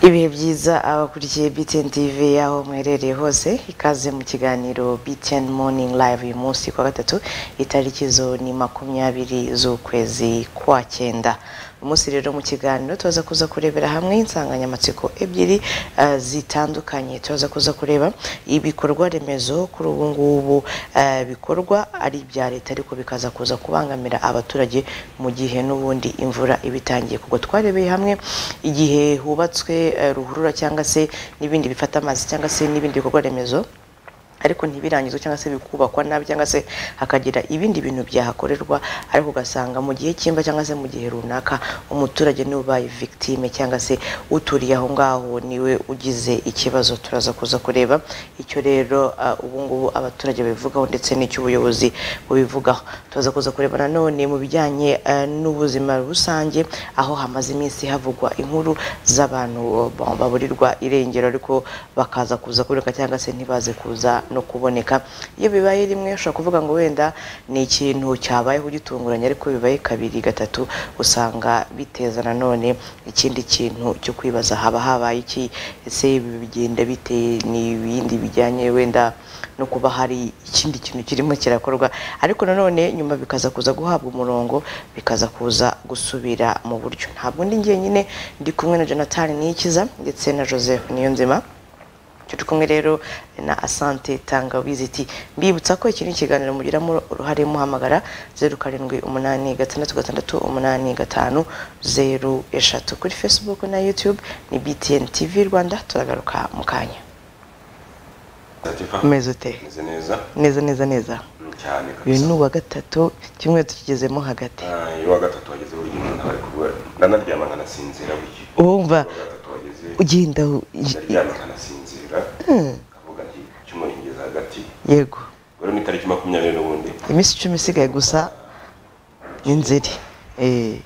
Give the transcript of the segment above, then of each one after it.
Ibihe byiza abakurikiye BTN TV aho mwiherereye hose ikaze mu kiganiro BTN Morning Live uyu munsi ku wa gatatu itariki zo ni makumyabiri z'ukwezi kwa cyenda umunsi rero mu kiganiro tuza kuza kurebera hamwe insanganyamatsiko ebyiri eh, zitandukanye tuza kuza kureba ibikorwa remezo kuri ubu ngubu eh, bikorwa ari ibya leta ariko bikaza kuza kubangamira abaturage mu gihe n'ubundi imvura iba itangiye kugwa twarebeye hamwe igihe hubatswe eh, ruhurura cyangwa se n'ibindi bifata amazi cyangwa se n'ibindi bikorwa remezo ariko ntibirangizwe cyangwa se bikubakwa nabi cyangwa se hakagira ibindi bintu byahakorerwa ariko ugasanga mu gihe cy'imva cyangwa se mu gihe runaka umuturage niwe ubaye victime cyangwa se uturiye aho ngaho niwe ugize ikibazo turaza kuza kureba icyo rero uh, ubu ngubu abaturage babivugaho ndetse n'icy'ubuyobozi bubivugaho turaza kuza kureba nanone mu bijyanye eh, n'ubuzima rusange aho hamaze iminsi havugwa inkuru z'abantu ba- baburirwa irengero ariko bakaza kuza kuboneka cyangwa se ntibaze kuza no kuboneka iyo bibaye rimwe ushobora kuvuga ngo wenda ni ikintu cyabayeho gitunguranye ariko iyo bibaye kabiri gatatu usanga biteza nanone ikindi kintu cyo kwibaza haba habaye iki ese ibi bigenda bite n'ibindi bijyanye wenda no kuba hari ikindi kintu kirimo kirakorwa ariko nanone nyuma bikaza kuza guhabwa umurongo bikaza kuza gusubira mu buryo ntabwo ndi jyenyine ndi kumwe na jonathan niyikiza ndetse na joseph niyonzima turi kumwe rero na asante tangawizi iti mbibutsa ko iki ni ikiganiro mugiramo uruhare muhamagara zeru karindwi umunani gatandatu gatandatu umunani gatanu zeru eshatu kuri facebook na youtube ni btn tv rwanda turagaruka mu kanya Latifa umeze ute meze neza neza neza neza mm, cyane uyu kabisa ni uwa gatatu kimwe tukigezemo hagati Ah, iyo wa gatatu wageze buri gihe umuntu ari kubura ndanaryama nkanasinzira buri gihe wumva uwa gatatu wageze ugenda u- ndaryama nkanasinzira kavuga nti cyumweru ngeze hagati yego rero ni tariki makumyabiri n'ubundi iminsi icumi isigaye gusa ni nzeri Eh,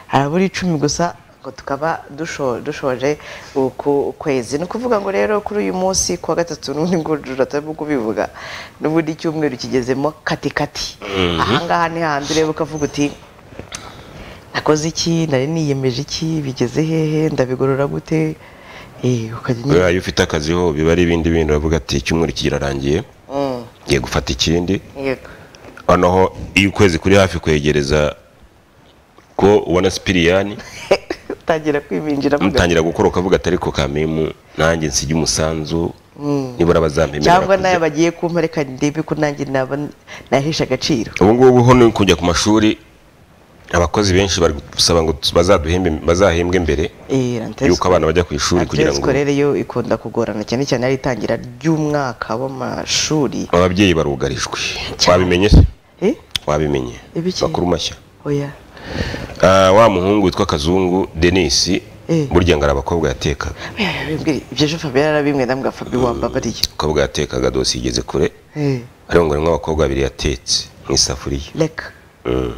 harabura icumi gusa ngo tukaba dusho- dushoje uku kwezi ni ukuvuga ngo rero kuri uyu munsi ku wa gatatu n'ubundi ngo turatarimo kubivuga n'ubundi icyumweru kigezemo katikati ahangaha ni handi ureba ukavuga uti nakoze iki nari niyemeje iki bigeze hehe ndabigorora gute Eh, ukajya unyura- iyo ufite akazi ho biba ari ibindi bintu uravuga ati icyumweru kirarangiye Mm, ngiye gufata ikindi yego noneho iyo ukwezi kuri hafi kwegereza ko ubona sipiriyani utangira kwibinjiramo gato. mutangira gukora ukavuga atari ko kamimu nanjye nsige umusanzu nibura bazampemera cyangwa bakuze. nayo bagiye kumpa reka ndebe ko nanjye naba nahesha agaciro ubu ngubu ho ni kujya ku mashuri abakozi benshi bari gusaba ngo bazaduhembe- bazahembwe mbere Eh, yuko Rantes- abana bajya ku ishuri kugira Rantes ngo scolaire yo ikunda kugorana cyane cyane ari itangira ry'umwaka w'amashuri ababyeyi barugarijwe Cyane. wabimenye se Eh? wabimenye Ibiki? bakuru mashya oya Ah, wa muhungu witwa kazungu denisi Eh. burya ngo ari abakobwa yatekaga Oya, bimbwire, ibyo jo Fabien yarabimwe ndambwa Fabien wambabariye abakobwa yatekaga dosi igeze kure Eh, ariko ngo harimo abakobwa babiri yatetse mu isafuriya reka Mm.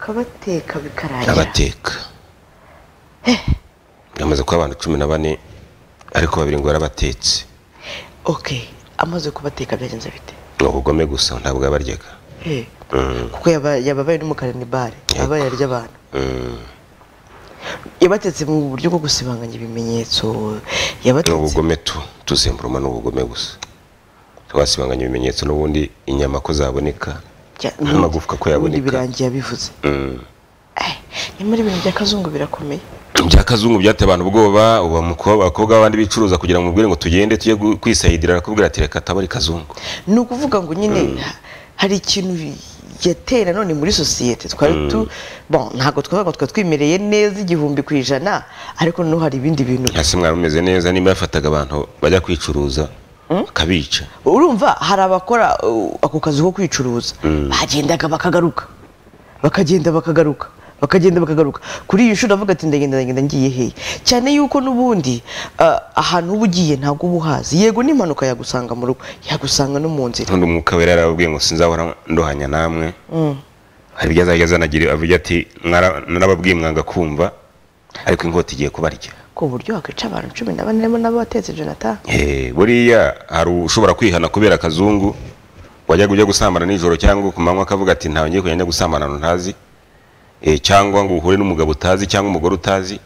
kabateka bikarangira abateka yamaze kuba abantu cumi na bane ariko babiri ngo barabatetse okay amaze kubateka byagenze bite ni ubugome gusa ntabwo yabaryaga Eh, Mm. kuko yaba- yababaye n'umukara ni bare abaye arya abantu Mm. yabatetse mu buryo bwo gusibanganya ibimenyetso ni yabatetse ubugome tu tuzemburuma ni ubugome gusa wasibanganya ibimenyetso n'ubundi inyama ko zaboneka Jya- n'amagufwa ko ubundi yaboneka birangiye abivuze Mm. Eh, nyamara ibintu bya kazungu birakomeye bya kazungu byateye abantu ubwoba ubu amuko- abakobwa b'abandi bicuruza kugira ngo umubwire ngo tugende tujye gu- kwisayidira arakubwira ati reka tabari kazungu ni ukuvuga ngo nyine ha- hari ikintu yateye nanone muri sosiyete twari tu bon ntabwo twavuga ngo twari twimereye neza igihumbi ku ijana ariko noneho hari ibindi bintu hasi mwari mumeze neza nimba yafataga abantu bajya kwicuruza akabica urumva hari abakora uh, ako kazi ko kwicuruza bagendaga bakagaruka bakagenda bakagaruka bakagenda bakagaruka kuri iyi nshuro avuga ati ndagenda ndagenda ngiye hehe cyane yuko n'ubundi uh, ahantu uba ugiye ntabwo uba uhazi yego n'impanuka yagusanga mu rugo yagusanga no mu nzira undi umwuka wera yarababwiye ngo sinzahora ndohanya namwe hari ibyo azajya azanagira avuga ati "Mwara- narababwiye mwanga kumva ariko inkota igiye kubarya ku buryo wakwica abantu cumi na bane harimo n'abatetse jonathan Eh, buriya hari ushobora kwihana kubera akazungu wajyaga ujya gusambana nijoro cyangwa ku manywa akavuga ati ntawe ngiye kujya njya gusambana ahantu ntazi eh, cyangwa ngo uhure n'umugabo utazi cyangwa umugore utazi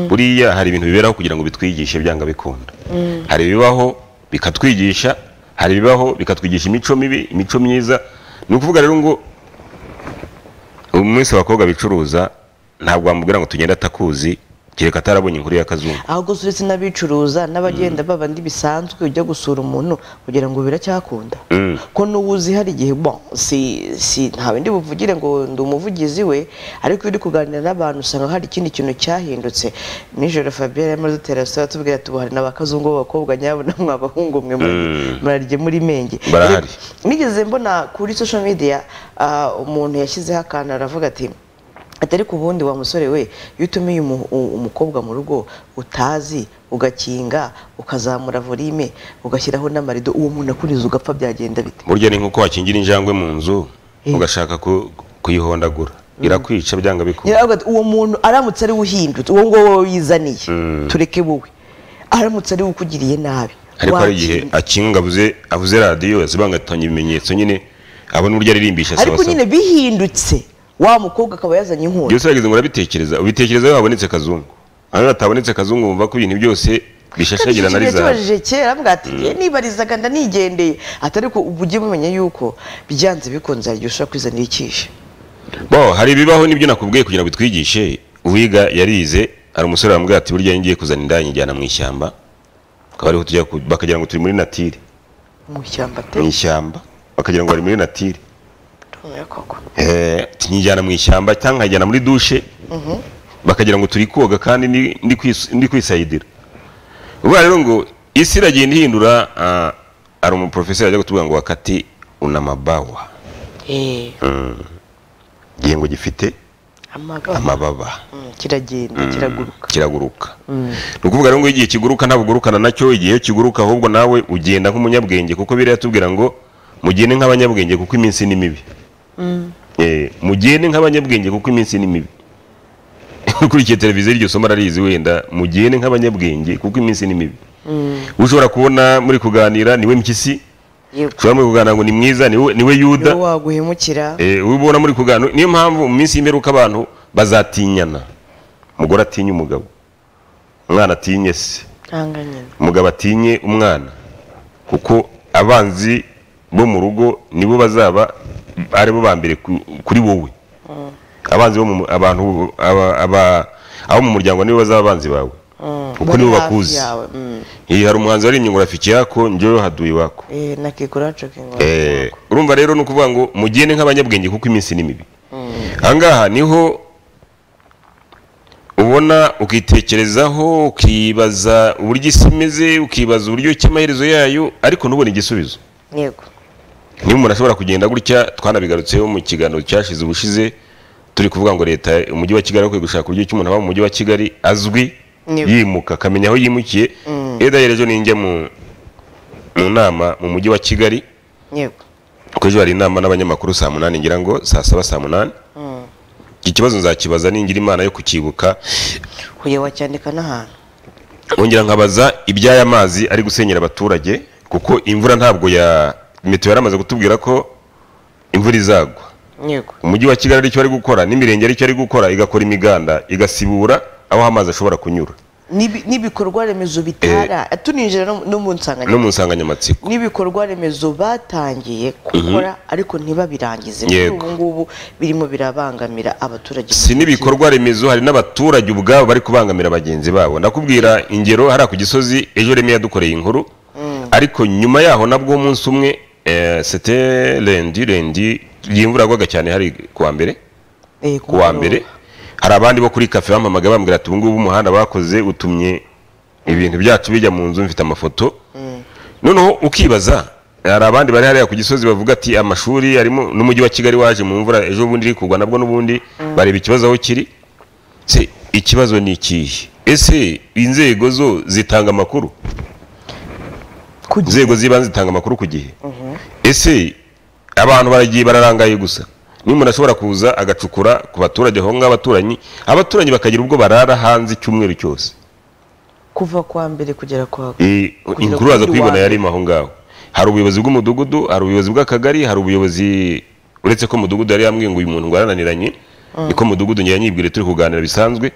buriya hari ibintu biberaho kugira ngo bitwigishe byanga bikunda hari ibibaho bikatwigisha hari ibibaho bikatwigisha imico mibi imico myiza ni ukuvuga rero ngo uyu munsi abakobwa bicuruza ntabwo wamubwira ngo tugende atakuzi kereka atarabonye inkuru y'akazungu ahubwo uretse n'abicuruza n'abagenda baba ndi bisanzwe ujya gusura umuntu kugira ngo biracyakunda ko n'ubu uzi hari igihe bon si si ntawe ndi buvugire ngo ndi umuvugizi we ariko iyo uri kuganira n'abantu usanga hari ikindi kintu cyahindutse nijoro Fabien yarimo adutera sitara atubwira ati "Ubu hari n'abakazungu b'abakobwa nyabo namwe abahungu mwe muri- murarye muri menge Barahari. nigeze mbona kuri social media ah, umuntu yashyizeho akantu aravuga ati ati ariko ubundi wa musore we iyo utumiye umu- u- umukobwa mu rugo utazi ugakinga ukazamura volume ugashyiraho n'amarido uwo muntu akuriza ugapfa byagenda bite burya ni nk'uko wakingira injangwe mu nzu Eh. ugashaka ku- kuyihondagura irakwica byanga bikunda Nyirarume ati, uwo muntu aramutse ari we uhindutse uwo nguwo wowe wizaniye tureke wowe aramutse ari we ukugiriye nabi ariko hari igihe wakinga. akinga ngo avuze avuze radiyo azibangatanya ibimenyetso nyine abona uburyo aririmbyisha ariko nyine bihindutse wa mukobwa akaba yazanye inkoni byose urageze ngo urabitekereza ubitekereza iyo habonetse kazungu hano hatabonetse kazungu wumva ko ibintu byose bishashagirana ari Kandi zawe yatubajije kera mbwa ati "Ye, nibarizaga ndanigendeye ati ariko ubu ujye mumenya yuko byanze bikunze hari igihe ushobora kwizanira icyishe bo hari ibibaho nibyo nakubwiye kugira ngo bitwigishe uwiga yarize hari umusore wambwira ati burya ngiye kuzana inda njyana mu ishyamba akaba ariho tujya ku- bakagira ngo turi muri natire mu ishyamba pe mu ishyamba bakagira ngo bari muri natire rumiye koko Eh, nyijyana mu ishyamba cyangwa nkajyana muri dushe bakagira ngo turi koga kandi ndi- ndi kwis- ndi kwisayidira ubwo rero ngo isi iragenda ihindura ah, hari umuprofeseri ajya kutubwira ngo wakati unamabawa eee igihingwa gifite amagama amababa Mm, kiragenda kiraguruka kiraguruka ni ukuvuga rero ngo igihe kiguruka ntabwo ugurukana nacyo igihe kiguruka ahubwo nawe ugenda nk'umunyabwenge kuko biriya tubwira ngo mugende nk'abanyabwenge kuko iminsi ni mibi Eh, mugende nk'abanyabwenge kuko iminsi ni mibi ukurikiye televiziyo iryo somo ararizi wenda mugende nk'abanyabwenge kuko iminsi ni mibi ushobora kubona muri kuganira niwe mpyisi yego ushobora muri kuganira ngo ni mwiza niwe niwe yuda niwe waguhemukira Eh, uwo ubona muri kuganira niyo mpamvu mu minsi y'imperuka abantu bazatinyana umugore atinya umugabo umwana atinye se ntanga nyine umugabo atinye umwana kuko abanzi bo mu rugo nibo bazaba aribo ba mbere ku- kuri wowe abanzi bo mu mu- abantu aba- aba- abo mu muryango nibo bazaba abanzi bawe kuko nibo bakuzi Eh, hari umuhanzi waririmye ngo rafiki yako njyewe haduye iwako nakiguracu kingo Eh, urumva rero ni ukuvuga ngo mugende nk'abanyabwenge kuko iminsi ni mibi ahangaha niho ubona ukitekerezaho ukibaza uburyo isi imeze ukibaza uburyo ki amaherezo yayo ariko ntubone igisubizo yego niba umuntu ashobora kugenda gutya twanabigarutseho mu kiganiro cyashize ubushize turi kuvuga ngo leta umujyi wa kigali akwiye gushaka uburyo ki umuntu aba mu mujyi wa kigali azwi Yego. yimuka akamenya aho yimukiye eda yerejo ninjya mu mu nama mu mujyi wa kigali yego kuko ejo hari inama n'abanyamakuru saa munani ngira ngo saa saba saa munani iki kibazo nzakibaza ningira imana yo kukibuka uyu wacyandika n'ahantu wongera nkabaza iby'aya mazi ari gusenyera abaturage kuko imvura ntabwo ya meteo yaramaze kutubwira ko imvura izagwa yego umujyi wa kigali aricyo ari gukora n'imirenge aricyo ari gukora igakora imiganda igasibura aho amazi ashobora kunyura N'ibi- n'ibikorwa remezo bitara tuninjira no- no mu nsanganyamatsiko no mu nsanganyamatsiko n'ibikorwa remezo batangiye gukora ariko ntibabirangize kuri Yego. ubu ngubu birimo birabangamira abaturage si n'ibikorwa remezo hari n'abaturage ubwabo bari kubangamira bagenzi babo ndakubwira ingero hariya ku gisozi ejo reme yadukoreye inkuru ariko nyuma yaho nabwo umunsi umwe eh, sete rendi rendi iyi mvura yagwaga cyane hari ku wa mbere Eh, ku wa mbere hari abandi bo kuri kafe bampamagaye bambwira ati ubungubu umuhanda bakoze utumye ibintu byacu bijya mu nzu mfite amafoto noneho ukibaza hari abandi bari hariya ku gisozi bavuga ati amashuri arimo n'umujyi wa kigali waje mu mvura ejo bundi iri kugwa nabwo n'ubundi bareba ikibazo aho kiri se ikibazo ni ikihe ese inzego zo zitanga amakuru Kugira- inzego z'ibanze zitanga amakuru ku gihe ese abantu baragiye bararangaye gusa niyo umuntu ashobora kuza agacukura ku baturage aho ngaho abaturanyi abaturanyi bakagira ubwo barara hanze icyumweru cyose kuva kwa mbere kugera kwa Eh, Kugira inkuru waza kuri kuyibona iwacu. yarimo aho ngaho hari ubuyobozi bw'umudugudu hari ubuyobozi bw'akagari hari ubuyobozi uretse ko umudugudu yari yambwiye ngo uyu muntu ngo arananiranye niko mudugudu njya nyibwire turi kuganira bisanzwe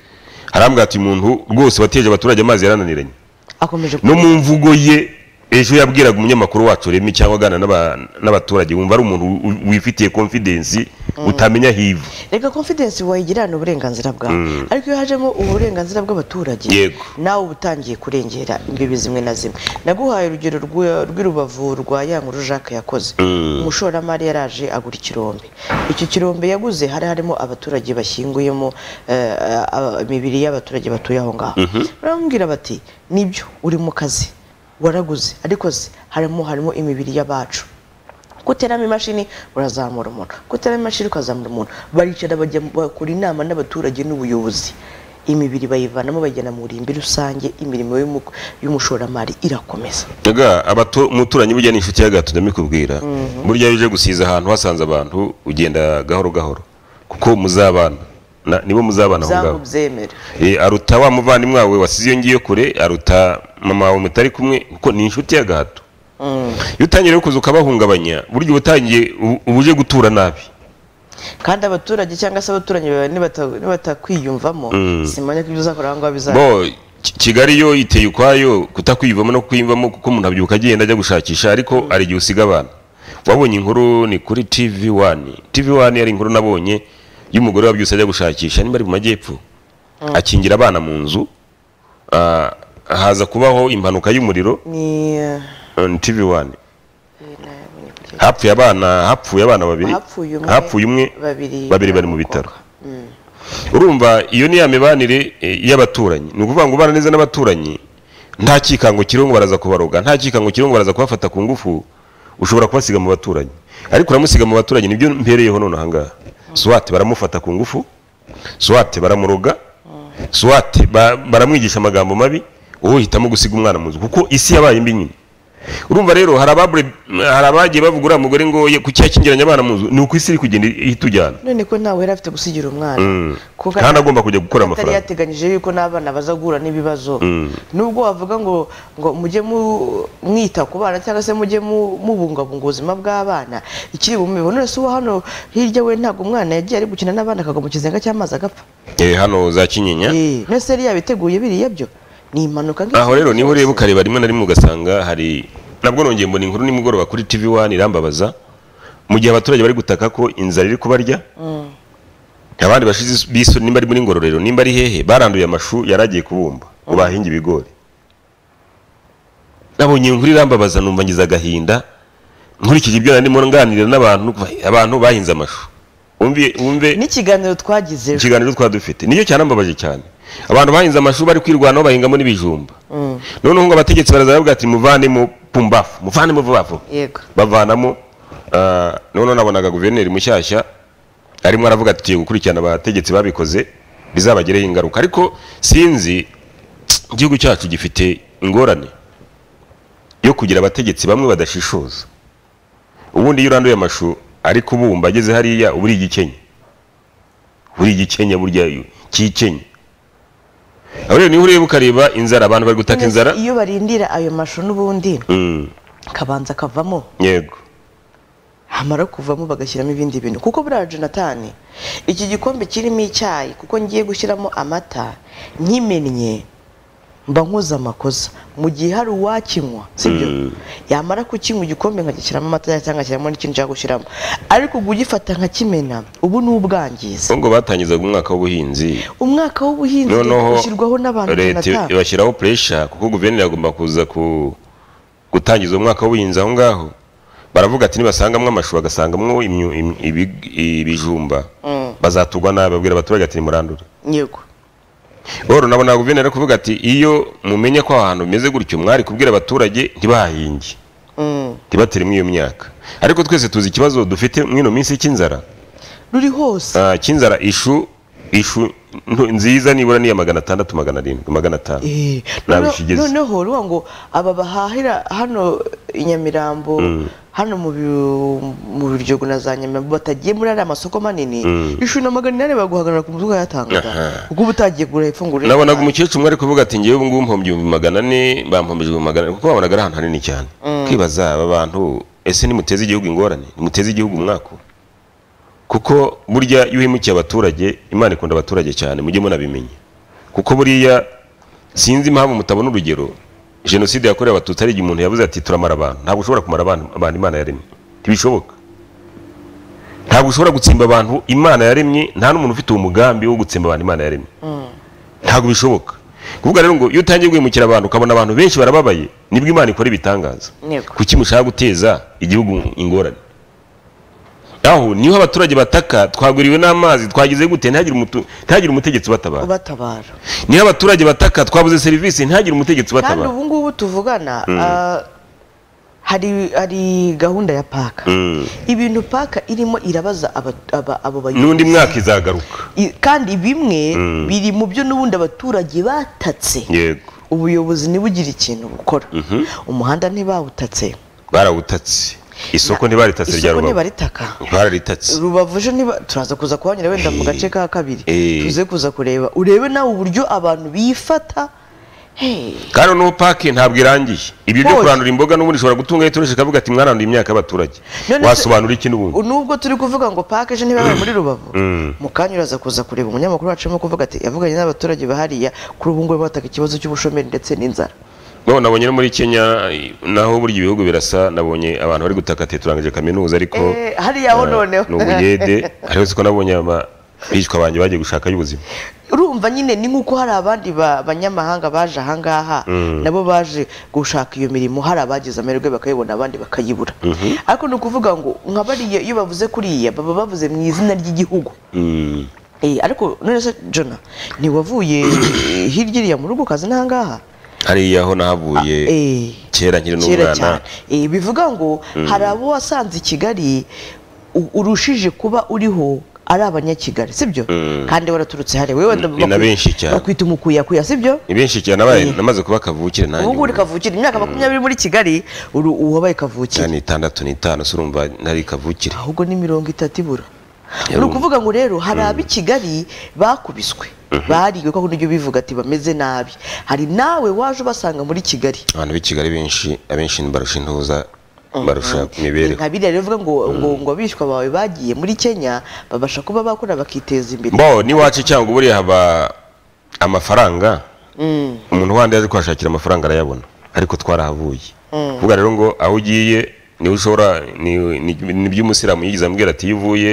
harambwa ati umuntu rwose wateje abaturage amazi yarananiranye akomeje no mu mvugo ye ejo yabwiraga umunyamakuru wacu remi cyangwa aganira n'aba- n'abaturage wumva ari umuntu wi- wifitiye confidence utamenya hivu reka confidence wayigirana uburenganzira bwawe ariko iyo hajemo uburenganzira bw'abaturage Yego. nawe uba utangiye kurengera imbibi zimwe na zimwe naguhaye urugero rw'i- rw'irubavu rwa ya nkuru jacques yakoze umushoramari yaraje agura ikirombe icyo kirombe yaguze hari harimo abaturage bashyinguyemo eh, eh, imibiri y'abaturage batuye aho ngaho baramubwira bati nibyo uri mu kazi waraguze ariko se harimo harimo imibiri y'abacu guteramo imashini urazamura umuntu guteramo imashini ukazamura umuntu baricara bajya bakora inama n'abaturage n'ubuyobozi imibiri bayivanamo bagena mu irimbi rusange imirimo y'umu- y'umushoramari irakomeza Daga abato umuturanyi burya ni inshuti ya gato ndamikubwira. Burya iyo uje gusiza ahantu hasanze abantu ugenda gahoro gahoro kuko muzabana Na- nibo muzabana aho ngaho. zamubyemera Eh, aruta wa muvandimwe wawe wasize iyo ngiyo kure aruta mama wawe mutari kumwe kuko ni inshuti ya gato. Iyo utangiye rero kuza ukabahungabanya burya uba utangiye ubu- uba uje gutura nabi. kandi abaturage cyangwa se abaturanyi bawe nibata- nibatakwiyumvamo simanya ko ibyo uzakora aho ngaho bizaba Bo Ki- Kigali yo iteye ukwayo kutakwiyumvamo no kwiyumvamo kuko umuntu abyuka agenda ajya gushakisha ariko hari igihe usiga abana wabonye inkuru ni kuri TV 1 TV 1 yari inkuru nabonye y'umugore wabyutse ajya gushakisha niba ari mu majyepfo akingira abana mu nzu ah, haza kubaho impanuka y'umuriro ni eh, on TV 1 ni nayabonye kuri- hapfuye abana hapfuye abana babiri hapfuye umwe hapfuye umwe babiri babiri bari mu bitaro urumva iyo ni ya mibanire eh, y'abaturanyi ni ukuvuga ngo ubana neza n'abaturanyi nta kikango kiriho ngo baraza kubaroga nta kikango kiriho ngo baraza kubafata ku ngufu ushobora kubasiga mu baturanyi ariko uramusiga mu baturanyi nibyo mpereyeho none aha ngaha swate baramufata ku ngufu swate baramuroga swate ba- baramwigisha amagambo mabi wowe hitamo gusiga umwana mu nzu kuko isi yabaye mbi nyine urumva rero hari ababure hari abagiye bavuga uriya mugore ngo ye- kuki yakingiranye abana mu nzu ni uko isi iri kugenda ihita ujyana none ko ntawe yari afite gusigira umwana kuko kandi agomba kujya gukora atari amafaranga yateganyije yuko n'abana baza guhura n'ibibazo nubwo wavuga ngo ngo mujye mu- mwita ku bana cyangwa se mujye mu- mubungabunga ubuzima bw'abana ikiri bumibeho none se uwo hano hirya we ntabwo umwana yagiye ari gukina n'abana akagwa mu kizenga cy'amazi agapfa Eh, hano za kinyinya Eh, none se yari yabiteguye biriya byo ni impanuka nk'izi aho rero niho ureba ukareba rimwe na rimwe ugasanga hari nabwo nongeye mbona inkuru nimugoroba kuri TV 1 irambabaza mu gihe abaturage bari gutaka ko inzara iri kubarya abandi bashize biso nimba ari muri ngororero nimba ari hehe baranduye amashu yaragiye kubumba ngo bahinge ibigori nabonye inkuru irambabaza numva ngize agahinda nkurikije ibyo narimo nganira n'abantu abantu bahinze amashu wumve wumve n'ikiganiro twagize ejo ikiganiro twa dufite nicyo cyarambabaje cyane abantu bahinze amashuri bari kwirwanaho bahingamo n'ibijumba noneho ngo abategetsi baraza baravuga ati muvanemo pumbafu muvanemo vuba vuba yego bavanamo ah, noneho nabonaga guverineri mushyashya arimo aravuga ati tugiye gukurikirana abategetsi babikoze bizabagireho ingaruka ariko sinzi igihugu cyacu gifite ingorane yo kugira abategetsi bamwe badashishoza ubundi iyo uranduye amashu ari kubumba ageze hariya uba uri igikenye uri igikenya burya kikenye aho rero niho ureba ukareba inzara abantu bari gutaka None se inzara iyo barindira ayo mashu n'ubundi Mm, kabanza kavamo yego hamara kuvamo bagashyiramo ibindi bintu kuko buriya jonatani iki gikombe kirimo icyayi kuko ngiye gushyiramo amata nkimennye mba nkoze amakosa mu gihe hari uwakinywa sibyo yamara kukinywa igikombe nkagishyiramo amata cyangwa ngashyiramo n'ikindi nshaka gushyiramo ariko gugifata nkakimena ubu ni ubwangiza ubwo batangizaga umwaka w'ubuhinzi umwaka w'ubuhinzi noneho ushyirwaho n'abantu leta jonatani ibashyiraho puresha kuko guverineri agomba kuza ku gutangiza umwaka w'ubuhinzi aho ngaho baravuga ati nibasangamwo amashu bagasangamo imyu- im- ibi- ibijumba bazaturwa nabi babwira abaturage ati nimurandure yego rero nabo na guverineri ari kuvuga ati iyo mumenye ko ahantu bimeze gutyo mwari kubwira abaturage ntibahinge Mm. ntibateremo iyo myaka ariko twese tuzi ikibazo dufite mwino minsi cy'inzara ruri hose Ah, cy'inzara ishu ishu nto- nziza nibura ni iya magana atandatu magana arindwi magana atanu Eh, ntabwo noneho- ikigeze noneho ruba ngo aba bahahira hano i nyamirambo hano mu Bi- mu biryogo na za nyamirambo batagiye muri ariya masoko manini ishu na magana inani baguhagarara ku muzuka yatangaga kuko uba utagiye kugura ifunguro nabonaga umukecuru umwe ari kuvuga ati ngewe ubungubu mpomba ibihumbi magana ane bampomeje ibihumbi magana ane kuko babonaga ari ahantu hanini cyane kwibaza aba bantu ese nimuteze igihugu ingorane nimuteze igihugu umwako kuko burya iyo uhemukiye abaturage imana ikunda abaturage cyane mujye munabimenya kuko buriya sinzi impamvu mutabona urugero jenoside yakorewe abatutsi ari igihe umuntu yavuze ati turamara abantu ntabwo ushobora kumara abantu abantu imana yaremye ntibishoboka ntabwo ushobora gutsimba abantu imana yaremye nta n'umuntu ufite uwo mugambi wo gutsimba abantu imana yaremye ntabwo bishoboka kuvuga rero ngo iyo utangiye guhemukira abantu ukabona abantu benshi barababaye nibwo imana ikora ibitangaza Yego. kuki mushaka guteza igihugu ingorane aho niho abaturage bataka twaguriwe n'amazi twagize gute ntihagire umutu- ntihagire umutegetsi ubatabara ubatabara niho abaturage bataka twabuze serivisi ntihagire umutegetsi kandi ubatabara ubu ngubu tuvugana ah, hari hari gahunda ya paka Mm. ibintu paka irimo irabaza aba- aba- abo n'undi mwaka izagaruka I- kandi bimwe biri mu byo n'ubundi abaturage batatse yego ubuyobozi ntibugire ikintu bukora umuhanda ntibawutatse barawutatse isoko ntibaritatse isoko rya rubavu ntibaritaka bararitatse rubavu ejo niba turaza kuza kuhanyura wenda mu gace ka kabiri Eh. tuze kuza kureba urebe nawe uburyo abantu bifata Hey, kandi no pake ntabwo irangiye ibyo byo Hoya. kurandura imboga n'ubundi ishobora gutunga yiturisha ikavuga ati mwaranduye imyaka y'abaturage None se- wasobanura iki n'ubundi nubwo turi kuvuga ngo pake ejo ntibabaye muri rubavu mu kanya uraza kuza kureba umunyamakuru wacu arimo kuvuga ati yavuganye n'abaturage bahariya kuri ubu ngubu bataka ikibazo cy'ubushomeri ndetse n'inzara none nabonye no muri kenya naho burya ibihugu birasa nabonye abantu bari gutaka ati turangije kaminuza ariko Eh, hariya ho eh, noneho. ni ubuyede hariho siko nabonye aba- bicwa banjye bagiye gushaka y'ubuzima urumva nyine ni nk'uko hari abandi ba- banyamahanga baje ahangaha nabo baje gushaka iyo mirimo hari abagize amahirwe bakayibona abandi bakayibura ariko ni ukuvuga ngo nka bariya iyo bavuze kuriya baba bavuze mu izina ry'igihugu Mm. Eh, ariko none se jona ntiwavuye eh, hirya iriya mu rugo ukaza n'ahangaha hariya ho nahavuye Eh, kera nkiri kera n'umwana cyane Eh, bivuga ngo hari abo wasanze i kigali u- urushije kuba uriho ari abanyakigali sibyo kandi waraturutse hariya wowe wenda Ni- ni na bakwi- benshi cyane. bakwita umukuyakuya sibyo ni benshi cyane nabaye namaze kuba kavukire nanjye ubu ngubu uri ubu. kavukire imyaka makumyabiri muri kigali uri uwabaye kavukire ni itandatu n'itanu se urumva ntari kavukire ahubwo ni mirongo itatu ibura ni Yari umu- ukuvuga ngo rero hari ab'i kigali bakubiswe bariwe ko nibyo bivuga ati bameze nabi hari nawe waje ubasanga muri kigali abantu b'i kigali benshi abenshi barusha intuza barusha imibereho nka biriya rero uvuga ngo ngo ngo abishwa bawe bagiye muri kenya babasha kuba bakora bakiteza imbere bo n'iwacu cyangwa buriya haba amafaranga umuntu wandi yaje kuhashakira amafaranga arayabona ariko twarahavuye kuvuga rero ngo aho ugiye niwe ushobora ni- ni- nibyo umusilamu yigeze ambwira ati iyo uvuye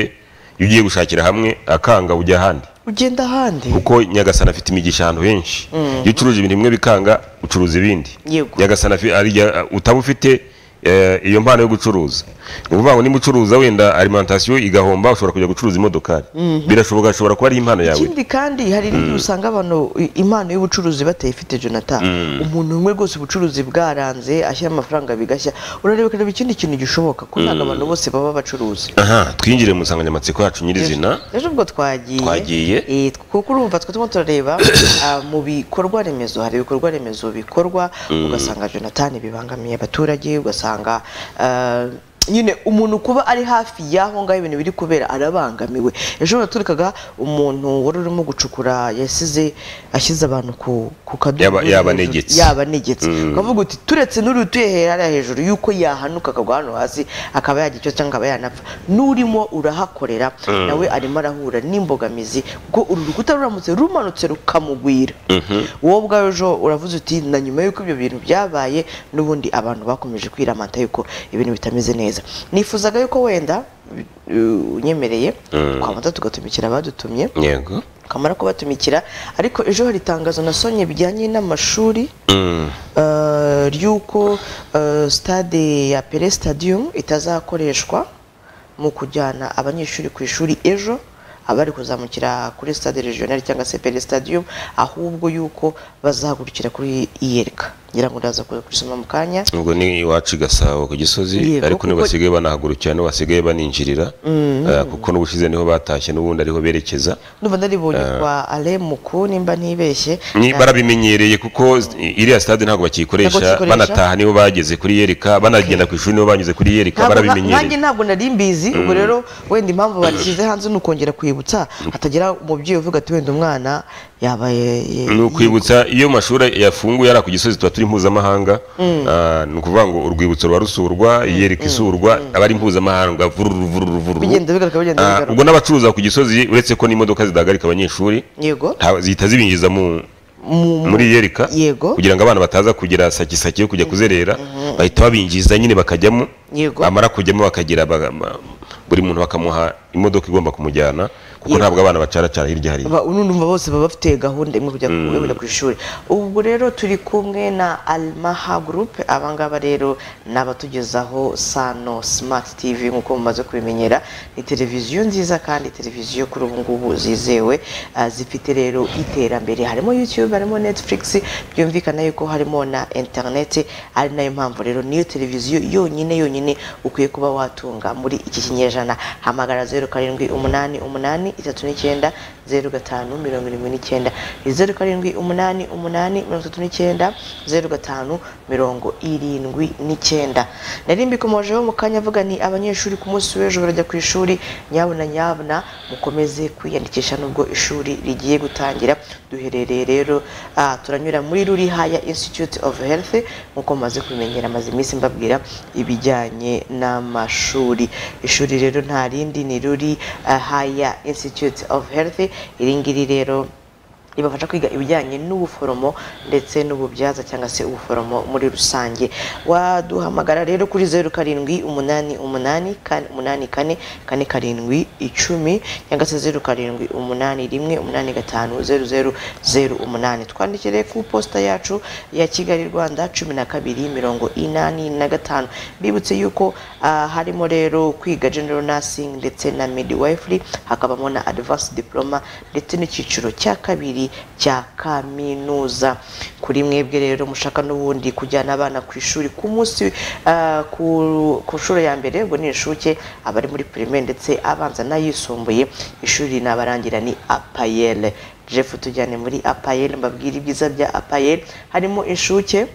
iyo ugiye gushakira hamwe akanga ujya ahandi ugenda ahandi kuko nyagasani afite imigisha ahantu henshi iyo ucuruje ibintu bimwe bikanga ucuruza ibindi Yego. nyagasani afi- ari ya- utaba ufite eh, iyo mpano yo gucuruza ni ukuvuga ngo niba ucuruza wenda alimentation igahomba ushobora kujya gucuruza imodokari birashoboka ashobora kuba ari impano yawe ikindi kandi hari n'igihe usanga abantu i- impano y'ubucuruzi batayifite jonathan umuntu umwe rwose ubucuruzi bwaranze ashyira amafaranga bigashya urareba ukareba ikindi kintu gishoboka ko ntabwo abantu bose baba bacuruzi aha twinjire mu nsanganyamatsiko yacu nyirizina ejo ubwo twagiye Twagiye. Eh, kuko urumva twe turimo turareba ah, mu bikorwa remezo hari ibikorwa remezo bikorwa ugasanga jonathan bibangamiye abaturage ugasanga ah, nyine umuntu kuba ari hafi y'aho ngaho ibintu biri kubera arabangamiwe ejo buraturikaga umuntu wari urimo gucukura yasize ashyize abantu ku ku kadubu Yaba- yabanegetse. yabanegetse ukavuga uti turetse n'uri utuye he- hariya hejuru yuko yahanuka akagwa hano hasi akaba yagira icyo cyangwa akaba yanapfa n'urimo urahakorera nawe arimo arahura n'imbogamizi kuko uru rukuta ruramutse rumanutse rukamugwira wowe ubwawe ejo uravuze uti na nyuma y'uko ibyo bintu byabaye n'ubundi abantu bakomeje kwiramata yuko ibintu bitameze neza nifuzaga yuko wenda uh, unyemereye twabanza tugatumikira abadutumye yego kamara kubatumikira ariko ejo hari itangazo nasonye bijyanye n'amashuri Mm. eh, ry'uko eh, stade ya pere stadium itazakoreshwa mu kujyana abanyeshuri ku ishuri ejo abari kuzamukira kuri stade regional cyangwa se pere stadium ahubwo yuko bazahagurukira kuri iyereka ngira ngo ndaza kuza kurisoma mu kanya ubwo ni iwacu i gasabo ku gisozi Yego, ariko nibo kuko- basigaye banahagurukira nibo basigaye baninjirira eh, kuko n'ubushize niho batashye n'ubundi ariho berekeza ndumva naribonye kwa ale muku nimba ntibeshye Ni- barabimenyereye kuko iriya stade ntabwo Ntabwo bakiyikoresha bakiyikoresha. banataha nibo bageze kuri yereka banagenda ku ishuri nibo banyuze kuri yereka Ntabwo- nanjye barabimenyereye ntabwo nari mbizi ubwo rero wenda impamvu barishyize hanze ni ukongera kwibutsa hatagira umubyeyi uvuga ati wenda umwana yabaye ni ukwibutsa iyo amashuri yafunguye ari ku gisozi tuba turi ikiri mpuzamahanga Ah, ni ukuvuga ngo urwibutso ruba rusurwa iyereka isurwa aba ari mpuzamahanga vururu vururu vururu Bigenda bigaruka, bigenda Ah, bigaruka. ubwo n'abacuruza ku gisozi uretse ko n'imodoka zidahagarika abanyeshuri yego nta- zihita zibinjiza mu muri yereka Yego. kugira ngo abana bataza kugira sakisaki yo kujya kuzerera bahita babinjiza nyine bakajyamo Yego. bamara kujyamo bakagira baga- ma- buri muntu bakamuha imodoka igomba kumujyana kuko Yego. ntabwo abana bacaracara hirya hariya Ba- ubu ndumva bose baba bafite gahunda imwe kujya ku- kujya ku ishuri ubwo rero turi kumwe na almaha group abangaba rero ni abatugezaho sano smart tv nk'uko mumaze kubimenyera ni televiziyo nziza kandi televiziyo kuri ubu ngubu zizewe ah, zifite rero iterambere harimo youtube harimo netflix byumvikana yuko harimo na internet ari nayo mpamvu rero niyo televiziyo yonyine yonyine ukwiye kuba watunga muri iki kinyejana hamagara zeru karindwi umunani umunani itatu n'icyenda zeru gatanu mirongo irindwi n'icyenda ni zeru karindwi umunani umunani mirongo itatu n'icyenda zeru gatanu mirongo irindwi n'icyenda nari mbikomojeho mu kanya avuga ni abanyeshuri ku munsi w'ejo barajya ku ishuri nyabuna nyabuna mukomeze kwiyandikisha n'ubwo ishuri rigiye gutangira duherereye rero ah, turanyura muri rurihaya institute of health nk'uko maze kubimenyera amaze iminsi mbabwira ibijyanye n'amashuri ishuri rero nta rindi ni ruri ah, haya institute of health iri ngiri rero ribafasha kwiga ibijyanye n'ubuforomo ndetse n'ububyaza cyangwa se ubuforomo muri rusange waduhamagara rero kuri zeru karindwi umunani umunani kane umunani kane kane karindwi icumi cyangwa se zeru karindwi umunani rimwe umunani gatanu zeru zeru zeru umunani twandikire ku posita yacu ya kigali rwanda cumi na kabiri mirongo inani na gatanu mbibutse yuko ah, harimo rero kwiga general nursing ndetse na midwifery hakabamo na advanced diploma ndetse n'icyiciro cya kabiri cya kaminuza kuri mwebwe rero mushaka n'ubundi kujyana abana ku ishuri ku munsi ah, ku, ku nshuro ya mbere ubwo ni inshuke abari muri primaire ndetse abanza n'ayisumbuye ishuri nabarangira ni apayele jeff tujyane muri apayele mbabwire ibyiza bya apayele harimo inshuke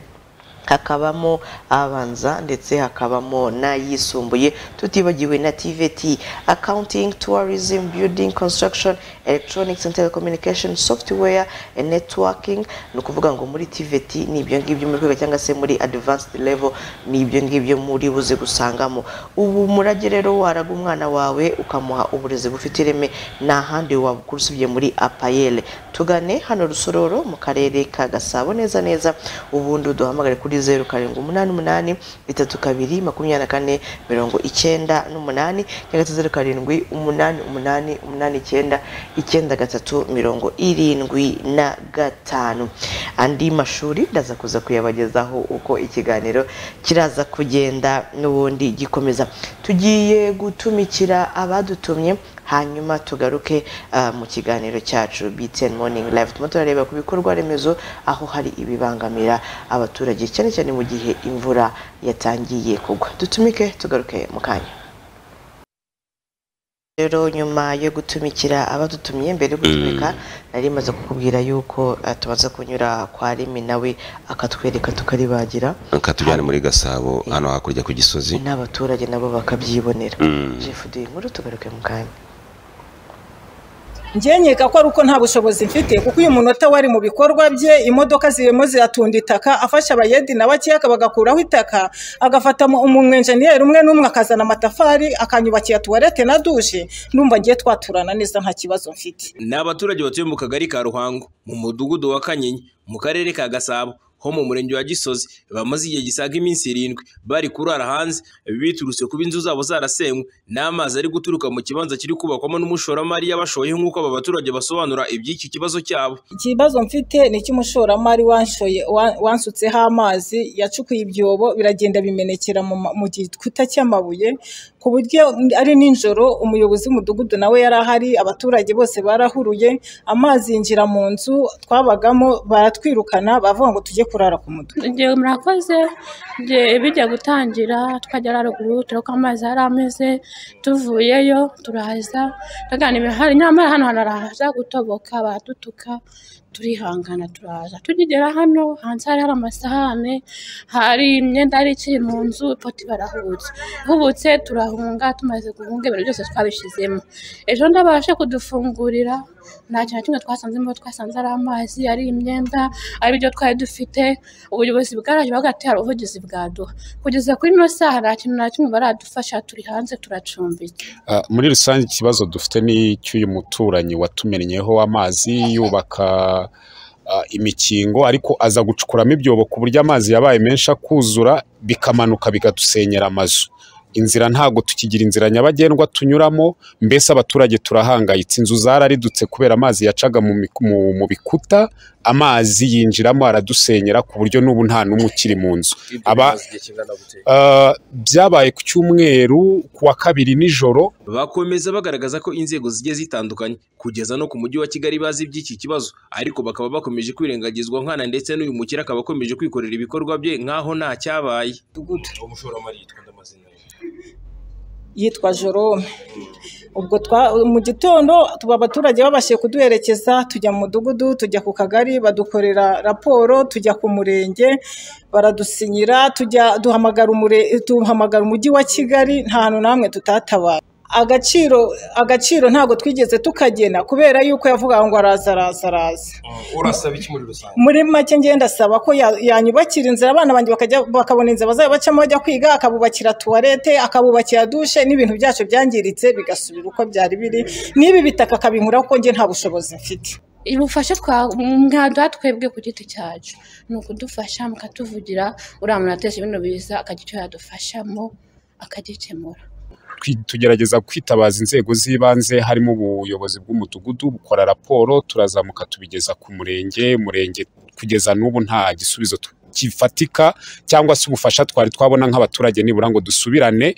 hakabamo abanza ndetse hakabamo n'ayisumbuye tutibagiwe na tvt accounting tourism building construction electronics and telecommunication software and networking ni ukuvuga ngo muri tvt ni ibyo ngibyo muri kwiga cyangwa se muri advanced level ni ibyo ngibyo muri buze gusangamo ubu murage rero waraga umwana wawe ukamuha uburezi bufite ireme nta handi wabukura usibye muri apayele tugane hano rusororo mu karere ka gasabo neza neza ubundi duhamagare kuri zeru karindwi umunani umunani itatu kabiri makumyabiri na kane mirongo icyenda n'umunani cyangwa se zeru karindwi umunani umunani umunani icyenda icyenda gatatu mirongo irindwi na gatanu andi mashuri ndaza kuza kuyabagezaho uko ikiganiro kiraza kugenda n'ubundi gikomeza tugiye gutumikira abadutumye hanyuma tugaruke ah, mu kiganiro cyacu BTN Morning Live turimo turareba ku bikorwa remezo aho hari ibibangamira abaturage cyane cyane mu gihe imvura yatangiye kugwa dutumike tugaruke mu kanya rero nyuma yo gutumikira abadutumye mbere yo gutumika nari maze kukubwira yuko ah, tumaze kunyura kwa rimi nawe akatwereka tukaribagira katujyane muri gasabo hano hakurya ku gisozi n'abaturage nabo bakabyibonera Mm. Jeff duhe inkuru tugaruke mu kanya njye nkeka ko ari uko nta bushobozi mfite kuko uyu munota wari mu bikorwa bye imodoka zirimo ziratunda itaka afasha abayedi na bakeya bagakuraho itaka agafata mu- umwenjeniyeri umwe n'umwe akazana amatafari akanyubakira tuwarete na dushe numva ngiye twaturana neza nta kibazo mfite ni abaturage batuye mu kagari ka ruhango mu mudugudu wa kanyinya mu karere ka gasabo ho mu murenge wa gisozi bamaze igihe gisaga iminsi irindwi bari kurara hanze biturutse kuba inzu zabo zarasenywe n'amazi ari guturuka mu kibanza kiri kubakwamo n'umushoramari yabashoyeho nk'uko aba baturage basobanura iby'iki kibazo cyabo ikibazo mfite ni icy'umushoramari wanshoye wa- wansutseho amazi yacukuye ibyobo biragenda bimenekera mu ma- mu gikuta cy'amabuye ku buryo ari nijoro umuyobozi w'umudugudu nawe yari ahari abaturage bose barahuruye amazi yinjira mu nzu twabagamo baratwirukana bavuga ngo tujye kurara ku mudugudu igihe murakoze igihe bijya gutangira twagera haruguru dore ko amazi yari ameze tuvuyeyo turaza tuganira hari nyamara hano haraza gutoboka baradutuka turihangana turaza tugigera hano hanze hari hari amasahane hari imyenda yari ikiri mu nzu poti barahubutse ihubutse turahunga tumaze guhunga ibintu byose twabishyizemo ejo ndabashe kudufungurira nta kintu na kimwe twasanzemo twasanze ari amazi ari imyenda ari ibyo twari dufite ubuyobozi bwaraje hagati hari ubuvugizi bwaduha kugeza kuri ino saha nta kintu na kimwe baradufasha turi hanze turacumbitse Ah, muri rusange ikibazo dufite ni icy'uyu muturanyi watumennyeho amazi yubaka ah, imikingo ariko aza gucukuramo ibyobo ku buryo amazi yabaye menshi akuzura bikamanuka bigadusenyera amazu inzira ntabwo tukigira inzira nyabagendwa tunyuramo mbese abaturage turahangayitse inzu zararidutse kubera amazi yacaga mu, mi- mu, mu bikuta amazi yinjiramo aradusenyera ku buryo n'ubu nta n'umwe ukiri mu nzu aba- Ah, byabaye ku cyumweru ku wa kabiri nijoro bakomeza bagaragaza ko inzego zigiye zitandukanye kugeza no ku mujyi wa kigali bazi iby'iki kibazo ariko bakaba bakomeje kwirengagizwa nkana ndetse n'uyu mukire akaba akomeje kwikorera ibikorwa bye nk'aho nta cyabaye umushoramari yitwa ndamazina yitwa jorome ubwo twa mu gitondo tuba abaturage babashije kuduherekeza tujya mu mudugudu tujya ku kagari badukorera raporo tujya ku murenge baradusinyira tujya duhamagara umure duhamagara umujyi wa kigali nta hantu na hamwe tutatabaye agaciro agaciro ntabwo twigeze tukagena kubera yuko yavuga ngo araza araza araza urasaba iki muri rusange muri make ngenda ndasaba ko ya- yanyubakira inzira abana banjye bakajya bakabona inzira bazajya bacamo bajya kwiga akabubakira tuwarete akabubakira dushe n'ibintu byacu byangiritse bigasubira uko byari biri n'ibi bitaka akabinkuraho ko njye nta bushobozi mfite ubufasha twa- mwaduha twebwe ku giti cyacu ni ukudufasha mukatuvugira uriya muntu atesha ibintu biza akagira icyo yadufashamo akagikemura twi- tugerageza kwitabaza inzego z'ibanze harimo ubuyobozi bw'umudugudu bukora raporo turazamuka tubigeza ku murenge murenge kugeza n'ubu nta gisubizo tu- gifatika cyangwa se ubufasha twari twabona nk'abaturage nibura ngo dusubirane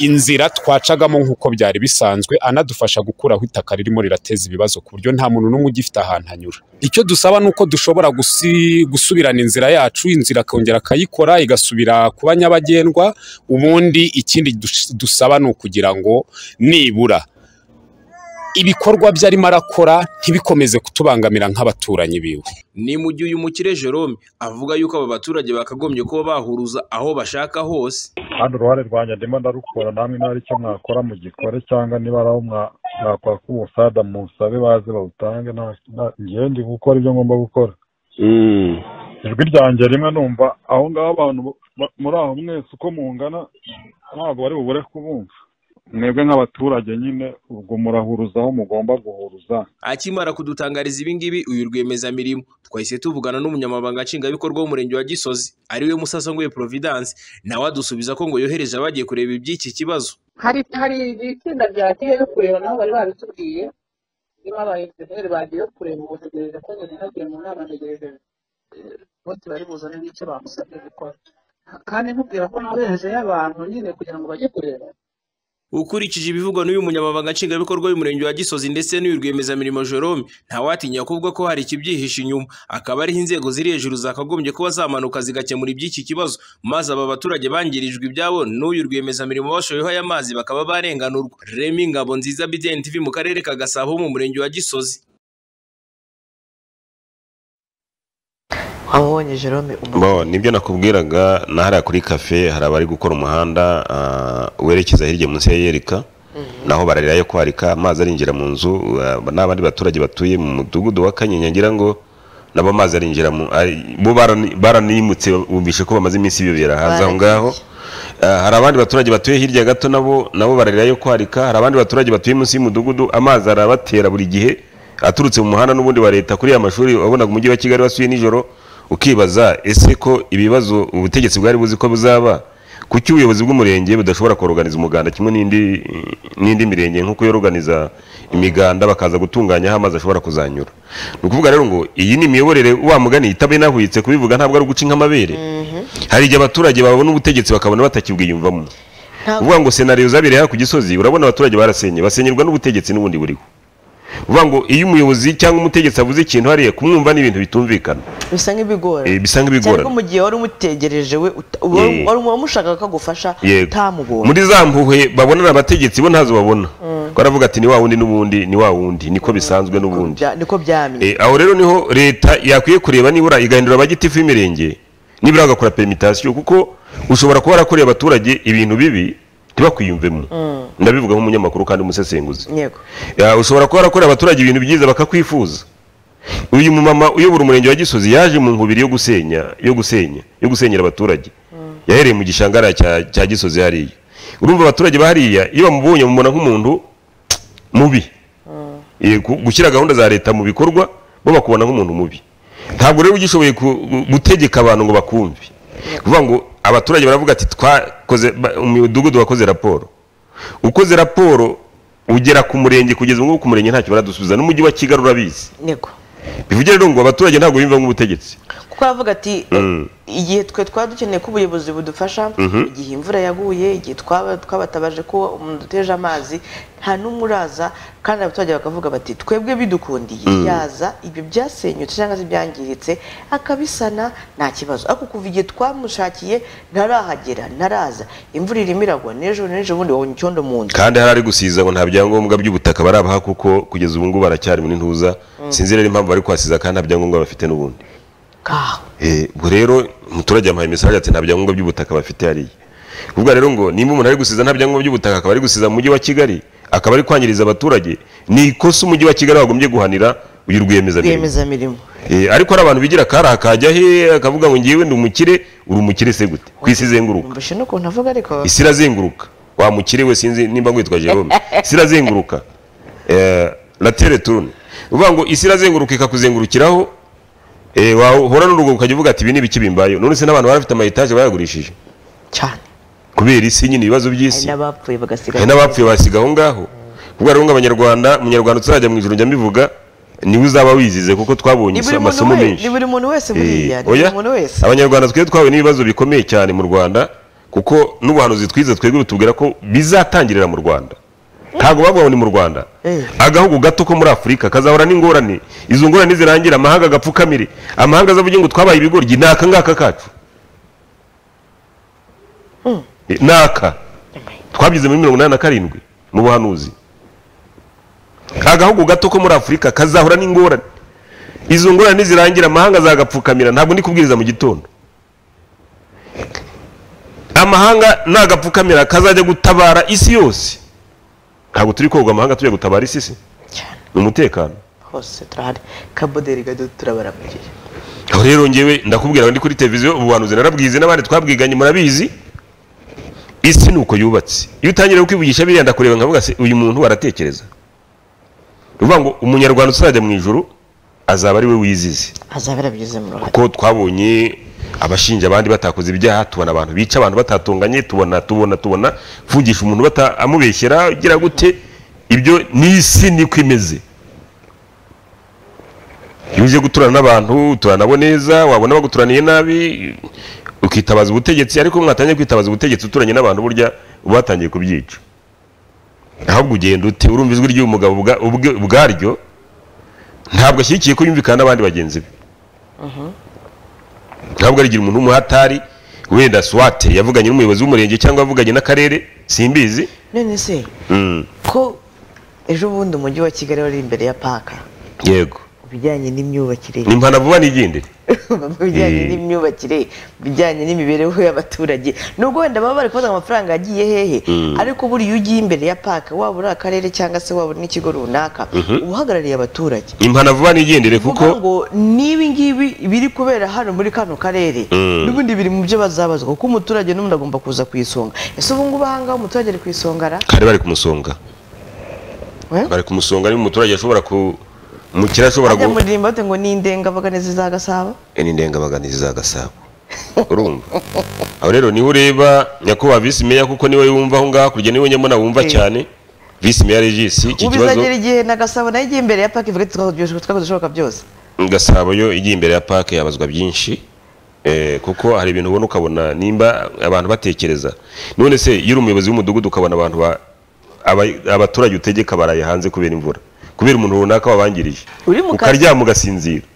inzira twacagamo nk'uko byari bisanzwe anadufasha gukuraho itaka ririmo rirateza ibibazo ku buryo nta muntu n'umwe ugifite ahantu anyura icyo dusaba ni uko dushobora gusi- gusubirana inzira yacu inzira akongera akayikora igasubira kuba nyabagendwa ubundi ikindi dus- dusaba ni ukugira ngo nibura ibikorwa byo arimo arakora ntibikomeze kutubangamira nk'abaturanyi biwe ni mu gihe uyu mukire Jerome avuga yuko aba baturage bakagombye kuba bahuruza aho bashaka hose kandi uruhare rwanjye ndimo ndarukora namwe niba hari icyo mwakora mugikore cyangwa niba ari aho mwa- mwakora k'ubusada musabe baze bawutange nta- nta- njyewe ndi gukora ibyo ngomba gukora ijwi ryanjye rimwe numva aho ngaho abantu bo- ba- muri aho mwese uko mungana ntabwo bari bubure kubumva mwebwe nk'abaturage nyine ubwo murahuruza aho mugomba guhuruza akimara kudutangariza ibingibi uyu rwiyemezamirimo twahise tuvugana n'umunyamabanga nshingwabikorwa w'umurenge wa gisozi ariwe musasangwe providence nawe adusubiza ko ngo yohereje abagiye kureba iby'iki kibazo hari hari itsinda ryagiye yo kureba nabo bari babitubwiye niba abayejenereri bagiye yo kureba ubu tegereje ko nyine nagiye mu nama ntegereje eh, bose bari buzane n'icyo bamusabye gukora kandi nkubwira ko nabejejeyo abantu nyine kugira ngo bajye kureba ukurikije ibivugwa n'uyu munyamabanga nshingwabikorwa w'umurenge wa gisozi ndetse n'uyu rwiyemezamirimo jerome ntawatinya kuvuga ko hari ikibyihishe inyuma akaba ariho inzego ziri hejuru zakagombye kuba zamanuka zigakemura iby'iki kibazo maze aba baturage bangirijwe ibyabo n'uyu rwiyemezamirimo bashoyeho aya mazi bakaba barenganurwa remi ngabo nziza bdn tv mu karere ka gasabo mu murenge wa gisozi wamubonye jerome umu- bo nibyo nakubwiraga na hariya kuri kafe hari abari gukora umuhanda ah, werekeza hirya munsi ya yerika naho bararirayo kwarika amazi arinjira mu nzu ah, n'abandi baturage batuye mu mudugudu wa kanyinya ngira ngo nabo amazi arinjira mu ari- bo barani- baranimutse bumvishe ko bamaze iminsi bibera hanze aho ngaho Ah, hari abandi baturage batuye hirya gato nabo nabo bararirayo kwarika hari abandi baturage batuye munsi y'umudugudu amazi arabatera buri gihe aturutse mu muhanda n'ubundi wa leta kuri ya mashuri wabonaga umujyi wa kigali wasuye nijoro ukibaza ese ko ibibazo ubutegetsi bwari buzi ko buzaba kuki ubuyobozi bw'umurenge budashobora kuroganiza umuganda kimwe n'indi n'indi mirenge nk'uko yoroganiza imiganda bakaza gutunganya aho amazi ashobora kuzanyura ni ukuvuga rero ngo iyi ni imiyoborere wa mugani itabenahwitse kubivuga ntabwo ari uguca inka amabere hari igihe abaturage babona ubutegetsi bakabona batakibwiyumvamo Ntabwo- uvuga ngo senariyo zabereye hano ku gisozi urabona abaturage barasenye basenyerwa n'ubutegetsi n'ubundi buriho uvuga ngo iyo umuyobozi cyangwa umutegetsi avuze ikintu hariya kumwumva ni ibintu bitumvikana bisa nk'ibigora Eh, bisa nk'ibigorana. cyangwa mu gihe wari umutegereje we uta- wari Yeah. wari uwamushakaga ko agufasha Yego. utamubonye muri za mpuhwe babonana abategetsi bo ntazo babona baravuga ati ni wa wundi n'ubundi ni wa wundi niko bisanzwe n'ubundi Bya- niko byamye Eh, aho rero niho leta yakwiye kureba nibura igahindura abagitifu b'imirenge nibura agakora pemitasiyo kuko ushobora kuba warakoreye abaturage ibintu bibi ntibakwiyumvemo ndabivuga nk'umunyamakuru kandi umusesenguzi yego Ya, ushobora kuba warakoreye abaturage ibintu byiza bakakwifuza uyu mumama uyobora umurenge wa gisozi yaje mu nkubiri yo gusenya yo gusenya yo gusenyera abaturage yahereye mu gishangara cya, cya gisozi hariya urumva abaturage bahariya iyo bamubonye bamubona nk'umuntu mubi Eh, gu- gushyira gahunda za leta mu bikorwa bo bakubona nk'umuntu mubi ntabwo rero ugishoboye ku- gu- gutegeka abantu ngo bakumve kuvuga ngo abaturage baravuga ati twakoze ba- umudugudu wakoze raporo ukoze raporo ugera ku murenge kugeza ubu ngubu ku murenge ntacyo baradusubiza n'umujyi wa kigali urabizi yego bivuge rero ngo abaturage ntabwo biyumva nk'ubutegetsi kuko aravuga ati igihe twe twaba dukeneye ko ubuyobozi budufasha igihe imvura yaguye igihe twaba twabatabaje ko umuntu uteje amazi nta n'umwe uraza kandi abaturage bakavuga bati twebwe bidukundiye yaza ibyo byasenyutse cyangwa se byangiritse akabisana nta kibazo ariko kuva igihe twamushakiye ntarahagera ntaraza imvura irimo iragwa n'ejo n'ejo ubundi wabonye icyondo mu nzu kandi hari ari gusiza ngo nta byangombwa by'ubutaka barabaha kuko kugeza ubu ngubu baracyari muri ntuza sinzi rero impamvu bari kuhasiza kandi nta byangombwa bafite n'ubundi ngaho Eh, ubwo rero umuturage yamuhaye mesaje ati nta byangombwa by'ubutaka bafite hariya ubwo rero ngo nimba umuntu ari gusiza nta byangombwa by'ubutaka akaba ari gusiza mu mujyi wa kigali akaba ari kwangiriza abaturage ni ikosa umujyi wa kigali wagombye guhanira uyu rwiyemezamirimo rwiyemezamirimo Eh, ariko hari abantu bigira akari akajya he akavuga ngo ngiwe ndi umukire uri umukire se gute ku isi izenguruka mbashe n'ukuntu avuga ariko isi irazenguruka wa mukire we sinzi nimba ngwitwa jerome isi irazenguruka Eh, latere turune uvuga ngo isi irazenguruka ikakuzengurukiraho eh, wahora n'urugo ukajya uvuga ati ibi ni ibiki bimbayeho none se n'abantu barafite amayetaje bayagurishije cyane kubera isi nyine ibibazo hari by'isi n'abapfuye bagasigara hari n'abapfuye basiga aho ngaho ubwo rero ngo abanyarwanda umunyarwanda utazajya mu ijoro njya mbivuga niwe uzaba wizize kuko twabonye ni buri muntu amasomo we- menshi ni buri muntu wese buriya Eh, ni buri oya muntu wese abanyarwanda twebwe twahuye n'ibibazo bikomeye cyane mu rwanda kuko n'ubuhanuzi twize twebwe bitubwira ko bizatangirira mu rwanda ntabwo bavuga ngo ni mu rwanda Eh. agahugu gato ko muri afurika kazahora n'ingorane izo ngorane nizirangira amahanga agapfukamire amahanga azavuge ngo twabaye ibigoryi ni aka ngaka kacu Eh, ni aka twabigize muri mirongo inani na karindwi mu buhanuzi agahugu gato ko muri afurika kazahora n'ingorane izo ngorane nizirangira amahanga azagapfukamira ntabwo ndi kubwiriza mu gitondo amahanga nagapfukamira kazajya gutabara isi yose ntabwo turi koga amahanga tujya gutabara isi si cyane ni umutekano hose turahari kaboderi gato turabaramiriye aho rero ngewe ndakubwira ngo ndi kuri televiziyo ubuhanuzi narabwize n'abandi twabwiganye murabizi isi ni uko yubatse iyo utangiye kwivugisha biriya ndakureba nkavuga se uyu muntu baratekereza ni ukuvuga ngo umunyarwanda uzajya mu ijoro azaba ari we wizize azaba yarabigeze mu ruhare kuko twabonye abashinja abandi batakoze ibyaha tubona abantu bica abantu batatunganye tubona tubona tubona mfungisha umuntu bata- amubeshyera ugira gute ibyo ni isi niko imeze iyo uje guturana n'abantu uturana nabo neza wabona baguturaniye nabi ukitabaza ubutegetsi ariko mwatangiye kwitabaza ubutegetsi uturanye n'abantu burya uba watangiye kubyica ahubwo ugenda ute urumva ijwi ry'uyu mugabo ubwa- ubwe- ubwaryo ntabwo ashyigikiye ko yumvikana n'abandi bagenzi be ntabwo arigira umuntu w'umuhatari wenda swate yavuganye n'umuyobozi w'umurenge cyangwa yavuganye n'akarere simbizi none se ko ejo bundi umujyi wa kigali wari imbere ya paka yego ibijyanye n'imyubakire ni impana vuba n'igendere ibijyanye Eh. n'imyubakire ibijyanye n'imibereho y'abaturage nubwo wenda baba bari kubona amafaranga yagiye hehe ariko buriya iyo ugiye imbere ya paka waba uri akarere cyangwa se waba uri n'ikigo runaka uba uhagarariye abaturage ni impana vuba n'igendere kuko kuko ngo n'ibi ngibi biri kubera hano muri kano karere n'ubundi biri mu byo bazabazwa kuko umuturage n'umuntu agomba kuza ku isonga ese ubu ngubu aha ngaha umuturage ari ku isonga ara kare bari kumusonga Eh? bari kumusonga niba umuturage ashobora ku umukire ashobora ajya gu- muririmba bate ngo ni indengabaganizi za gasabo Eh, ni indengabaganizi za gasabo urumva aho rero niho ureba nyakubahwa visi meya kuko niwe yumva aho ngaho hakurya niwe nyamuna wumva Eh. cyane visi meya regisi iki kibazo ubizagera igihe na gasabo nayo igiye imbere ya paki ivuga ati twakoze twakoze ibishoboka byose gasabo yo igiye imbere ya pake yabazwa byinshi eh, kuko hari ibintu ubona ukabona nimba abantu batekereza none se iyo uri umuyobozi w'umudugudu ukabona abantu ba- aba- abaturage utegeka baraye hanze kubera imvura kubera umuntu runaka wabangirije Uri mu kazi. ukaryama ugasinzira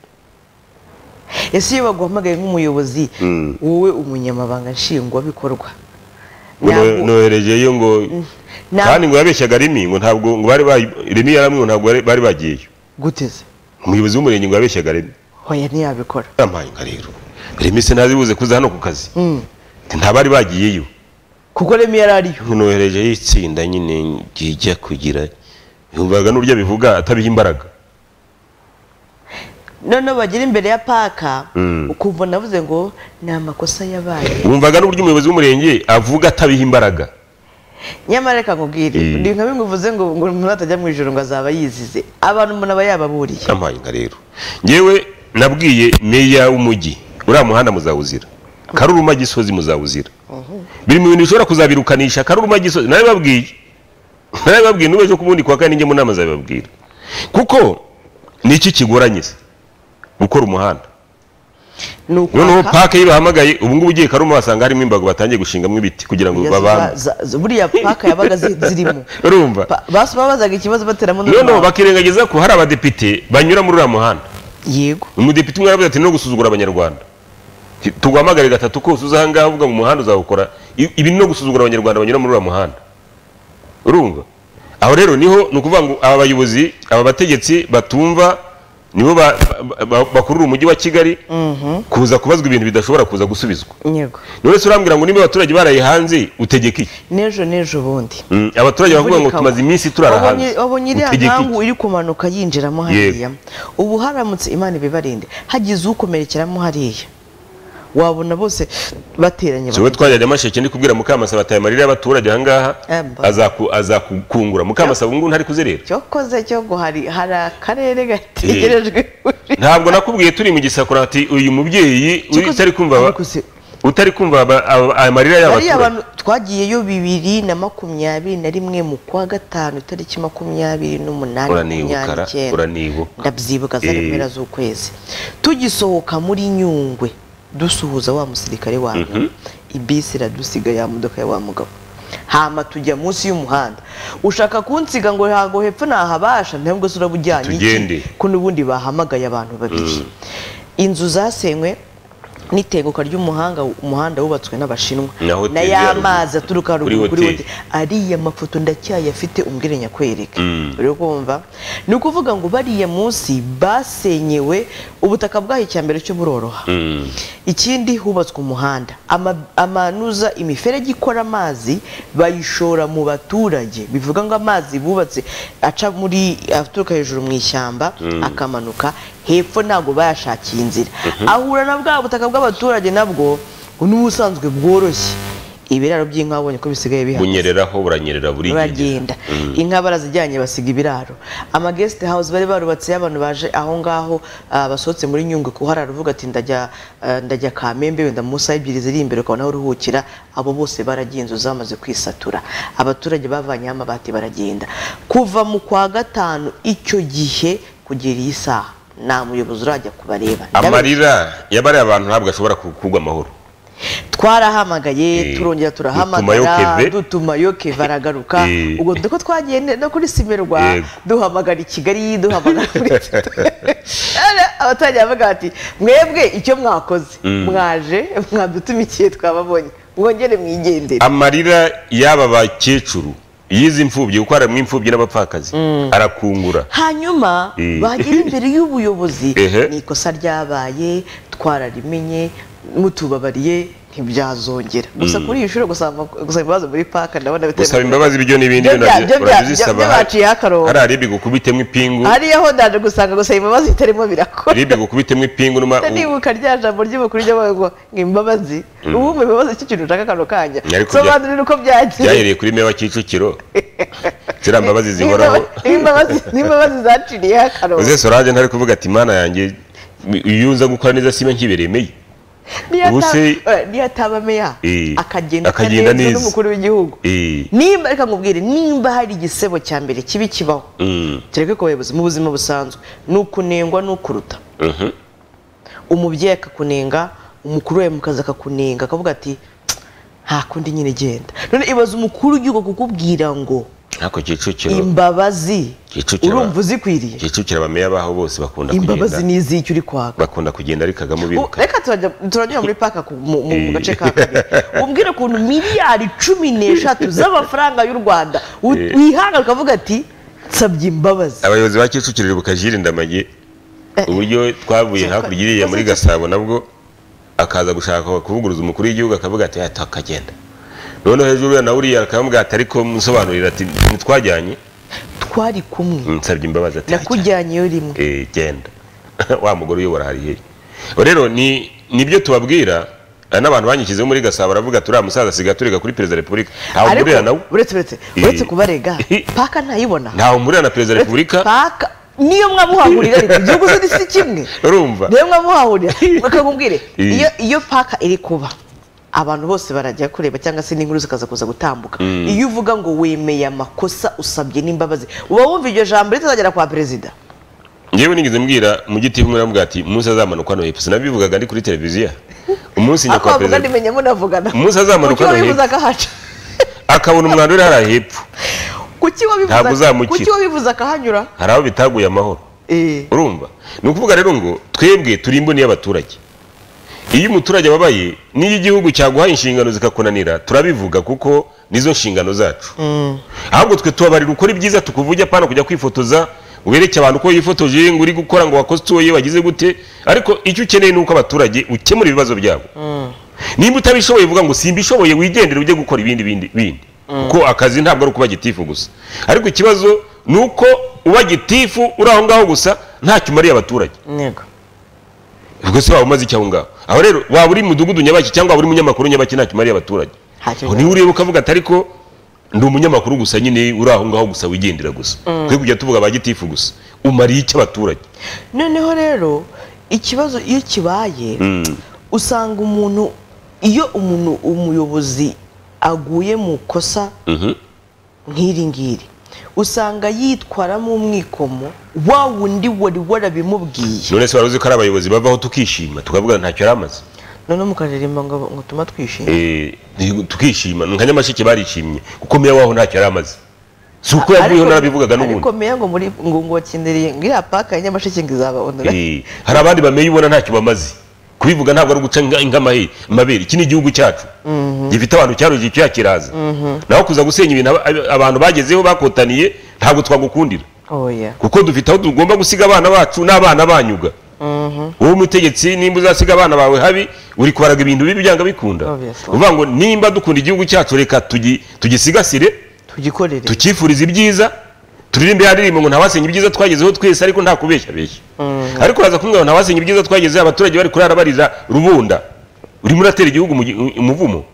ese iyo baguhamagaye nk'umuyobozi wowe umunyamabanga nshingwabikorwa ngo ntabwo- no- noherejeyo ngo ntabwo- kandi ngo yabeshyaga rimi ngo ntabwo ngo bari ba- rimi yaramwe ngo ntabwo bari- bari bagiyeyo guteze umuyobozi w'umurenge ngo yabeshyaga rimi hoya ntiyabikora yarampaye nka rero rimi sinazi buze kuza hano ku kazi Mm. Ati, ntabari bagiyeyo kuko remi yari ariyo nohereje y'itsinda nyine rijya kugira yumvaga n'urya bivuga atabiha imbaraga noneho bagera imbere ya paka Mm. ukumva navuze ngo ni amakosa yabaye wumvaga n'uburyo umuyobozi w'umurenge avuga atabiha imbaraga nyamara reka nkubwire Eh. ni nka bimwe uvuze ngo ngo umuntu atajya mu ijoro ngo azaba yizize abantu umuntu aba yababuriye yampaye inka rero ngewe nabwiye meya w'umujyi uriya muhanda muzawuzira karuruma gisozi muzawuzira biri mu bintu bishobora kuzabirukanisha karuruma gisozi nabibabwiye nabibabwiye n'ubwo ejo ku bundi kwa kane njye mu nama zabibabwira kuko ni iki kigoranye se gukora umuhanda ni noneho ukwaka pake bahamagaye ubu ngubu ugiye karuma wasanga harimo imbago batangiye gushingamo ibiti kugira ngo Ya, babanze za- za- za- buriya paka yabaga zi- zirimo urumva Pa- basi babazaga ikibazo bateramo noneho n'urwamo. bakirengagiza ko hari abadepite banyura muri uriya muhanda yego umudepite umwe aravuze ati no gusuzugura abanyarwanda tuguhamagare gatatu kose uza ahangaha uvuga mu muhanda uzawukora I- ibi ni no gusuzugura abanyarwanda banyura muri uriya muhanda urumva aho rero niho ni ukuvuga ngo aba bayobozi aba bategetsi batumva nibo ba- ba- ba- bakurura umujyi wa kigali kuza kubazwa ibintu bidashobora kuza gusubizwa yego none se urambwira ngo niba abaturage baraye hanze utegeke iki n'ejo n'ejo bundi Mm, abaturage baravuga ngo Imvura tumaze ikagwa. iminsi turara hanze Wabonye- wabonye iriya utegeke iki?" nkangu iri kumanuka yinjiramo hariya ubu haramutse imana ibibarinde hagize ukomerekeramo hariya wabona bose bateranye wowe twajya nyamasheke ndi kubwira mukamasaba ataye amarira y'abaturage ahangaha Emba. azaku- azakukungura mukamasaba ubungubu ntari kuzerera cyokoze cyo ngo hari hari akarere gategerejwe ntabwo nakubwiye turi mu gisakura ati uyu mubyeyi uri- Cyokoze- utari kumva aba- ariko se- utari kumva aba- aba- amarira bariya y'abaturage bantu twagiyeyo bibiri na makumyabiri na rimwe mu kwa gatanu itariki makumyabiri n'umunani uranibuka ra, makumyabiri n'icyenda. uranibuka ndabyibuka za Eh. mpera z'ukwezi tugisohoka muri nyungwe dusuhuza wa musirikare wanyu ibisi iradusiga ya modoka ya wa mugabo hama tujya munsi y'umuhanda ushaka kunsiga ngo ntago hepfo nahabasha ntabwo se urabujyanye Tugende. iki ko n'ubundi bahamagaye abantu babiri inzu zasenywe n'itenguka ry'umuhanga umuhanda wubatswe n'abashinwa Na hoteli na ya ya ruguru. mazi aturuka Kuri ruguru kuri hoteli. hoteli ariya mafoto ndacyayafite umbwire nyakwereka uri kumva ni ukuvuga ngo bariya munsi basenyewe ubutaka bwaho icya mbere cyo buroroha ikindi hubatswe umuhanda Ama- amanuza imiferege ikora amazi bayishora mu baturage bivuga ngo amazi bubatse aca muri aturuka hejuru mu ishyamba akamanuka hepfo ntabwo bayashakiye inzira ahura na bwa butaka bw'abaturage nabwo n'ubusanzwe bworoshye ibiraro by'inka wabonye ko bisigaye bihari bunyereraho buranyerera buri baragenda inka barazijyanye basiga ibiraro ama guest house bari barubatse abantu baje aho ngaho ah, basohotse muri nyungwe kuhara ruvuga ati ndajya ah, ndajya kamembe wenda mu masaha ebyiri ziri imbere ukabona aho uruhukira abo bose baragenza zamaze kwisatura abaturage bavanyeho amabati baragenda kuva mu kwa gatanu icyo gihe kugera iyi saha nta muyobozi urajya kubareba amarira y'abariya abantu ntabwo ashobora kugwa amahoro twarahamagaye Eh, turongera dutumayo turahamagara Keve. dutumayo keve aragaruka Eh. ubwo dore ko twagiye ne- no kuri simerwa Yego. duhamagara i kigali duhamagara muri abaturage baravuga bati mwebwe icyo mwakoze mwaje mwadutumikiye twababonye mwongere mwigendere amarira y'aba bakecuru y'izi mfubyi kuko harimo imfubyi n'abapfakazi arakungura hanyuma Eh. bagera imbere y'ubuyobozi Ehe. ni ikosa ryabaye twararimenye mutubabariye ntibyazongera gusa kuri iyi shuri gusaba gusaba imbabazi muri paka ndabona bitari gusaba mu- imbabazi ibyo n'ibindi Byo bya- nabyo byo bya- urabizisaba. byo baciyeho akarongo. hari aribi gukubitemo ipingu hariya ho ndaje gusanga gusaba imbabazi bitarimo birakora aribi gukubitemo ipingu numa nibuka rya jambo ry'umukuru ry'abantu ngo ngo imbabazi ubu mu imbabazi cyo kintu ushaka akantu kanya Ariko bya- sobanurira uko byagiye byahereye kuri mewa kicukiro ziriya mbabazi zihoraho n'imbabazi n'imbabazi zaciriyeho akarongo uze sorange ntari kuvuga ati mana yanjye iyo uza gukora neza siba nkiberemeye Niyo ubu ata- se- eh, niyo ataba meya Eh, akagenda akagenda neza neza. n'umukuru w'igihugu Eh. nimba reka nkubwire nimba hari igisebo cya mbere kibi kibaho kereka ko abayobozi mu buzima busanzwe ni ukunengwa n'ukuruta umubyeyi akakunenga umukuru wawe mu kazi akakunenga akavuga ati nta kundi nyine genda none ibaza umukuru w'igihugu kukubwira ngo ariko kicukiro imbabazi Kicukiro. urumva uzikwiriye kicukiro abameya baho bose bakunda kugenda imbabazi ni iz'icyo uri kwaka bakunda kugenda ari kagame U- ubiruka reka turajya- turajya muri paka ku- mu mu- mu Eh. gace ka kagera umbwire ukuntu miliyari cumi n'eshatu z'amafaranga y'u rwanda u- Eh. wihangana ukavuga ati nsabye imbabazi abayobozi ba kicukiro ibuka jiri ndamage uburyo twavuye Cyo, hakurya iriya muri cyo, cyo. gasabo nabwo akaza gushaka kuvuguruza umukuru w'igihugu akavuga ati "Ah, takagenda noneho hejuru ya nawe uriya akamubwira ati ariko musobanurira ati ntitwajyanye twari kumwe nsabye imbabazi ati "Ajya." nakujyanyeyo rimwe Eh, genda wa mugore uyobora hari hehe rero ni nibyo tubabwira hari n'abantu banyikizeho muri gasabo baravuga turiya musaza asigaye turega kuri perezida wa repubulika ntawe ariko umurira nawe uretse uretse Eh. uretse kubarega paka ntayibona ntawe umurira na perezida wa repubulika paka niyo mwamuhahurira ariko igihugu se si kimwe urumva niyo mwamuhahurira bakakubwira Eh. iyo iyo paka iri kuba abantu bose barajya kureba cyangwa se n'inkuru zikaza kuza gutambuka iyo uvuga ngo wemeye amakosa usabye n'imbabazi uba wumva iryo jambo ritazagera kwa perezida ngewe nigeze mbwira mu giti umwe aravuga ati umunsi azamanuka no hepfo sinabivugaga ndi kuri televiziyo umunsi njya ako kwa wavuga perezida ntimenya munavugana Umunsi azamanuka kuki noneho. wabivuze akahaca akabona umwanda uri hariya hepfo kuki wabivuze Ntabwo uzamukira. kuki wabivuze akahanyura hari aho bitaguye amahoro Eh. urumva ni ukuvuga rero ngo twebwe turi imboni y'abaturage iyo umuturage ababaye n'iyo igihugu cyaguhaye inshingano zikakunanira turabivuga kuko nizo nshingano zacu ahubwo twe tubabarira ukora ibyiza tukuvuge apana kujya kwifotoza wereke abantu uko yifotoje ngo uri gukora ngo wakosoye wagize gute ariko icyo ukeneye ni uko abaturage ukemura ibibazo byabo nimba utabishoboye uvuga ngo simbishoboye wigendere ujye gukora ibindi bindi bindi kuko akazi ntabwo ari ukuba gitifu gusa ariko ikibazo ni uko uba gitifu uri aho ngaho gusa ntacyo umariye abaturage yego ubwo se waba umaze iki aho ngaho aho rero waba uri mu mudugudu nyabaki cyangwa waba uri umunyamakuru nyabaki ntacyo umariye abaturage Ntacyo Aho niba ureba ukavuga ati ariko ndi umunyamakuru gusa nyine uri aho ngaho gusa wigendera gusa twe kujya tuvuga ba gitifu gusa umariye iki abaturage noneho rero ikibazo iyo kibaye usanga umuntu iyo umuntu umuyobozi aguye mu kosa Mhm. nk'iri ngiri usanga yitwaramo umwikomo wa wundi wari warabimubwiye none se wari uzi ko ari abayobozi bavaho tukishima tukavuga ntacyo yari amaze noneho mukaririmba ngo ngo tuma twishime Eh, ni- tukishima nka nyamasheke barishimye kuko meya waho ntacyo yari amaze si uko yavuyeho Ariko- narabivugaga ariko n'ubundi meya ngo muri ngo ngo wakiniriye ngo iriya paka ya nyamasheke ngo izaba onura Eh, hari abandi bameye ubona ntacyo bamaze kubivuga ntabwo ari uguca inga- ingamahe amabere iki ni igihugu cyacu gifite abantu cyarugiye icyo yakiraza naho kuza gusenya ibintu aba- aba- abantu bagezeho bakotaniye ntabwo twagukundira oya kuko dufite aho tugomba gusiga abana bacu n'abana banyuga wowe umutegetsi nimba uzasiga abana bawe habi uri kubaraga ibintu bibi byanga bikunda Obviously. uvuga ngo nimba dukunda igihugu cyacu reka tugi- tugisigasire tugikorere tukifuriza ibyiza turirimbe ya ndirimbo ngo ntawasenya ibyiza twagezeho twese ariko nta kubeshya beshya ariko uraza kumwe ngo ntawasenya ibyiza twagezeho abaturage bari kurara barira rubunda urimo uratera igihugu mu gi- umuvumo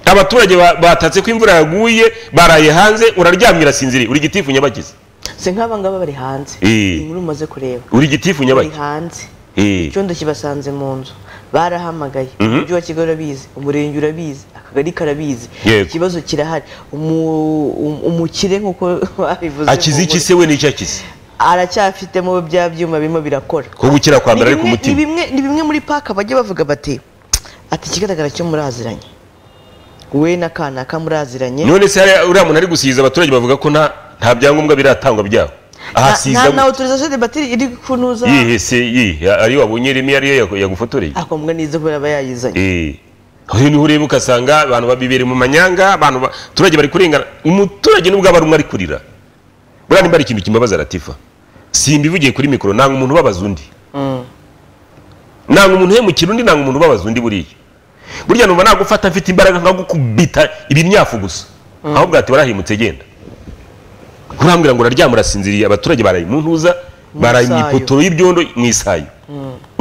abaturage ba- batatse ko imvura yaguye baraye hanze uraryamye urasinziriye uri gitifu nyabagizi si nk'aba ngaba bari hanze Eh. inkuru umaze kureba uri gitifu bari nyabagizi hanze Eh. icyondo kibasanze mu nzu barahamagaye umujyi wa kigali urabizi umurenge urabizi akagari karabizi Yego. ikibazo kirahari Umu- um- umukire nk'uko babivuze akize mu iki nkuru, se we n'icyo akize aracyafitemo bya byuma birimo birakora ko gukira kwa ni mbere ari ku bimwe- ni mutima bimwe- ni bimwe muri paka bajya bavuga bati ati ikigaragara cyo muraziranye we n'akanaka muraziranye none se hariya uriya muntu ari gusiza abaturage bavuga ko nta nta byangombwa biratangwa byabo ahasiza nta gute? na autorisation de batiri iri kunuza yihe se yihe ariyo wabonye rimwe ariyo yagu- yagufotoreye akombwa n'izo kubera aba yayizanye Eh. aho niho ureba ugasanga abantu babibereye mu manyanga abantu baturage bari kurengana umuturage nubwo aba ari umwe ari kurira buriya nimba ari ikintu kimbabaza aratifa simbivugiye kuri mikoro nanga umuntu ubabaza undi nanga umuntu uhemukira undi nanga umuntu ubabaza undi buriya burya numva nagufata mfite imbaraga nkagukubita ibimyafu gusa ahubwo ati warahimutse genda urambwira ngo uraryama urasinziriye abaturage baraye mu ntuza baraye mu isayo. ipoto y'ibyondo mu isayo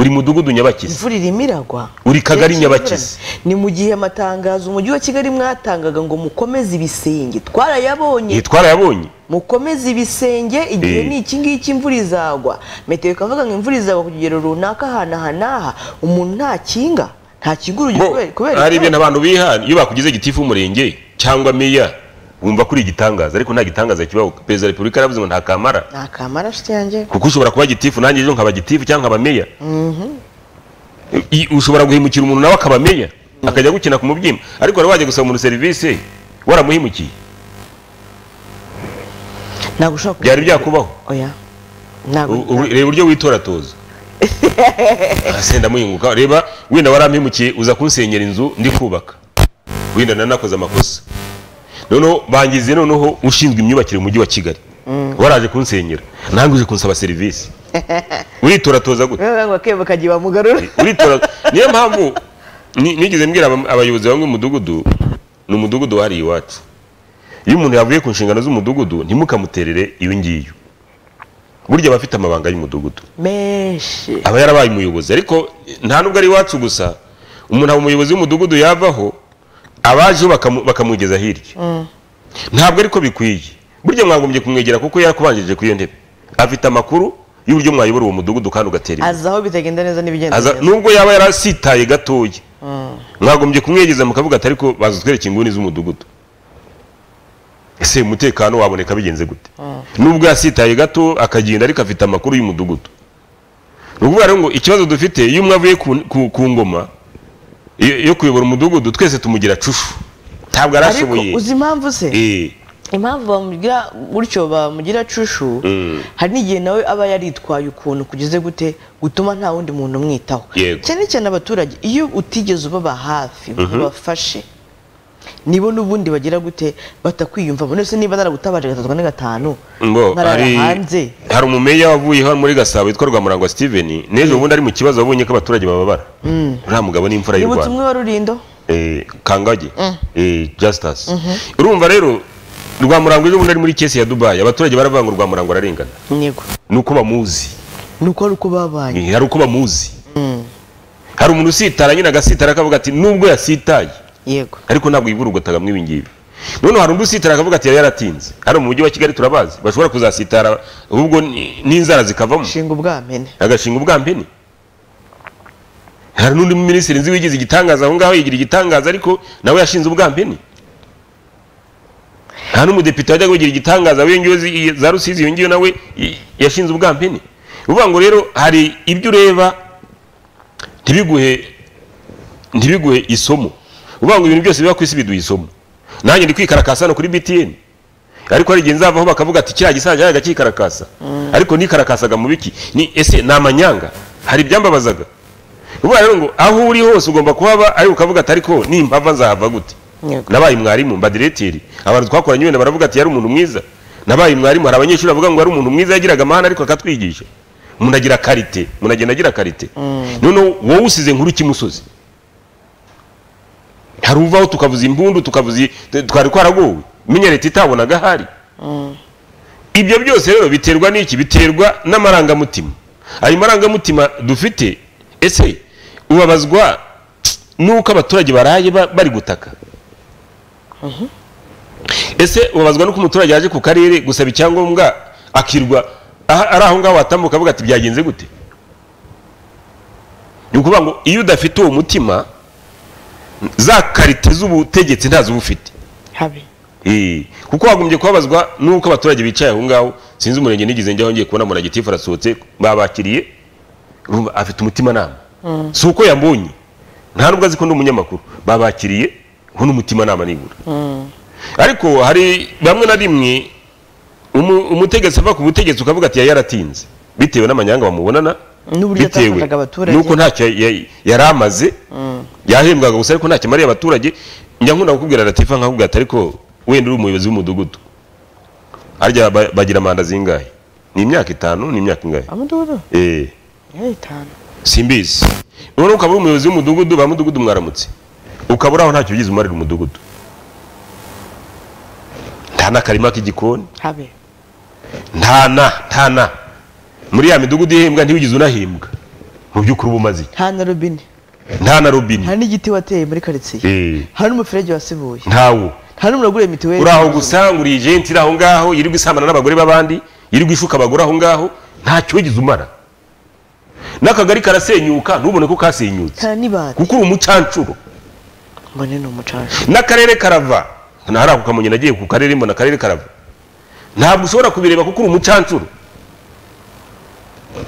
uri mudugudu nyabakizi imvura irimo iragwa Uri Kagari Igihe cy'imvura. Nyabakizi. ni mu gihe amatangazo umujyi wa kigali mwatangaga ngo mukomeze ibisenge twarayabonye iyi twarayabonye mukomeze ibisenge igihe Eh. ni iki ngiki imvura izagwa metero ikavuga ngo imvura izagwa ku kigero runaka ahantu aha n'aha umuntu ntakinga ntakinga urugero Bo, kubera- kubera ikibazo. hari ibintu abantu biha iyo bakugize gitifu w'umurenge cyangwa meya wumva kuri igitangaza ariko nta gitangaza kibaho perezida wa repubulika yaravuze ngo nta kamara nta kamara nshuti yanjye kuko ushobora kuba gitifu nanjye ejo nkaba gitifu cyangwa nkaba meya I- ushobora guhimukira umuntu nawe akaba meya akajya gukina ku mubyimba ariko wari wajya gusaba umuntu serivisi waramuhimukiye ntabwo ushobora kuvuga byari byakubaho oya ntabwo U- ubu- reba uburyo witoratoza Ah, se ndamuyunguka reba wenda warampimukiye uza kunsenyera inzu ndi kubaka wenda nanakoze amakosa noneho bangize noneho ushinzwe imyubakire mu mujyi wa kigali waraje kunsenyera nange uje kunsaba serivisi uritoratoza gute rero bakwiye bakagiye bamugarura uritora niyo mpamvu ni- nigeze mbwira aba- abayobozi bamwe mu mudugudu ni umudugudu wahariye iwacu iyo umuntu yavuye ku nshingano z'umudugudu ntimukamuterere iyo ngiyo burya aba afite amabanga y'umudugudu menshi aba yarabaye umuyobozi ariko nta nubwo ari iwacu gusa umuntu aba umuyobozi w'umudugudu yavaho abajeho bakamu- bakamugeza hirya ntabwo ariko bikwiye burya mwagombye kumwegera kuko yakubanjirije ku iyo ntebe afite amakuru y'uburyo mwayobora uwo mudugudu kandi ugatera imbere azi aho bitagenda neza n'ibigenda aza neza nubwo yaba yarasitaye gatoya mwagombye kumwegeza mukavuga ati ariko baza twereke inguni z'umudugudu ese umutekano waboneka bigenze gute nubwo yasitaye gato akagenda ariko afite amakuru y'umudugudu ni ukuvuga rero ngo ikibazo dufite iyo umwe avuye ku, ku, ku ngoma yo yo kuyobora umudugudu twese tumugira cushu ntabwo ariko arashoboye uzi impamvu se Eh, impamvu bamugira gutyo bamugira cushu hari n'igihe nawe aba yaritwaye ukuntu kugize gute gutuma nta wundi muntu umwitaho Yego. cyane cyane abaturage iyo utigeze ubaba hafi ngo ubafashe nibo n'ubundi bagira gute batakwiyumvamo ndetse niba naragutabaje gatatu na gatanu ngo nkarara hari hanze hari umumeya wavuyeho hano muri gasabo witwa rwamurangwa steven n'ejo bundi ari mu kibazo wabonye ko abaturage bababara uriya mugabo ni imfura y'u nibutse rwanda umwe wa rurindo eh, kangage eh, justus urumva rero rwamurango ejo bundi ari muri kesi ya dubayi abaturage baravuga ngo rwamurango ararengana yego ni uko bamuzi ni uko ari uko babaye Eh, hari uko bamuzi hari umuntu usitara nyine agasitara akavuga ati nubwo yasitaye yego ariko ntabwo yiburugotaga mwibi ngibi noneho hari undi usitara akavuga ati yari yaratinze hano mu mujyi wa kigali turabazi bashobora kuzasitara ahubwo ni- n'inzara zikavamo shinga ubwamene agashinga ubwambeni hari n'undi minisitiri nzi wigize igitangaza aho ngaho yigira igitangaza ariko nawe yashinze ubwambeni nta n'umudepite wajyaga wigira igitangaza wiyongeyeho zi- za rusizi yongeyeho nawe i- yashinze ubwambeni uvuga ngo rero hari ibyo ureba ntibiguhe ntibiguhe isomo uvuga ngo ibintu byose biba ku isi biduha isomo nanjye ndi kwikarakasa hano kuri btn ariko hari igihe nzavaho bakavuga ati kiriya gisaza yajyaga kikarakasa ariko nikarakakasaga mu biki ni ese ni amanyanga hari ibyambabazaga uvuga rero ngo aho uri hose ugomba kuhaba ariko ukavuga ati ariko nimpava nzahava gute Yego. nabaye mwarimu mba diretiri abantu twakoranye wenda baravuga ati yari umuntu mwiza nabaye mwarimu hari abanyeshuri bavuga ngo yari umuntu mwiza yagiraga amahane ariko akatwigisha umuntu agira karite umuntu agenda agira karite noneho wowe usize nkuru kimusozi hari uvaho tukavuza imbundu tukavuza t- twari twaragowe menya leta itabonaga ahari ibyo byose rero biterwa n'iki biterwa n'amarangamutima ayo marangamutima dufite ese ubabazwa n'uko abaturage baraye ba- bari gutaka ese ubabazwa n'uko umuturage yaje ku karere gusaba icyangombwa akirwa aha- ari aho ngaho watambuka avuga ati byagenze gute ni ukuvuga ngo iyo udafite uwo mutima za karite z'ubutegetsi ntazo uba ufite habi Eh, kuko wagombye kubabazwa n'uko abaturage bicaye aho ngaho sinzi umurenge nigeze njyaho ngiye kubona muragitifu arasohotse babakiriye urumva afite umutimanama si uko yambonye nta nubwo azi ko ndi umunyamakuru babakiriye ho n'umutimanama nibura ariko hari bamwe na rimwe umu- umutegetsi ava ku butegetsi ukavuga ati yari yaratinze bitewe n'amanyanga bamubonana N'uburyo yatakazaga abaturage. n'uko ntacyo ya- yari amaze yahembwaga gusa ariko ntacyo amariye abaturage njya nkunda kukubwira latifa nkakubwira ati ariko wenda uri umuyobozi w'umudugudu harya ba- bagira manda zingahe ni imyaka itanu ni imyaka ingahe amudugudu Eh, yari itanu simbizi noneho ukaba uri umuyobozi w'umudugudu ba mudugudu mwaramutse ukaba uri aho ntacyo ugize umarira umudugudu nta n'akarima k'igikoni habe nta na nta na muri ya midugudu ihembwa ntiwigize unahembwa mu by'ukuri uba umaze iki nta na robine nta na robine nta n'igiti wateye muri karitsiye Eh, nta n'umuferege wasibuye ntawo nta n'umuntu waguriye mituweli uri aho gusa ngo uri ijenti iri aho ngaho yirirwa isambana n'abagore b'abandi yirirwa ishuka abagore aho ngaho ntacyo wigize umara n'akagari karasenyuka ntubone ko kasenyutse nta n'ibati kuko uri umucancuro mbone ni umucaca n'akarere karava nta ako kamonyi nagiye ku karere mbona akarere karava ntabwo ushobora kubireba kuko uri umucancuro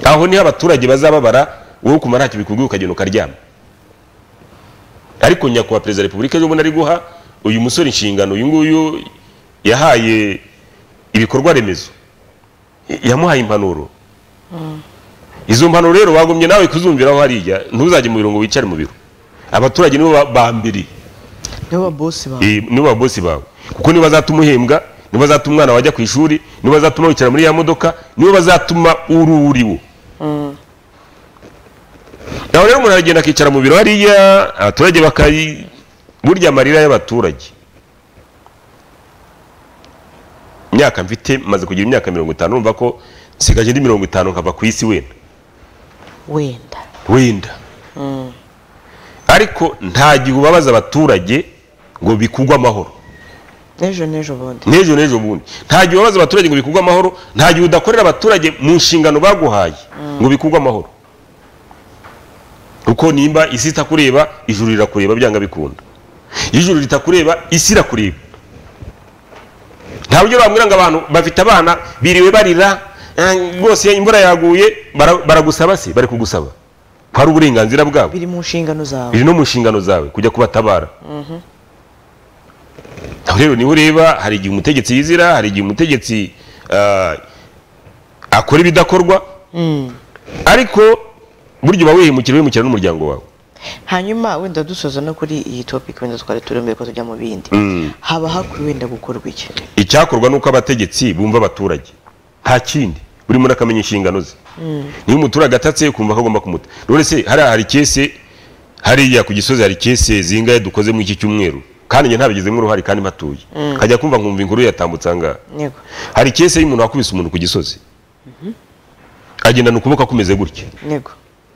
aho niho abaturage bazababara wowe kumara ntacyo bikurwe ukagenda ukaryama ariko nyakubahwa perezida wa repubulika ejo bundi ari guha uyu musore inshingano uyu nguyu yahaye ibikorwa remezo Y- yamuhaye impanuro izo mpanuro rero wagumye nawe kuzumviraho hariya ntuzajye mu biro ngo wicare mu biro abaturage nibo ba- ba mbere nibo ba bosi bawe Eh, nibo babosi bawe kuko nibo bazatuma uhembwa nibo bazatuma umwana wajya ku ishuri nibo bazatuma wicara muri ya modoka nibo bazatuma ururiwo aho rero umuntu aragenda akicara mu biro hariya abaturage bakayi burya amarira y'abaturage imyaka mfite maze kugira imyaka mirongo itanu numva ko nsigaje indi mirongo itanu nkava ku isi wenda wenda wenda ariko nta gihe ubabaza abaturage ngo bikugwe amahoro n'ejo n'ejo bundi n'ejo n'ejo bundi nta gihe ubabaza abaturage ngo bikugwe amahoro nta gihe udakorera abaturage mu nshingano baguhaye ngo bikugwe amahoro kuko nimba isi itakureba ijuru rirakureba byanga bikunda iyo ijuru ritakureba isi irakureba nta buryo bamubwira ngo abantu bafite abana biriwe barira eh, rwose imvura yaguye bara- baragusaba se bari kugusaba ko ari uburenganzira bwabo biri mu nshingano zawe biri no mu nshingano zawe kujya kubatabara aho rero niho ureba hari igihe umutegetsi yizira hari igihe umutegetsi ah, akora ibidakorwa ariko burya uba wihemukira wihemukira n'umuryango wawe hanyuma wenda dusoza no kuri iyi topic wenda twari turi mbere ko tujya mu bindi haba hakwiye wenda gukorwa iki icyakorwa ni uko abategetsi bumva abaturage nta kindi buri muntu akamenya inshingano ze niba umuturage atatse ukumva ko agomba kumuta none se hariya hari kese hariya ku gisozi hari kese zingahe dukoze muri iki cyumweru kandi njye ntabigizemo uruhare kandi mpatuye nkajya kumva nkumva inkuru yatambutse angahe yego hari kese y'umuntu wakubise umuntu ku gisozi agendana ukuboko kumeze gutya yego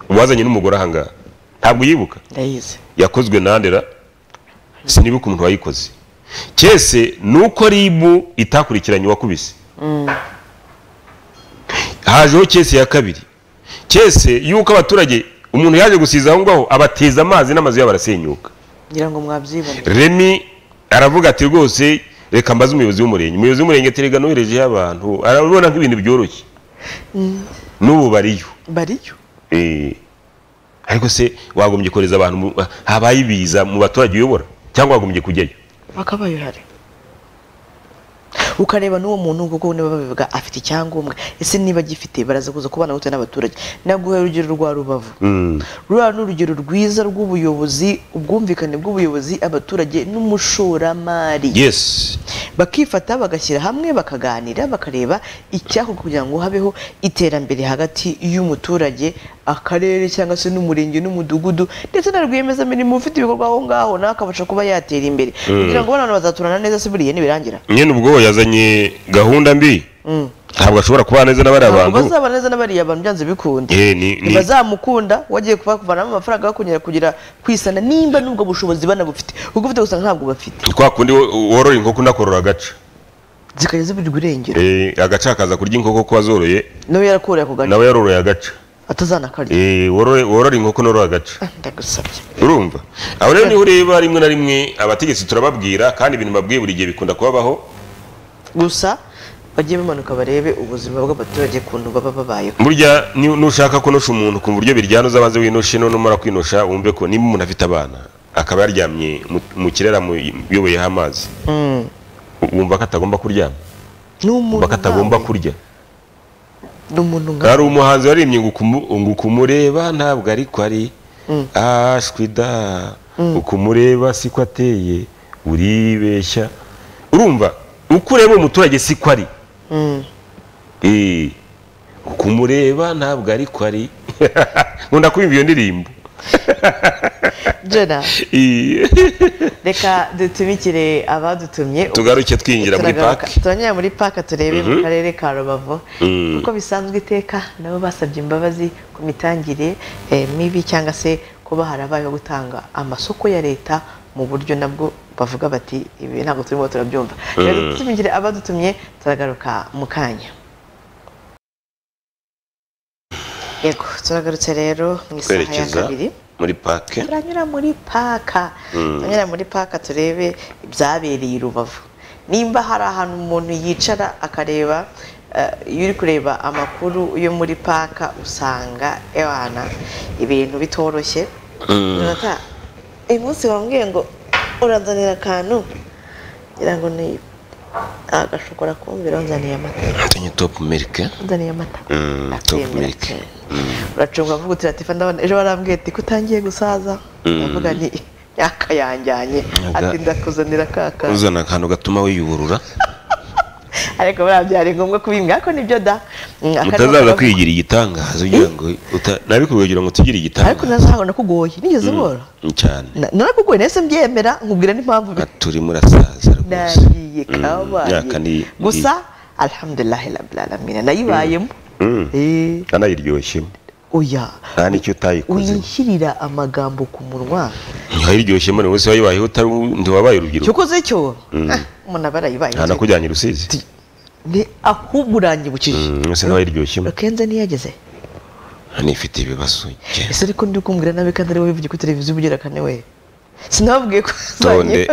uwazanye n'umugore ahangaha ntabwo yibuka ndayizi yakozwe na ndera sinibuka umuntu wayikoze kese ni uko ribu itakurikiranye uwakubise hajeho kese ya kabiri kese y'uko abaturage umuntu yaje gusiza aho ngaho abateza amazi n'amazu yabo arasenyuka ngira ngo mwabyibone remi aravuga ati rwose reka mbaze umuyobozi w'umurenge umuyobozi w'umurenge ati rega noherejeho abantu arabona nk'ibintu byoroshye n'ubu bariyo bariyo Eh, ariko se wagombye kohereza abantu mu- habaye ibiza mu baturage uyobora cyangwa wagombye kujyayo bakabaye uhari ukareba n'uwo muntu kuko niba babivuga afite icyangombwa ese niba agifite baraza kuza kubana gute n'abaturage naguha urugero rwa rubavu ruriya ni urugero rwiza rw'ubuyobozi ubwumvikane bw'ubuyobozi abaturage n'umushoramari yes bakifata bagashyira hamwe bakaganira bakareba icyakorwa kugira ngo habeho iterambere hagati y'umuturage akarere cyangwa se n'umurenge n'umudugudu ndetse na rwiyemezamirimo ufite ibikorwa aho ngaho nawe akabasha kuba yatera imbere kugira ngo abana bazaturana neza se buriya nibirangira nyine ubwo yazanye gahunda mbi ntabwo ashobora kubana neza n'abariya ntabwo bantu bazaba neza n'abariya bantu byanze bikunda Eh, ni- ni- ntibazamukunda wagiye kuba kuvanamo amafaranga bakongera kugira kwisana nimba n'ubwo bushobozi banabufite kuko ufite gusa ntabwo bafite ni kwa kundi wo- worora inkoko unakorora agaca zikajya ziburirwa irengero Eh, agaca akaza kurya inkoko ko wazoroye nawe yarakuriye ako gace nawe yaroroye agaca atazanakarya Eh, worore- worora inkoko norora agaca ndagusabye urumva aho rero niho ureba rimwe na rimwe abategetsi turababwira kandi ibintu babwiye buri gihe bikunda kubabaho gusa bajye bamanuka barebe ubuzima bw'abaturage ukuntu baba babayeho burya ni- nushaka kunosha umuntu ku buryo biryanoza abanze winoshe numara kwinosha wumve ko niba umuntu afite abana akaba yaryamye mu- mu kirera mu- uyoboyeho amazi u- wumva ko atagomba kuryama ni wumva umuntu ko atagomba nkawe. kurya ni umuntu nka hari umuhanzi waririmbye ngo ukumu- ngo ukumureba ntabwo ariko ari ashwida ukumureba siko ateye uribeshya urumva uko ureba umuturage siko ari Eh, ukumureba ntabwo ariko ari nkunda kumva iyo ndirimbo jena Eh, reka dutumikire abadutumye tugaruke twinjira muri Turagaruka. paki turanyura muri paka turebe mu karere ka rubavu kuko bisanzwe iteka nabo basabye imbabazi ku mitangire eh, mibi cyangwa se kuba harabayeho gutanga amasoko ya leta mu buryo nabwo bavuga bati ibi ntabwo turimo turabyumva rero dutumikire abadutumye turagaruka mu kanya yego turagarutse rero mu isaha ya twerekeza kabiri muri paki turanyura muri paka turanyura muri paka turebe ibyabereye i rubavu nimba hari ahantu umuntu yicara akareba eh, iyo uri kureba amakuru yo muri paka usanga ebana ibintu bitoroshye Jonathan, uyu munsi wambwiye ngo uranzanira akantu ngira ngo ni agashobora kumbwira wanzaniye amata nzanye topu milike wanzaniye amata topu Akemera, milike akemera. uracunga avuga uti ati ndabona ejo barambwiye ati ko utangiye gusaza Mm. ndavuga ni imyaka yanjyanye Nyaga- ati ndakuzanira kaka uzana akantu gatuma wiyuburura ariko buriya byari ngombwa kubimbwira ariko nibyo da Mm, akarimo utazaza karavuga. kwigira igitangaza ugira ngo uta- nabikuye kugira ngo tugire ariko igitangaza nazahabona kugoye nigeze ubora Mm, cyane Na- narakugoye nahise mbyemera nkubwira n'impamvu bi- turi murasaza rwose nagiye Mm, myaka kabaye ni- gusa alhamdulilahi rabilalamina nayibayemo Mm. Eh, kanayiryoshemo oya nta n'icyo utayikoze winshyirira amagambo ku munwa ntihayiryoshemo ni wese wayibayeho utari ntiwabaye urubyiruko cyokoze cyo Mm. Ah, umuntu aba yarayibaye nta nakujyanye i rusizi ni ahubwo uranyibukije Mm, wese ntawayiryoshemo kenze ntiyageze nifite ibibazo njye. ese ariko ndi kumbwira nabi kandi ariwe wivugiye kuri televiziyo ubugira kane we sinababwiye ko tonde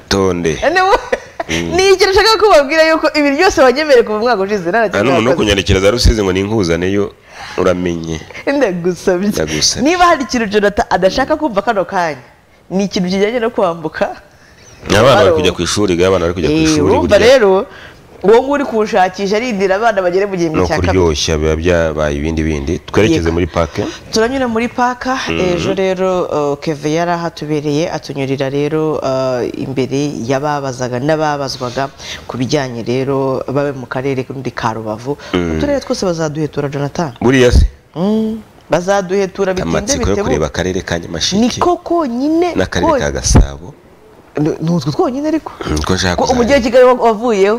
tonde nigira nshaka kubabwira yuko ibi byose wanyemereye kuva mu mwaka ushize nta na nta kimwe n'umuntu wo nakoze. kunyandikira za rusizi ngo ninkuzaneyo uramenye ndagusabye Ndagusabye. niba hari ikintu jonathan adashaka kumva kano kanya ni ikintu kijyanye no kwambuka abana bari Halo. kujya ku ishuri ga, abana bari kujya ku Eh, ishuri urumva burya rero uwo nguri kuwushakisha arindira abana bagere mu ni gihembwe cya kabiri ukuryoshya biba byabaye ibindi bindi twerekeze Yego. muri pake turanyura muri paka ejo rero uh, keve yari ahatubereye atunyurira rero uh, imbere y'ababazaga n'ababazwaga ku bijyanye rero babe mu karere kandi ka rubavu mu turere twose bazaduhetura jonathan buriya se Mm, bazaduhetura bitinde amatsiko yo bitebuka kureba akarere ka ni nyamasheke koko nyine n'akarere ka gasabo ko- ni utwo twonyine ariko Mm, niko nshaka ko umujyi wa kuzajya kigali wa- wavuyeho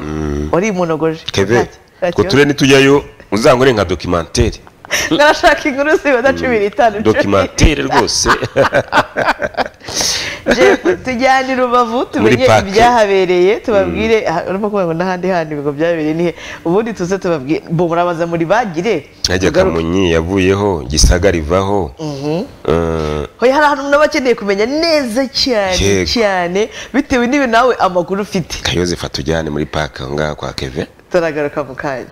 warimunogoje keve Ntacyo- ntacyo. utwo turere nitujyayo uzangore nka dokimantere ngarashaka inkuru zibona cumi n'itanu dokimantere rwose Jeff, tujyane i rubavu tumenye park. ibyahabereye tubabwire aha, urimo kuvuga ngo n'ahandi handi ngo byabereye nihe ubundi tuze tubabwire bo murabaza muri bagire nkajya tugaruke. kamunyi yavuyeho gisagara ivaho Eh, hoya hari ahantu naba akeneye kumenya neza cyane Yego. cyane bitewe n'ibi nawe amakuru ufite kayozefa tujyane muri pake aho ngaho kwa keve turagaruka mu kanya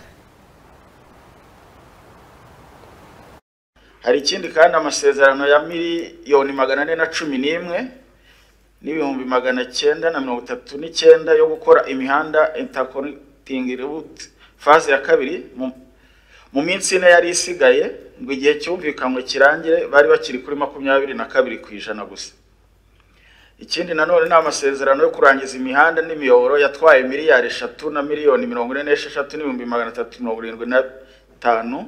hari ikindi kandi amasezerano ya miliyoni magana ane na cumi n'imwe n'ibihumbi magana cyenda na mirongo itatu n'icyenda yo gukora imihanda interconnecting route faze ya kabiri mu, mu minsi ine yari isigaye ngo igihe cyumvikanywe kirangire bari bakiri kuri makumyabiri na kabiri ku ijana gusa ikindi nanone ni amasezerano yo kurangiza imihanda n'imiyoboro yatwaye miliyari eshatu na miliyoni mirongo ine n'esheshatu n'ibihumbi magana atatu mirongo irindwi na bitanu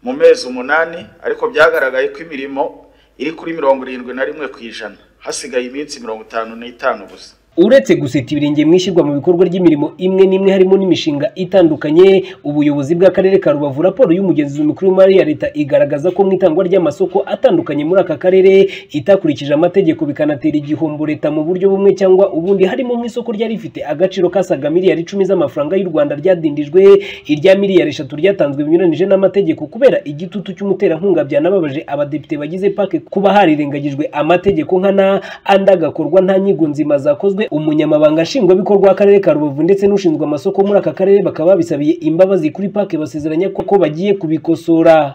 mu mezi umunani ariko byagaragaye ko imirimo iri kuri mirongo irindwi na rimwe ku ijana hasigaye iminsi mirongo itanu n'itanu gusa uretse guseta ibirenge mu ishyirwa mu bikorwa ry'imirimo imwe n'imwe harimo n'imishinga itandukanye ubuyobozi bw'akarere ka rubavu raporo y'umugenzuzi mukuru w'imari ya leta igaragaza ko mu itangwa ry'amasoko atandukanye muri aka karere itakurikije amategeko bikanatera igihombo leta mu buryo bumwe cyangwa ubundi harimo nk'isoko ryari rifite agaciro kasaga miliyari icumi z'amafaranga y'u rwanda ryadindijwe irya miliyari eshatu ryatanzwe binyuranyije n'amategeko kubera igitutu cy'umuterankunga byanababaje abadepite bagize pake kuba harirengagijwe amategeko nkana andi agakorwa nta nyigo nzima zakozwe umunyamabanga nshingwabikorwa w'akarere ka rubavu ndetse n'ushinzwe amasoko muri aka karere bakaba babisabiye imbabazi kuri pake basezeranya ko ko bagiye kubikosora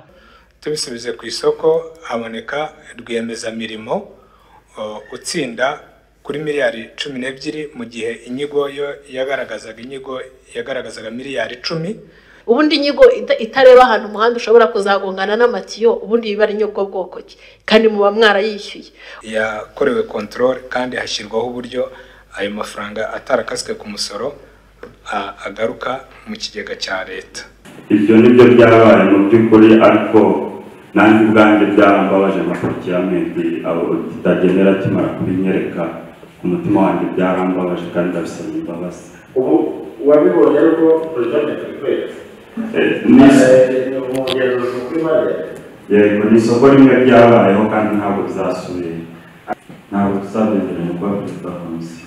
tubisubize ku isoko haboneka rwiyemezamirimo uh, utsinda kuri miliyari cumi n'ebyiri mu gihe inyigo yo yagaragazaga inyigo yagaragazaga miliyari icumi ubundi inyigo ita- itareba ahantu umuhanda ushobora kuzagongana n'amatiyo ubundi biba ari inyubwo bwoko ki kandi muba mwarayishyuye yakorewe kontorore kandi hashyirwaho uburyo ayo mafaranga atarakaswe ku musoro a- agaruka mu kigega cya leta ibyo nibyo byabaye mu by'ukuri ariko nanjye ubwanjye byarambabaje amapaki ya medi abo kitagendera kimara kubinyereka ku mutima wanjye byarambabaje kandi ndabisaba imbabazi ubu wabibonye ariko perezida ntitwitwereka Eh, ni- umugenzuzi mukuru w'imari yego ni isoko rimwe ryabayeho kandi ntabwo rizasubira ntabwo tuzabengeranya kuba perezida wa komisiyo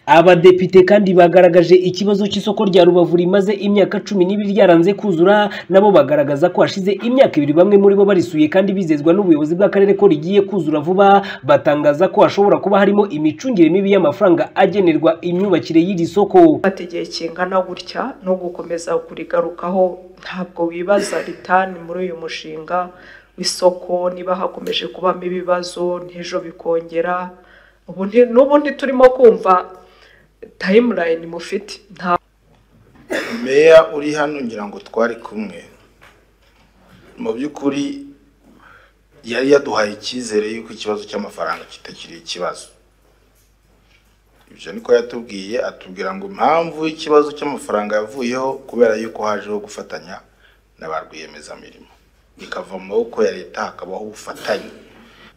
abadepite kandi bagaragaje ikibazo cy'isoko rya rubavu rimaze imyaka cumi n'ibiri ryaranze kuzura nabo bagaragaza ko hashize imyaka ibiri bamwe muri bo barisuye kandi bizezwa n'ubuyobozi bw'akarere ko rigiye kuzura vuba batangaza ko hashobora kuba harimo imicungire mibi y'amafaranga agenerwa imyubakire y'iri soko fata igihe kingana gutya no gukomeza kurigarukaho ntabwo wibaza ritani muri uyu mushinga w'isoko niba hakomeje kubamo ibibazo n'ejo bikongera ubu nti- n'ubu ntiturimo kumva tayimulayini mufite nta meya uri hano ngira ngo twari kumwe mu by'ukuri yari yaduhaye icyizere y'uko ikibazo cy'amafaranga kitakiri ikibazo ibyo niko yatubwiye atubwira ngo impamvu y'ikibazo cy'amafaranga yavuyeho kubera yuko hajeho gufatanya na ba rwiyemezamirimo bikava mu maboko ya leta hakabaho ubufatanye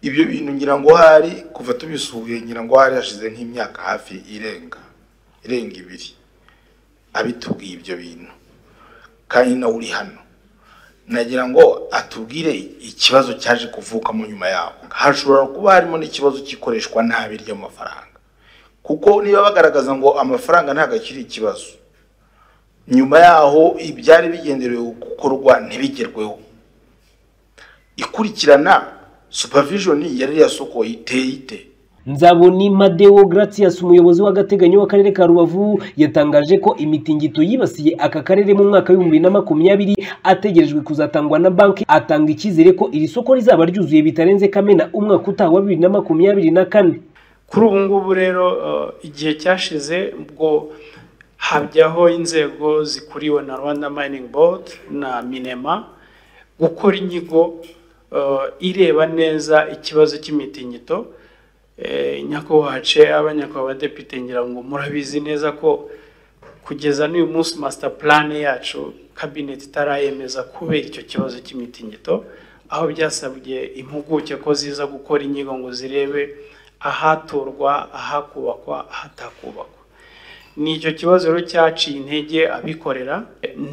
ibyo bintu ngira ngo hari kuva tubisuhuye ngira ngo hari hashize nk'imyaka hafi irenga irenga ibiri abitubwiye ibyo bintu kandi nawe uri hano nagira ngo atubwire ikibazo cyaje kuvukamo nyuma yaho hashobora kuba harimo n'ikibazo cy'ikoreshwa nabi ry'amafaranga kuko niba bagaragaza ngo amafaranga ntabwo akiri ikibazo nyuma yaho ibyari bigenderewe gukorwa ntibigerweho ikurikirana supervision yari yasokoye iteye ite Nzaboni Madeo Gratias umuyobozi w'agateganyo w'akarere ka Rubavu yatangaje ko imitingito yibasiye aka karere mu mwaka w'ibihumbi na makumyabiri ategerejwe kuzatangwa na banki atanga icyizere ko iri soko rizaba ryuzuye bitarenze Kamena umwaka utaha wa bibiri na makumyabiri na kane kuri ubu ngubu rero uh, igihe cyashize ubwo hajyaho inzego zikuriwe na rwanda mining board na minema gukora inyigo uh, ireba neza ikibazo cy'imitingito nyakubahwa ce abanyakubahwa badepite ngira ngo murabizi neza ko kugeza n'uyu munsi masita purane yacu kabineti itarayemeza kubera icyo kibazo cy'imitingito aho byasabye impuguke ko ziza gukora inyigo ngo zirebe ahaturwa ahakubakwa ahatakubakwa ni icyo kibazo rero cyaciye intege abikorera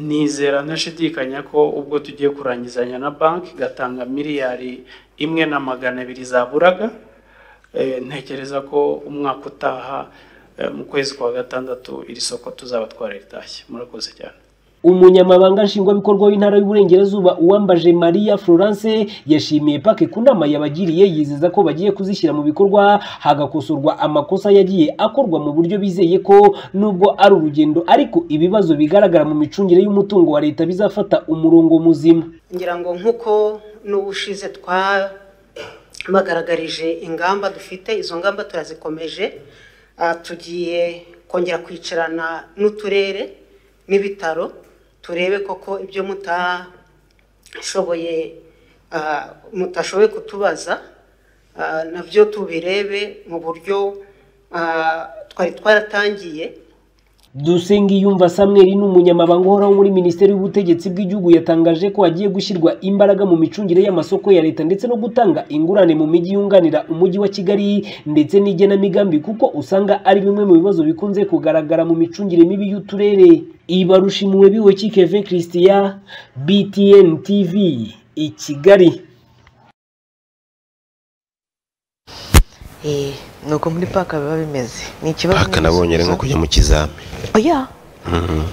nizera ntashidikanya ko ubwo tugiye kurangizanya na banki igatanga miliyari imwe na magana abiri zaburaga ntekereza ko umwaka utaha mu kwezi kwa gatandatu iri soko tuzaba twaritashye murakoze cyane umunyamabanga nshingwabikorwa w'intara y'uburengerazuba uwambaje maria florence yashimiye pake ku nama yabagiriye yizeza ko bagiye kuzishyira mu bikorwa hagakosorwa amakosa yagiye akorwa mu buryo bizeye ko nubwo ari urugendo ariko ibibazo bigaragara mu micungire y'umutungo wa leta bizafata umurongo muzima ngira ngo nk'uko n'ubushize twa bagaragarije ingamba dufite izo ngamba turazikomeje tugiye kongera kwicarana n'uturere n'ibitaro turebe koko ibyo mutashoboye mutashoboye kutubaza nabyo tubirebe mu buryo twari twaratangiye Dusengiyumva Samuel ni umunyamabanga uhoraho muri Minisiteri y'Ubutegetsi bw'Igihugu yatangaje ko hagiye gushyirwa imbaraga mu micungire y'amasoko ya leta ndetse no gutanga ingurane mu mijyi yunganira umujyi wa Kigali ndetse n'igenamigambi kuko usanga ari bimwe mu bibazo bikunze kugaragara mu micungire mibi y'uturere. Ibarushimiwe biwe Kevin Christian BTN TV i Kigali. Eh, nuko muri paka biba bimeze. Ni ikibazo paka nabonye rero nko kujya mu kizami oya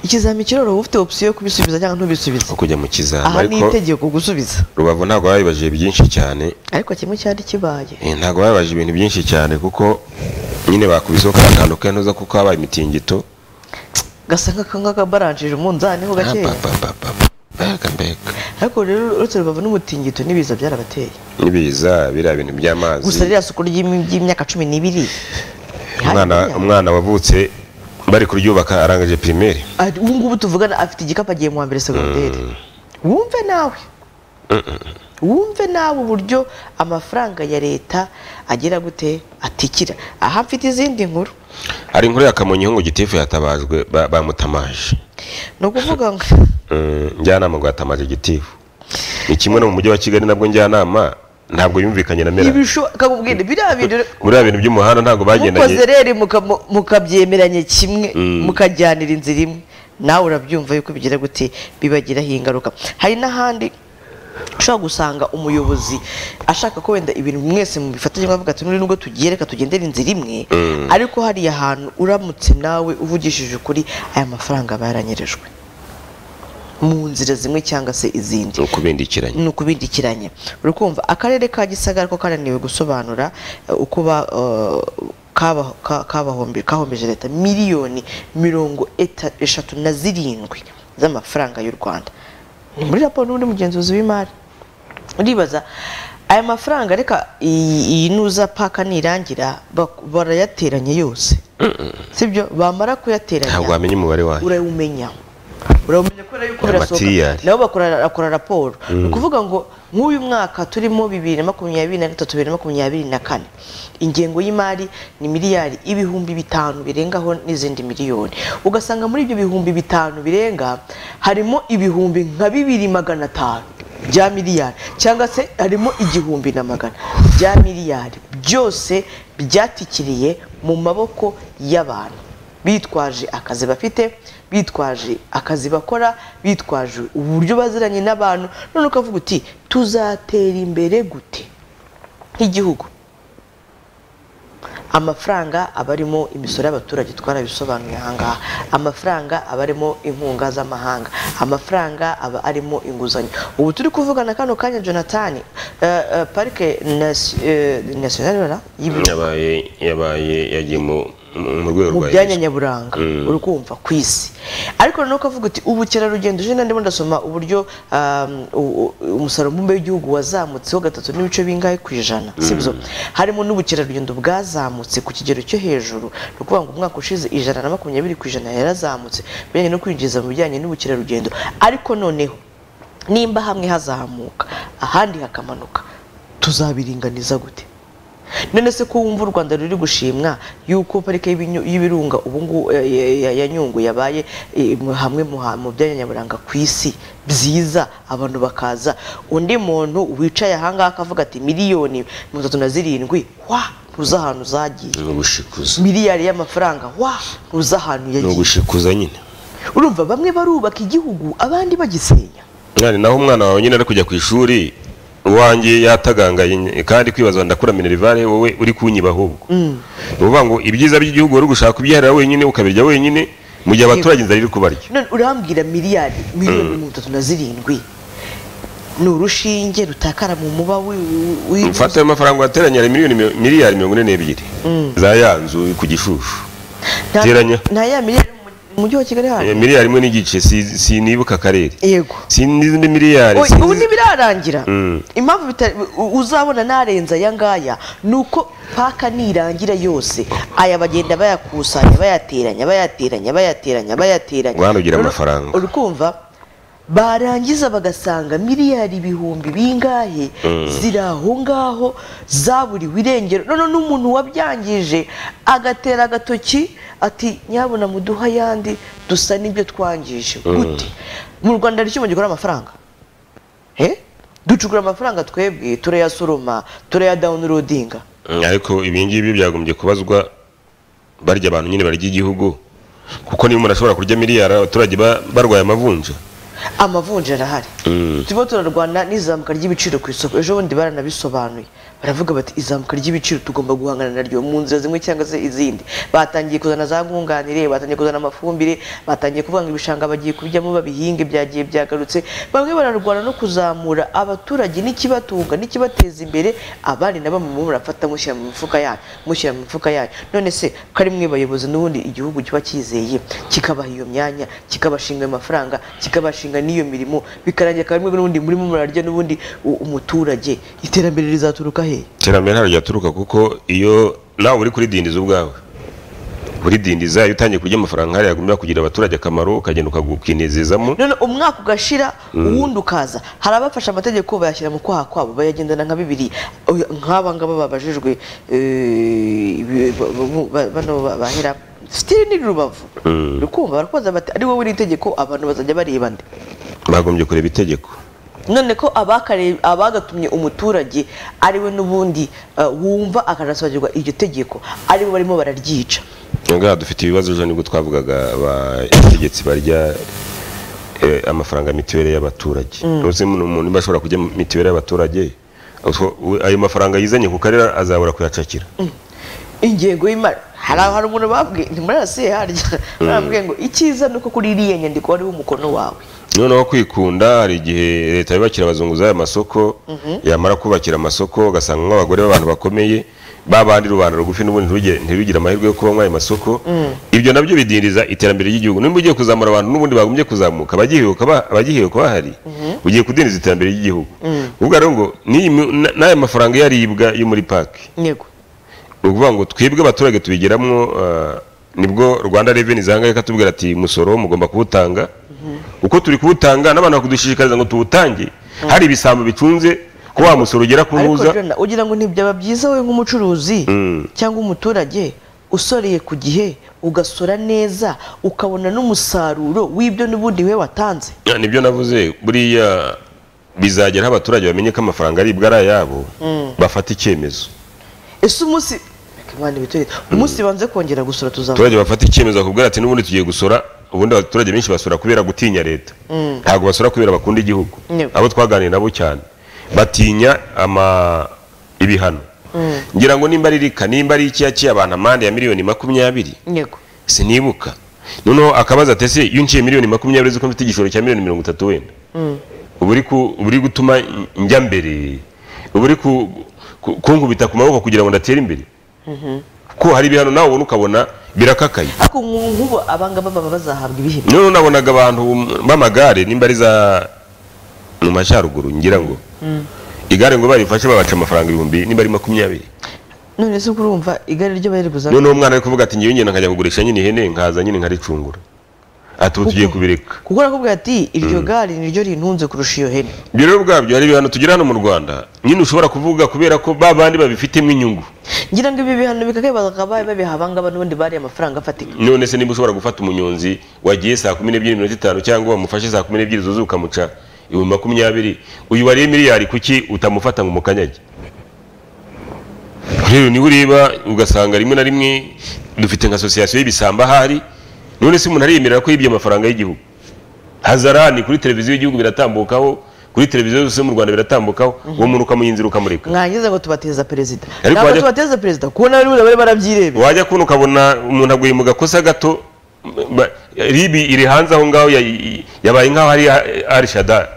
ikizami kiroroha ufite opsiyo yo kubisubiza cyangwa ntubisubize nko kujya mu kizami aha ni itegeko gusubiza rubavu ntabwo babibajije byinshi cyane ariko kimwe cyari kibaye Eh, ntabwo babibajije ibintu byinshi cyane kuko nyine bakubiseho kariya kantu kanoza kuko habaye imitingito gasa nk'akabaranjije umunzani ho gakeya mbega mbega ariko rero uretse rubavu n'umutingito n'ibiza byarabateye n'ibiza biriya bintu by'amazi gusa ririya soko ry'imi- ry'imyaka cumi n'ibiri umwana umwana wavutse bari kuryubaka arangije primaire ari- ubu ngubu tuvugana afite igikapu agiye mu wa mbere segonderi wumve nawe wumve nawe uburyo amafaranga ya leta agera gute atikira aha mfite izindi nkuru hari inkuru ya kamonyi ngo gitifu yatabajwe ba- bamutamaje ni ukuvuga ngo Mm, njyanama ngo yatamaje gitifu ni kimwe no mu mujyi wa kigali nabwo njyanama ntabwo yumvikanye na mera ibisho kakubwira biriya bintu buriya bintu by'umuhanda ntabwo mukoze bagendanye rero muka- mu- mukabyemeranye kimwe Mm. mukajyanira inzira imwe nawe urabyumva yuko bigira gute bibagiraho ingaruka hari n'ahandi ushobora gusanga umuyobozi ashaka ko wenda ibintu mwese mubifatanye avuga ati "Nuri nubwo tugiye reka tugendere inzira imwe Mm. ariko hariya hantu uramutse nawe uvugishije ukuri aya mafaranga baranyerejwe mu nzira zimwe cyangwa se izindi ni ukubindikiranye ni ukubindikiranye urikumva akarere ka gisagara ko karaniwe gusobanura eh, uko ba- eh, kaba- ka- kabahombe- kahombeje leta miliyoni mirongo eta- eshatu na zirindwi z'amafaranga y'u rwanda ni muri raporo n'undi mugenzuzi w'imari uribaza aya mafaranga reka iyi iyi nuza paka nirangira bak- barayateranya yose sibyo bamara kuyateranya ntabwo wamenya umubare wayo urayumenya urayumenya kubera yuko Aya birasohoka matiriyari. nabo bakora bakora raporo Mm. ni ukuvuga ngo nk'uyu mwaka turimo bibiri na makumyabiri na gatatu bibiri na makumyabiri na kane ingengo y'imari ni miliyari ibihumbi bitanu birengaho n'izindi miliyoni ugasanga muri ibyo bihumbi bitanu birenga harimo ibihumbi nka bibiri magana atanu bya miliyari cyangwa se harimo igihumbi na magana bya miliyari byose byatikiriye mu maboko y'abantu bitwaje akazi bafite bitwaje akazi bakora bitwaje uburyo baziranye n'abantu none ukavuga uti tuzatera imbere gute nk'igihugu amafaranga aba arimo imisoro y'abaturage twarabisobanuye ahangaha amafaranga aba arimo inkunga z'amahanga amafaranga aba arimo inguzanyo ubu turi kuvugana kano kanya jonathan parike nasiyonari yabaye yabaye yagiye mu mu- mu rwego mu rwa byanya UNESCO. nyaburanga Mm. uri kumva ku isi ariko noneho ukavuga uti ubukerarugendo ejo ndimo ndasoma uburyo um, u- u- umusaruro mbumbe w'igihugu wazamutseho gatatu n'ibice bingahe ku ijana sibyo harimo n'ubukerarugendo bwazamutse ku kigero cyo hejuru ni ukuvuga ngo umwaka ushize ijana na makumyabiri ku ijana yarazamutse bijyanye no kwinjiza mu bijyanye n'ubukerarugendo ariko noneho nimba hamwe hazamuka ahandi hakamanuka tuzabiringaniza gute none se ko wumva u rwanda ruri gushimwa yuko parike y'ibinyu- y'ibirunga ubungubu ya nyungwe yabaye eh, mu- hamwe mu ha- mu byanya nyaburanga ku isi byiza abantu bakaza undi muntu wicaye ahangaha akavuga ati miliyoni mirongo itatu na zirindwi wa ntuzi ahantu zagiye ni ugushikuza miliyari y'amafaranga wa ntuzi ahantu ni yagiye ugushikuza nyine urumva bamwe barubaka igihugu abandi bagisenya mwana naho umwana wawe nyine ari kujya ku ishuri uwanjye yatagangaye nyine. kandi kwibaza ndakura minerivare wowe uri kunyiba ahubwo Mm. ni ukuvuga ngo ibyiza by'igihugu wari gushaka ubyihara wenyine ukabirya wenyine mu gihe abaturage inzara iri kubarya none urambwira miliyari miliyoni mirongo itatu na zirindwi ni urushinge rutakara mu muba wi- wi- mfata ayo mafaranga uyateranya hari miliyoni mi- miliyari mirongo ine n'ebyiri Mm. za ya nzu ku gishushu Nta- teranya nta ya miliyari mu mu mujyi wa kigali Eh, hano miliyari imwe n'igice si- sinibuka akarere yego sinizindi miliyari Oya, sinzi- ubu ntibirarangira Mm. impamvu bitari- u- uzabona narenza aya ngaya ni uko paka nirangira yose aya bagenda bayakusanya bayateranya bayateranya bayateranya bayateranya Rwanda ugira Rero, amafaranga. uri kumva barangiza bagasanga miliyari ibihumbi bingahe Mm. ziri aho ngaho zaburiwe irengero none n'umuntu wabyangije agatera agatoki ati nyabuna muduha ayandi dusa n'ibyo twangije gute mu rwanda hari icyuma gikora amafaranga Eh? ducukura amafaranga twebwe turayasoroma turayadawunirodinga Mm, ariko ibi ngibi byagombye kubazwa barya abantu nyine barya igihugu kuko niba umuntu ashobora kurya miliyari abaturage ba- barwaye amavunja amavunja arahari Mm. turimo turarwana n'izamuka ry'ibiciro ku isoko ejo bundi baranabisobanuye baravuga bati izamuka ry'ibiciro tugomba guhangana naryo mu nzira zimwe cyangwa se izindi batangiye kuzana za nkunganire batangiye kuzana amafumbire batangiye kuvuga ngo ibishanga bagiye kubijyamo babihinge byagiye byagarutse bamwe bararwana no kuzamura abaturage n'ikibatunga n'ikibateza imbere abandi nabo mu murafata mushyira mu mifuka yanyu mushyira mu mifuka yanyu none se ko ari mwe bayobozi n'ubundi igihugu kiba cyizeye kikabaha iyo myanya kikabashinga ayo mafaranga kikabashinga n'iyo mirimo bikarangira akaba arimwe n'ubundi murimo murarya n'ubundi u- umuturage iterambere rizaturuka he iterambere ntabwo ryaturuka kuko iyo nawe uri kuridindiza ubwawe kuridindiza iyo utangiye kurya amafaranga hariya agomba kugira abaturage akamaro ukagenda ukagu- ukinezezamo none umwaka ugashira Mm. uwundi ukaza hari abafashe amategeko bayashyira mu kwaha kwabo bayagendana nka bibiri Oya, nk'aba ngaba babajijwe eh, ibi- ba- ba- ba- bano ba- bahera sitiri ni rubavu Mm. rukumva barakubaza bati ari wowe iri tegeko abantu bazajya bareba nde bagombye kureba itegeko none ko abakare- abagatumye umuturage ari we n'ubundi eh, wumva akanasobanukirwa iryo tegeko ari bo barimo bararyica ngaha dufite ibibazo ejo nibwo twavugaga abategetsi barya eh, amafaranga ya mituweli y'abaturage Mm. uzi ni umuntu niba ashobora kurya mituweli y'abaturage utwo- we- ayo mafaranga yizanye ku karere azabura kuyacakira ingengo y'imari hari aho hari umuntu babwiye ntimurarasiye harya Mm. barambwiye ngo icyiza ni uko kuri iriya nyandiko hariho umukono wawe noneho kwikunda hari igihe leta yubakira abazunguzayi amasoko yamara kubakira amasoko ugasanga nk'abagore b'abantu bakomeye babandi rubanda rugufi n'ubundi ntirugire ntirugire amahirwe yo kuba muri ayo masoko ibyo nabyo bidindiza iterambere ry'igihugu nimba ugiye kuzamura abantu n'ubundi bagombye kuzamuka abagiheruka ba- abagiheruka bahari ugiye kudindiza iterambere ry'igihugu ubwo rero ngo n'iyi mi- na- n'aya mafaranga iyo aribwa yo muri paki yego ni ukuvuga ngo twebwe abaturage tubigeramo ah, nibwo rwanda reveni zanga ikatubwira ati umusoro mugomba kuwutanga uko turi kuwutanga n'abantu bakudushishikariza ngo tuwutange hari ibisambo bicunze ko wa musoro ugera ku ariko ntuza Jona, ugira ngo ntibyaba byiza wowe nk'umucuruzi Mm. cyangwa umuturage usoreye ku gihe ugasora neza ukabona n'umusaruro w'ibyo n'ubundi we watanze Ah, nibyo navuze buriya bizagera aho abaturage bamenye ko amafaranga aribwa ari ayabo bafata icyemezo ese umunsi Reka Imana ibiturinde. umunsi banze kongera gusora tuzamenya abaturage bafata icyemezo bakubwira ati n'ubundi tugiye gusora ubundi abaturage benshi basora kubera gutinya leta Mm. ntabwo basora kubera bakunda igihugu Yego. abo twaganiriye nabo cyane batinya ama ibihano Mm. ngira ngo nimba ari rika nimba ari iki yaciye abantu amande ya miliyoni makumyabiri yego sinibuka noneho akabaza ati ese iyo unciye miliyoni makumyabiri uzi ko mfite igishoro cya miliyoni mirongo itatu wenda Mm. uba uri ku- uba uri gutuma njya mbere uba uri ku- ku- kunkubita ku maboko kugira ngo ndatere imbere Mhm. ko hari ibihano nawe ubona ukabona birakakaye ariko nku- nk'ubu abangaba baba bazahabwa ibihembo noneho nabonaga abantu b'amagare nimba ari za mu majyaruguru ngira ngo Mm. igare ngo barifashe babaca amafaranga ibihumbi nimba ari makumyabiri none se urumva igare ryo bari buzana noneho umwana ari kuvuga ati ngewe ngenda nkajya kugurisha nyine ihene nkaza nyine nkaricungura ati ubu tugiye kubireka kuko arakubwira ati iryo Mm. gare niryo rintunze kurusha iyo hene ibyo rero ubwabyo hari ibihano tugira hano mu rwanda nyine ushobora kuvuga kubera ko ba bandi babifitemo inyungu ngira ngo ibi bihano bikakaye bakaba babiha abangaba n'ubundi bariya amafaranga afatika none se niba ushobora gufata umunyonzi wagiye saa kumi n'ebyiri mirongo itanu cyangwa wamufashe saa kumi n'ebyiri zuzuye ukamuca ibihumbi makumyabiri uyu wariye miliyari kuki utamufata ngo umukanyage rero niba ureba ugasanga rimwe na rimwe dufite nka asosiyasiyo y'ibisamba ahari none se umuntu ariyemerera ko yibye amafaranga y'igihugu hazarani kuri televiziyo y'igihugu biratambukaho kuri televiziyo yose yo mu rwanda biratambukaho uwo muntu ukamuyinzira ukamureka mwangiza ngo tubateza perezida Ariko ntabwo wajya- tubateza perezida kubona bari bari barabyirebera wajya kubona ukabona umuntu aguye mu gakosa gato ba- ribi iri hanze aho ngaho ya- yabaye nk'aho ari ari shadari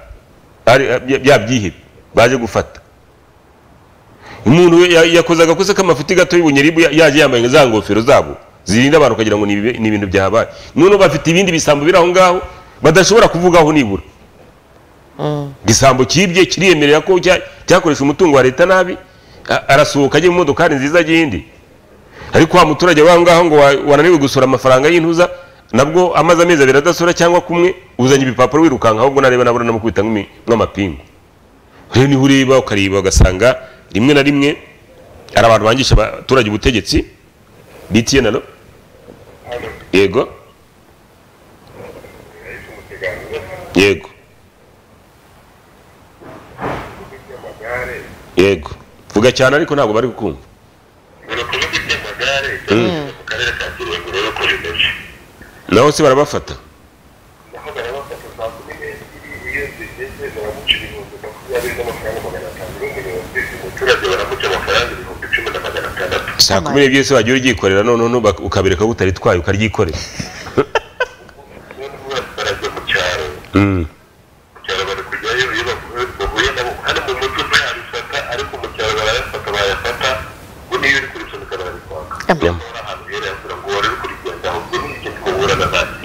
byabyihebe baje gufata umuntu ya- yakoze agakosa k'amafuti gato y'ubunyeribu ya- yaje yambaye za ngofero zabo zirinda abantu ukagira ngo ni ibibe- ni ibintu byabaye noneho bafite ibindi bisambo biri aho ngaho badashobora kuvugaho nibura igisambo cyibye kiriyemerera ko cya- cyakoresha umutungo wa leta nabi a- arasohoka ajya mu modokari nziza ajya iyindi ariko wa muturage w'aho ngaho ngo wa- wananiwe gusora amafaranga y'intuza nabwo amaze amezi abiri adasora cyangwa kumwe uzanye ibipapuro wirukanka ahubwo nareba nabona namukubita nk'imi- nk'amapingu rero niho ureba ukareba ugasanga rimwe na rimwe hari abantu bangisha abaturage ubutegetsi btn alo yego yego yego vuga cyane ariko ntabwo bari kukumva Mm. naho se barabafata saa kumi n'ebyiri se wagiye uryikorera noneho nuba- ukabireka utaritwaye ukaryikorera Mm.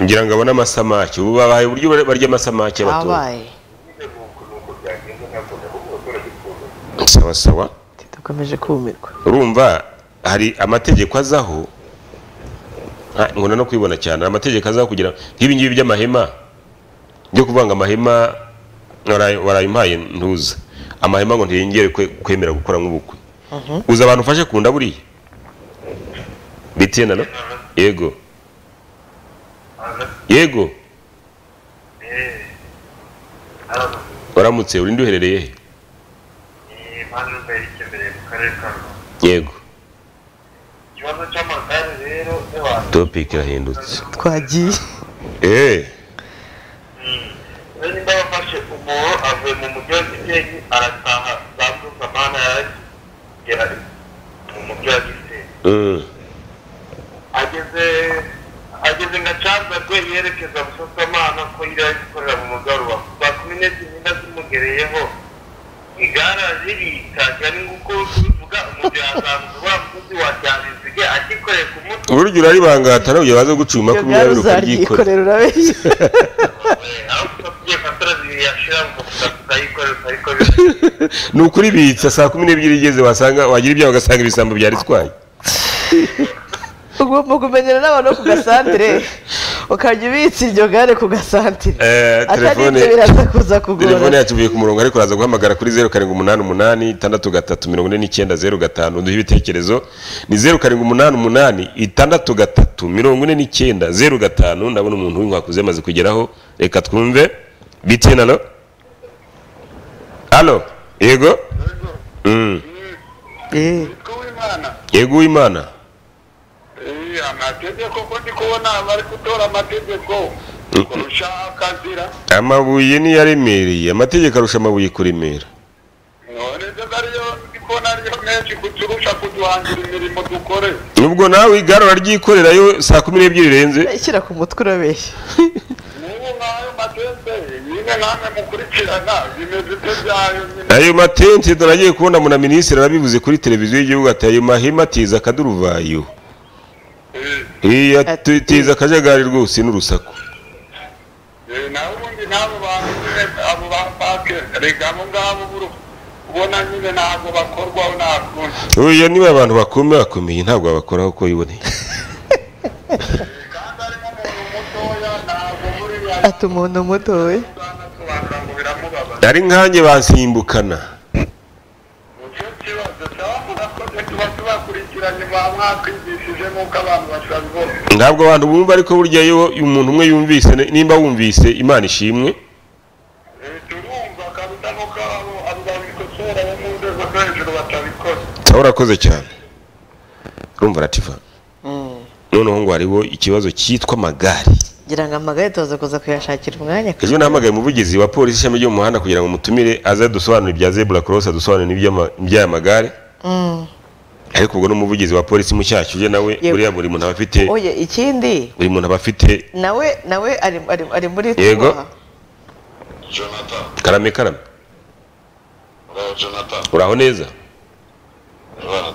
ngira ngo abone amasamake ubu babaye uburyo bar- barya amasamake abaturage abaye sawa sawa dukomeje kumirwa urumva hari amategeko azaho Ah, nkunda no kwibona cyane hari amategeko azaho kugira nk'ibi ngibi by'amahema byo kuvuga ngo amahema waraye- warayimpaye ntuza amahema ngo ntiyongere kwe- kwemera gukora nk'ubukwe uzi abantu ufashe kunda buriya bitiyena no yego yego waramutse urinde uherereye he yego topiki irahindutse twagiye eee Mm. ageze ageze nka canza rwe yerekeza busasamana ko yari ari gukorera mu mugarura saa kumi n'ebyiri n'inda zimugereyeho igare araribika cyane nk'uko ubivuga kuvuga umuntu yazamuka wa mukozi wa byabiziga akikoreye ku mutwe uburyo uraribangata nawe ujya baza gucuma makumyabiri ukaryikorera aho kutabwiye matara zibiri yashira ukavuga ukayikorera ukayikorera ni ukuri bitsa saa kumi n'ebyiri igeze wasanga wagira ibyawe ugasanga ibisambo byaritwaye ugomba kumenyera n'abantu bo ku gasantere ukajya ubitsa iryo gare ku gasantere Eh, atari telefone- ibyo biraza kuza telefone kugora yacu ivuye ku murongo ariko uraza guhamagara kuri zeru karindwi umunani umunani itandatu gatatu mirongo ine n'icyenda zeru gatanu duhe ibitekerezo ni zeru karindwi umunani umunani itandatu gatatu mirongo ine n'icyenda zeru gatanu ndabona umuntu w'inkwakuzi yamaze kugeraho reka twumve bitiyeni alo alo yego Mm. yego uwimana amategeko ko ndi kubona bari gutora amategeko kurusha akazira amabuye niyaremereye amategeko arusha amabuye kuremera none se ariyo ndi kubona ariyo menshi kuturusha kuduhangira imirimo dukore nubwo nawe igare uraryikorerayo saa kumi n'ebyiri rirenze shyira ku mutwe urabeshya n'ubu nk'ayo matente nyine namwe mukurikirana bimeze ibyo byayo nyine ayo matente turagiye kubona muna minisitiri arabivuze kuri televiziyo y'igihugu ati ayo mahema atiza akaduruvayo iya atiza akajagari rwose n'urusaku Eh, naho ubundi n'abo bantu nyine abo ba pake rega abo ngabo buru ubona nyine ntabwo bakorwaho nta kundi oya niba abantu bakomeye bakomeye ntabwo babakora uko yiboneye ati umuntu muto we ari nkanjye bansimbukana bakurikiranye baba mwakwigishije nk'uko abantu batabibona ntabwo abantu bumva ariko burya iyo umuntu umwe yumvise nimba wumvise imana ishimwe sawa urakoze cyane urumva arativa noneho ngo hariho ikibazo cyitwa amagare ngira ngo amagare tuza kuza kuyashakira umwanya ejo nahamagaye umuvugizi wa polisi ishami ryo mu muhanda kugira ngo mutumire aze adusobanurire ibya zebura korosi adusobanurire iby'ama- iby'aya magare Mm. ariko ubwo ni umuvugizi wa polisi mushyashya uje nawe Yego. buriya buri muntu aba afite oye ikindi buri muntu aba afite nawe nawe ari ari ari muri Yego. tubaha. karame karame uraho neza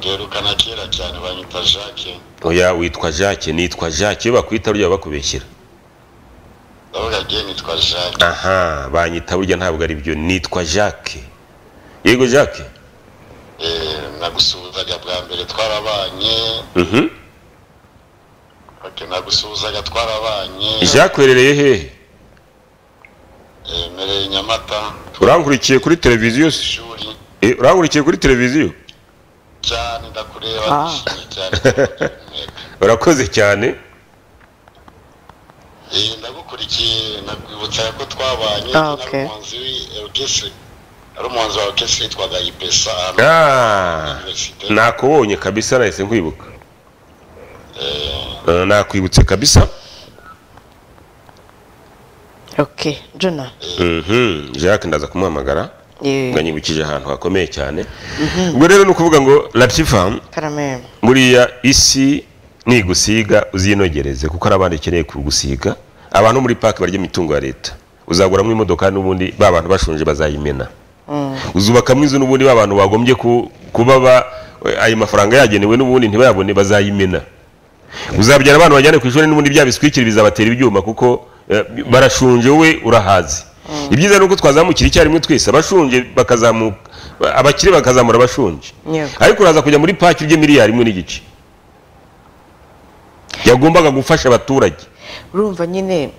duherukana kera cyane banyita jacques oya witwa jacques nitwa jacques iyo bakwita burya bakubeshyira ndavuga ngewe nitwa jacques aha banyita burya ntabwo ari byo nitwa jacques yego jacques nagusuhuzaga bwa mbere twarabanye Mhm. ok nagusuhuzaga twarabanye jacques uherereye hehe emereye nyamata urankurikiye kuri televiziyo se? Eh, urankurikiye kuri televiziyo cyane ndakureba nishimye cyane urakoze cyane Eh, ndagukurikiye nakwibutsaga ko twabanye Ah, ari okay. umuhanzi w'Eukesi ari umuhanzi wa Eukesi witwaga Ipesa hano Ah, nakubonye kabisa nahise nkwibuka Eh, nakwibutse kabisa okay jona Mhm, jacques ndaza kumuhamagara Yeah. ngo anyibukije ahantu hakomeye cyane ubwo rero ni ukuvuga ngo latifamu karame buriya isi nigusiga uzinogereze kuko hari abandi ukeneye kugusiga abantu muri parike barya imitungo ya leta uzaguramo imodoka n'ubundi ba bantu bashonje bazayimena Mm. uzubakamo inzu n'ubundi ba bantu bagombye ku- kuba ba ayo mafaranga yagenewe n'ubundi ntibayabone bazayimena uzabyara abana bajyane ku ishuri n'ubundi bya biswikiri bizabatera ibyuma kuko eh, barashonje wowe urahazi ibyiza ni uko twazamukira icyarimwe twese abashonje bakazamuka abakire bakazamura abashonje Yego. ariko uraza kujya muri paki urye miliyari imwe n'igice yagombaga gufasha abaturage urumva nyine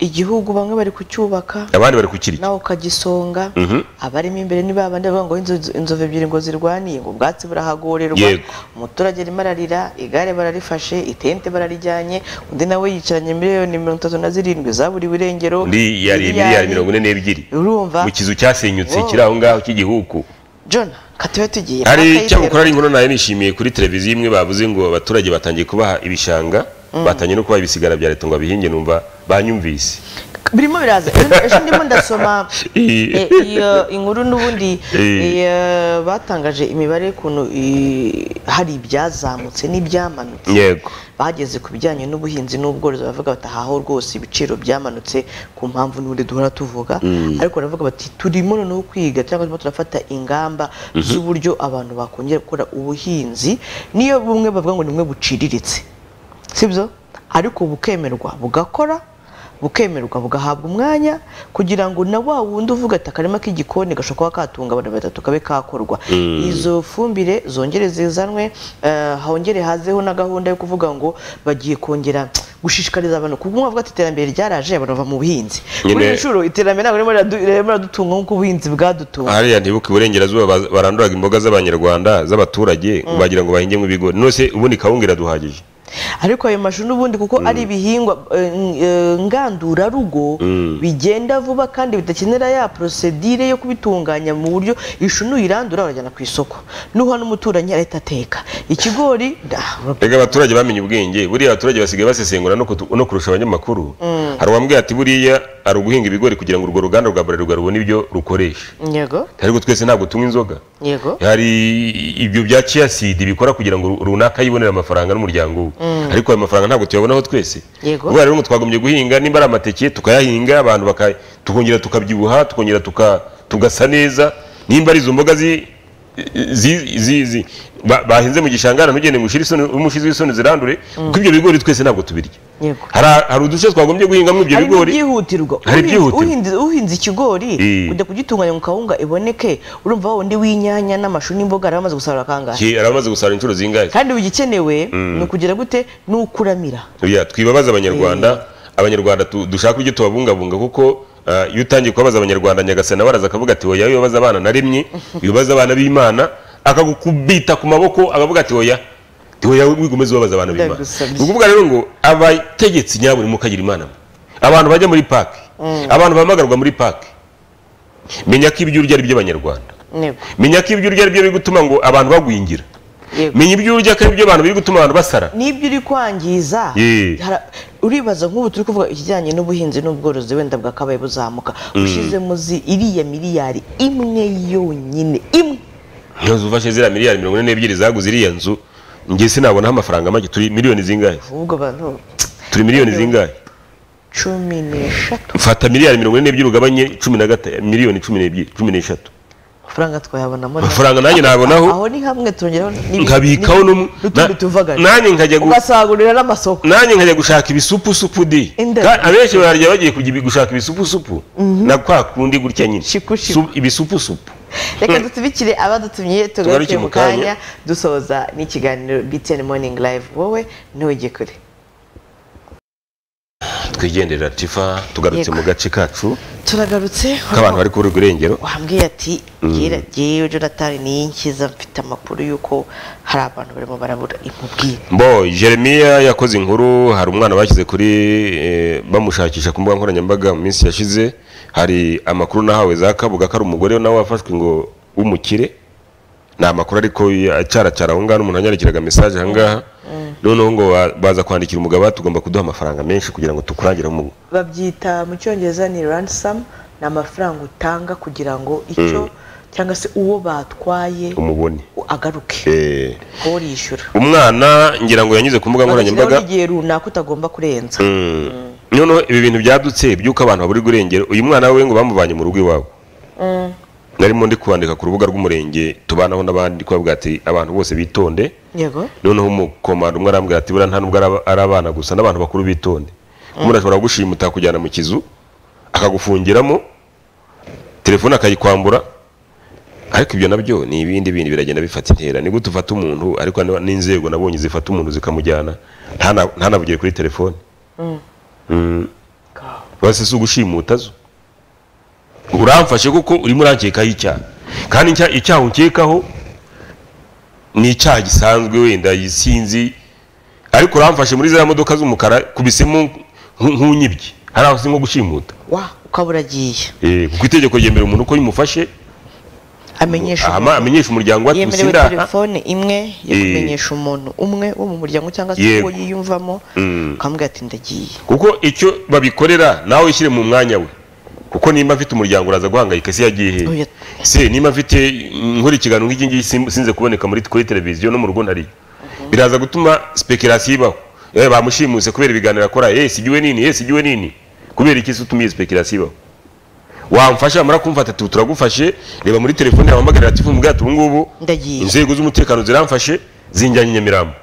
igihugu bamwe bari kucyubaka abandi bari kukirya nawe ukagisonga Mhm. abarimo imbere ni babandi bavuga ngo inzo- inzovu ebyiri ngo zirwaniye ngo ubwatsi burahagorerwa Yego. umuturage arimo ararira igare bararifashe itente bararijyanye undi nawe yicaranye miliyoni mirongo itatu na zirindwi zaburiwe irengero undi yariye miliyari mirongo ine n'ebyiri urumva mu kizu cyasenyutse Wow. kiri aho ngaho cy'igihugu jona katube tugiye hari Mpaka cyakora ari inkuru nayo nishimiye kuri televiziyo imwe bavuze ngo abaturage batangiye kubaha ibishanga Mm. batangiye no kubaha ibisigara bya leta ngo abihinge numva banyumvise birimo biraza ejo ndimo ndasoma eh, iyo inkuru n'ubundi eh, batangaje imibare y'ukuntu eh, hari ibyazamutse n'ibyamanutse yego bageze ku bijyanye n'ubuhinzi n'ubworozi bavuga bati ahaho rwose ibiciro byamanutse ku mpamvu n'ubundi duhora tuvuga Mm. ariko baravuga bati turimo noneho kwiga cyangwa turimo turafata ingamba Mhm. z'uburyo abantu bakongera gukora ubuhinzi niyo bumwe bavuga ngo ni bumwe buciriritse sibyo ariko bukemerwa bugakora bukemerwa bugahabwa umwanya kugira ngo na wa wundi uvuga ati akarima k'igikoni gashobora kuba katunga abantu batatu kabe kakorwa Mm. izo fumbire zongere zizanwe eh, hongere hazeho na gahunda yo kuvuga ngo bagiye kongera gushishikariza abantu kuko umwe avuga ati iterambere ryaraje abantu bava mu buhinzi kuri Nyine- iyi nshuro iterambere ntabwo ririmo riradu- ririmo riradutunga nk'uko ubuhinzi bwadutunga hariya ntibuka iburengerazuba baz- baranduraga imboga z'abanyarwanda z'abaturage Mm. bagira ngo bahingemo ibigori none se ubundi kawunga iraduhagije ariko ayo mashu n'ubundi kuko ari ibihingwa eh, ng- eh, ngandurarugo Mm. bigenda vuba kandi bidakenera ya prosedire yo kubitunganya mu buryo ishu nuyirandura urajyana ku isoko nuha n'umuturanyi arahita ateka ikigori dah, rega abaturage bamenye ubwenge buriya abaturage basigaye basesengura no kutu- no kurusha abanyamakuru Mm. hari uwambwiye ati buriya ari uguhinga ibigori kugira ngo urwo ruganda rwa buralirwa rubone ibyo rukoresha yego ariko twese ntabwo tunywa inzoga yego hari ibyo bya ciyasidi bikora kugira ngo runaka yibonere amafaranga n'umuryango we Mm. ariko ayo mafaranga ntabwo tuyabonaho twese Yego. ubwo rero ngo twagombye guhinga nimba ari amateke tukayahinga abantu baka- tukongera tukabyibuha tukongera tuka- tugasa neza nimba ari izo mboga zi- zi- zi- zi- ba- bahinze mu gishanga ntugende ngo ushire isoni- umushizi w'isoni zirandure kuko ibyo bigori twese ntabwo tubirya yego Hari- hari uduce twagombye guhingamo ibyo hari bigori n'ibyihutirwa hari Uhinze- ibyihutirwa. uhinze- uhinze ikigori Eh. kujya kugitunganya mu kawunga iboneke urumva wa wundi w'inyanya n'amashu n'imboga yari amaze gusarura kangahe Ki- aramaze gusarura inshuro zingahe kandi bigikenewe Mm. ni ukugira gute ni ukuramira Oya, twibabaze abanyarwanda abanyarwanda tu- dushaka ibyo tubabungabunga kuko ah, iyo utangiye kubabaza abanyarwanda nyagasana baraza akavuga ati oya wibabaza abana naremye wibabaza abana b'imana akagukubita ku maboko akavuga ati oya Ati, oya wigomeze ubabaza abana b'imana Ndagusabye. ni ukuvuga rero ngo abategetsi nyabo ni mukagira imana mwe. abantu bajya muri paki Mm. abantu bahamagarwa muri paki menya ko ibyo urya ari iby'abanyarwanda Yego. menya ko ibyo urya ari byo biri gutuma ngo abantu bagwingira menya ibyo urya ko ari byo abantu biri gutuma abantu basara n'ibyo uri kwangiza Ye. hara- uribaza nk'ubu turi kuvuga ikijyanye n'ubuhinzi n'ubworozi wenda bwakabaye buzamuka Mm. ushyizemo zi iriya miliyari imwe yonyine imwe inzu ufashe ziriya miliyari mirongo ine n'ebyiri zaguze iriya nzu njye sinabonaho amafaranga make turi miliyoni zingahe ahubwo abantu turi miliyoni zingahe cumi n'eshatu fata miliyari mirongo ine n'ebyiri ugabanye cumi na gata miliyoni cumi n'ebyiri cumi n'eshatu amafaranga twayabonamo Amafaranga nanjye nayabonaho. aho ni hamwe tongeraho n'ibi- nkabikaho n'umu n'utundi tuvaga nanjye nkajya gu- ugasagurira n'amasoko nanjye nkajya gushaka ibisupusupu di Inda- Ka- abenshi bararya bagiye kujya ibi- gushaka ibisupusupu Mhm. na kwa kundi gutya nyine Su- ibisupusupu reka dutubikire abadutumye tugaruke Tugaruke mu mu kanya. kanya dusoza n'ikiganiro btn morning live wowe ntujye kure twigendera tifa tugarutse Yego. mu gace kacu turagarutse k'abantu bari kubura irengero wambwiye ati Mm. "Jyewe- jyewe jonathan niyo nkiza mfite amakuru y'uko hari abantu barimo barabura imubwire Bo Jeremiya yakoze inkuru hari umwana bashyize kuri eh, bamushakisha ku mbuga nkoranyambaga mu minsi yashize hari amakuru nahawe za Kabuga ko ari umugore nawe wafashwe ngo w'umukire ni amakuru ariko acaracara aho ngaho umuntu yanyandikiraga mesaje aha ngaha noneho ngo ba- baza kwandikira umugabo ati, tugomba kuduha amafaranga menshi kugira ngo tukurangire umugo babyita mu cyongereza ni ransom ni amafaranga utanga kugira ngo icyo cyangwa se uwo batwaye umubone agaruke Eh, kuko yishyura umwana ngira ngo yanyuze ku mbuga nkoranyambaga bagashyiraho n'igihe runaka utagomba kurenza Mm. noneho ibi bintu byadutse by'uko abantu babura irengero uyu mwana we ngo bamuvanye mu rugo iwabo Mm. narimo ndi kwandika ku rubuga rw'umurenge tubanaho n'abandi ko bavuga ati abantu bose bitonde yego noneho umukomando umwe arambwira ati buriya nta nubwo ari- ari abana gusa n'abantu bakuru bitonde umuntu ashobora kugushima utakujyana mu kizu akagufungiramo telefone akayikwambura ariko ibyo nabyo ni ibindi bindi biragenda bifata intera ni gute ufata umuntu ariko n- n'inzego nabonye zifata umuntu zikamujyana ntana- ntanavugire kuri telefone Mm. Mm. bose si ugushimuta zo uramfashe kuko urimo urankekaho icyaha kandi icya- icyaha unkekaho ni icyaha gisanzwe wenda sinzi ariko uramfashe muri ziriya modoka z'umukara kubisemo nk- nk'unyibye hari aho si nko gushimuta wa ukaba uragiye Eh, kuko itegeko ryemera umuntu ko yimufashe amenyesha Ama- amenyesha umuryango wa yemerewe Tusindaha. telefone imwe yo Eh. kumenyesha umuntu umwe wo mu muryango cyangwa se Yego. uwo yiyumvamo Mm. ukamubwira ati ndagiye kuko icyo babikorera nawe wishyire mu mwanya we kuko nimba mfite umuryango uraza guhangayika ese yagiye hehe se nimba mfite nkora ikiganiro nk'iki ngiki sim- sinze kuboneka muri kuri televiziyo no mu rugo ntariye biraza gutuma speculation ibaho eh bamushimuse kubera ibiganiro akora eh sigiwe nini eh sigiwe nini kubera iki se utumiye speculation ibaho wamfasha wamara kumva ati turagufashe reba muri telefone yawe wamagarira ati mubwira ati ubu ngubu ndagiye inzego z'umutekano ziramfashe zinjyanye i nyamirambo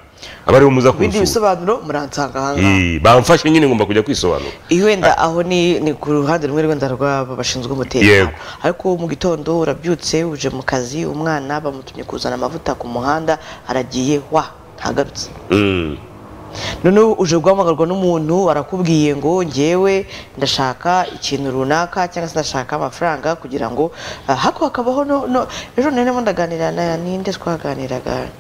abariho muza ibindi kunsura bisobanuro muransanga aha ngaha Eh, bamfashe nyine ngomba kujya kwisobanura wenda aho ni ni ku ruhande rumwe rwenda rw'aba bashinzwe umutekano Yego. ariko mu gitondo urabyutse uje mu kazi umwana bamutumye kuzana amavuta ku muhanda aragiye wa ntagarutse Mm. noneho uje guhamagarwa n'umuntu arakubwiye ngo ngewe ndashaka ikintu runaka cyangwa se ndashaka amafaranga kugira ngo ah, hako hakabaho no no ejo narimo ndaganira na ninde twaganiraga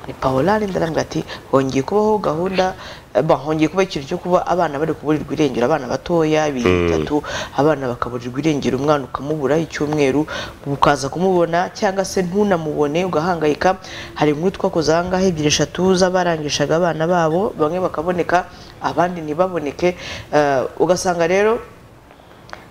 ni paola arinde arambwira ati hongeye kubaho gahunda eh, bah, hongeye kuba ikintu cyo kuba abana bari kuburirwa irengero abana batoya ibiri Mm. bitatu abana bakaburirwa irengero umwana ukamubura icyumweru ukaza kumubona cyangwa se ntunamubone ugahangayika hari inkuru twakoze aha ngaha ebyiri eshatu z'abarangishaga abana babo bamwe bakaboneka abandi ntibaboneke Eh, ugasanga rero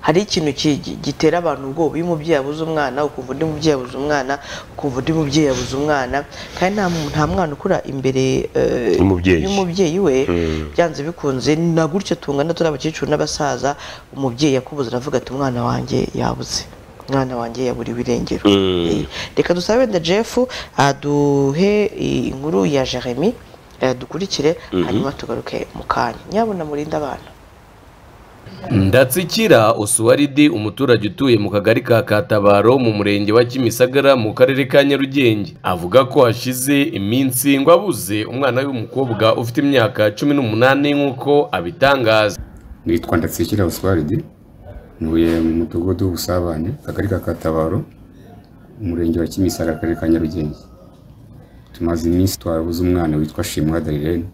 hari ikintu ki- gi- gitera abantu ubwoba iyo umubyeyi abuze umwana ukumva undi mubyeyi abuze umwana ukumva undi mubyeyi abuze umwana kandi nta mu- nta mwana ukura imbere eh, Y'umubyeyi. y'umubyeyi we Mm. byanze bikunze na gutyo tungana turi abakecuru n'abasaza umubyeyi yakubuze aravuga ati umwana wanjye yabuze umwana wanjye yaburiwe irengero Eh, reka dusabe wenda jeff aduhe i- inkuru ya jeremy eh, dukurikire Mhm. hanyuma tugaruke mu kanya nyabona murinde abana ndatsikira usuwaridi umuturage utuye mu kagari ka katabaro mu murenge wa kimisagara mu karere ka nyarugenge avuga ko hashize iminsi ngo abuze umwana we w'umukobwa ufite imyaka cumi n'umunani nk'uko abitangaza nitwa ndatsikira oswaridi ntuye mu mudugudu w'ubusabane akagari ka katabaro umurenge wa kimisara akarere ka nyarugenge tumaze iminsi twarabuze umwana witwa shimwa darirene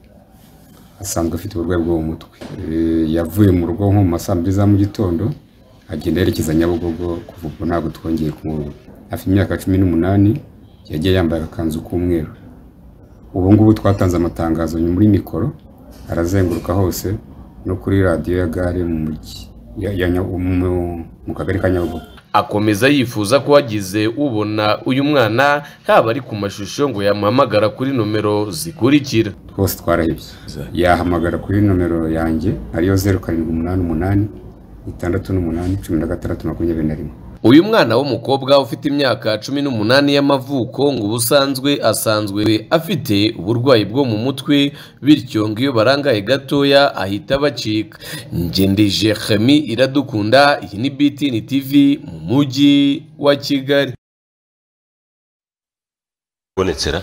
asanzwe afite uburwayi bwo mu mutwe Eh, yavuye mu rugo nko mu ma saa mbiri za mu gitondo agenda yerekeza nyabugogo kuva ubwo ntabwo twongeye kumubona afite imyaka cumi n'umunani yagiye yambaye agakanzu k'umweru ubu ngubu twatanze amatangazo muri mikoro arazenguruka hose no kuri radiyo ya gare mu mujyi ya- ya Nya- mu- mu kagari ka nyabugogo akomeza yifuza ko wagize ubona uyu mwana haba ari ku mashusho ngo yamuhamagara kuri nomero zikurikira twose twarahebye yahamagara kuri nomero yanjye ariyo zeru karindwi umunani umunani itandatu n'umunani cumi na gatandatu makumyabiri na rimwe uyu mwana w'umukobwa ufite imyaka cumi n'umunani y'amavuko ngo ubusanzwe asanzwe afite uburwayi bwo mu mutwe bityo ngo iyo barangaye gatoya ahita bacika ngendeje chemi iradukunda iyi ni btn tv mu mujyi wa kigali bonetsera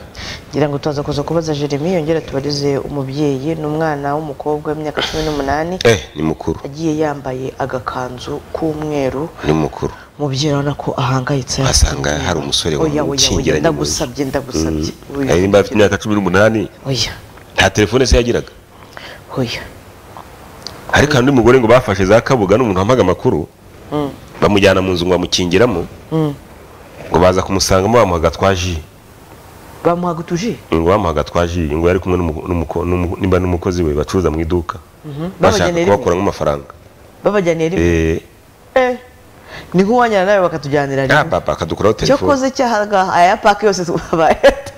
ngira ngo turaza kuza kubaza jeremy yongera tubarize umubyeyi n'umwana w'umukobwa w'imyaka cumi n'umunani eh ni mukuru agiye yambaye agakanzu k'umweru ni mukuru umubyeyi urabona ko ahangayitse asanga hari umusore Oya, oya, oya, wamucingiranye ndagusabye ndagusabye Oya. ari nimba afite imyaka cumi n'umunani oya nta telefone se yagiraga oya ariko hari undi mugore ngo bafashe za kabuga n'umuntu wampaga amakuru Mm, bamujyana mu nzu ngo bamukingiramo mm. ngo baza kumusangamo bamuhaga twaji bamuhaga utuji ngo bamuhaga twaji ngo yari kumwe n'umu- n'umuko- n'umu- nimba n'umukozi we bacuruza mu iduka Mhm. bashaka Babajyanira rimwe kubakuramo amafaranga babajyaniye rimwe Eh, Eh, ni nk'uwanyana nawe bakatujyanira rimwe ah, papa akadukuraho icyo telefone koze cyahaga aya pake yose bayata-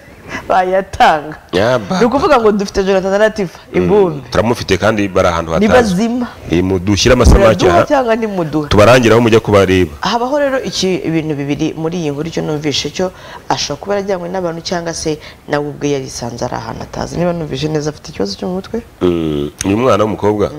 bayatanga Ya, ni papa. ukuvuga ngo dufite jonathan na latifa ibumbi Mm, turamufite kandi bari ahantu hatazwi nibazima Eh, mudushyire amasamaki muraduha aha cyangwa ntimuduha tubarangiraho mujya kubareba habaho rero iki ibintu bibiri muri iyi nkuru icyo numvishe cyo ashobora kuba yarajyanywe n'abantu cyangwa se nawe ubwe yarisanze ari ahantu atazi niba numvishe neza afite ikibazo cyo mu mutwe Mm, uyu mwana w'umukobwa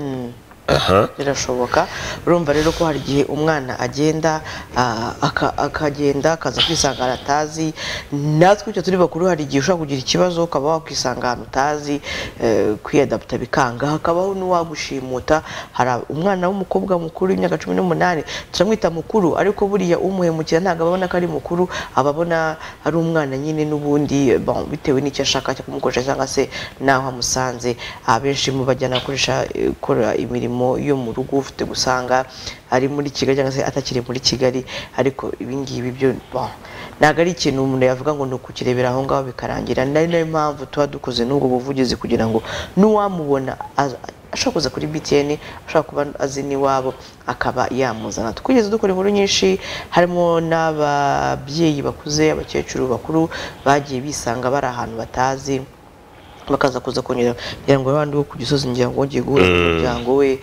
aha birashoboka urumva rero ko hari igihe umwana agenda ah, aka- akagenda akaza kwisanga ahantu atazi natwe icyo turi bakuru hari igihe ushobora kugira ikibazo ukaba wakwisanga ahantu utazi eh, kwiyadaputa bikanga hakabaho n'uwagushimuta hari ab- umwana w'umukobwa mukuru w'imyaka cumi n'umunani turamwita mukuru ariko buriya umuhemukira ntabwo ababona ko ari mukuru aba abona ari umwana nyine n'ubundi eh, bon, bitewe n'icyo ashaka cyo kumukoresha cyangwa se n'aho amusanze abenshi mu bajyana gukoresha eh, gukora imirimo yo mu rugo ufite gusanga ari muri kigali cyangwa se atakiri muri kigali ariko ibingibi byo bon, ntabwo ari ikintu umuntu yavuga ngo ni ukukirebera aho ngaho bikarangira ni nayo mpamvu tuba dukoze n'ubwo buvugizi kugira ngo n'uwamubona ashobora kuza kuri btn ashobora kuba azi n'iwabo akaba yamuzana twigeze dukora inkuru nyinshi harimo n'ababyeyi bakuze abakecuru bakuru bagiye bisanga bari ahantu batazi bakaza kuza kongera kugira ngo abandi bo ku gisozi ngira ngo wongeye guhura n'umuryango we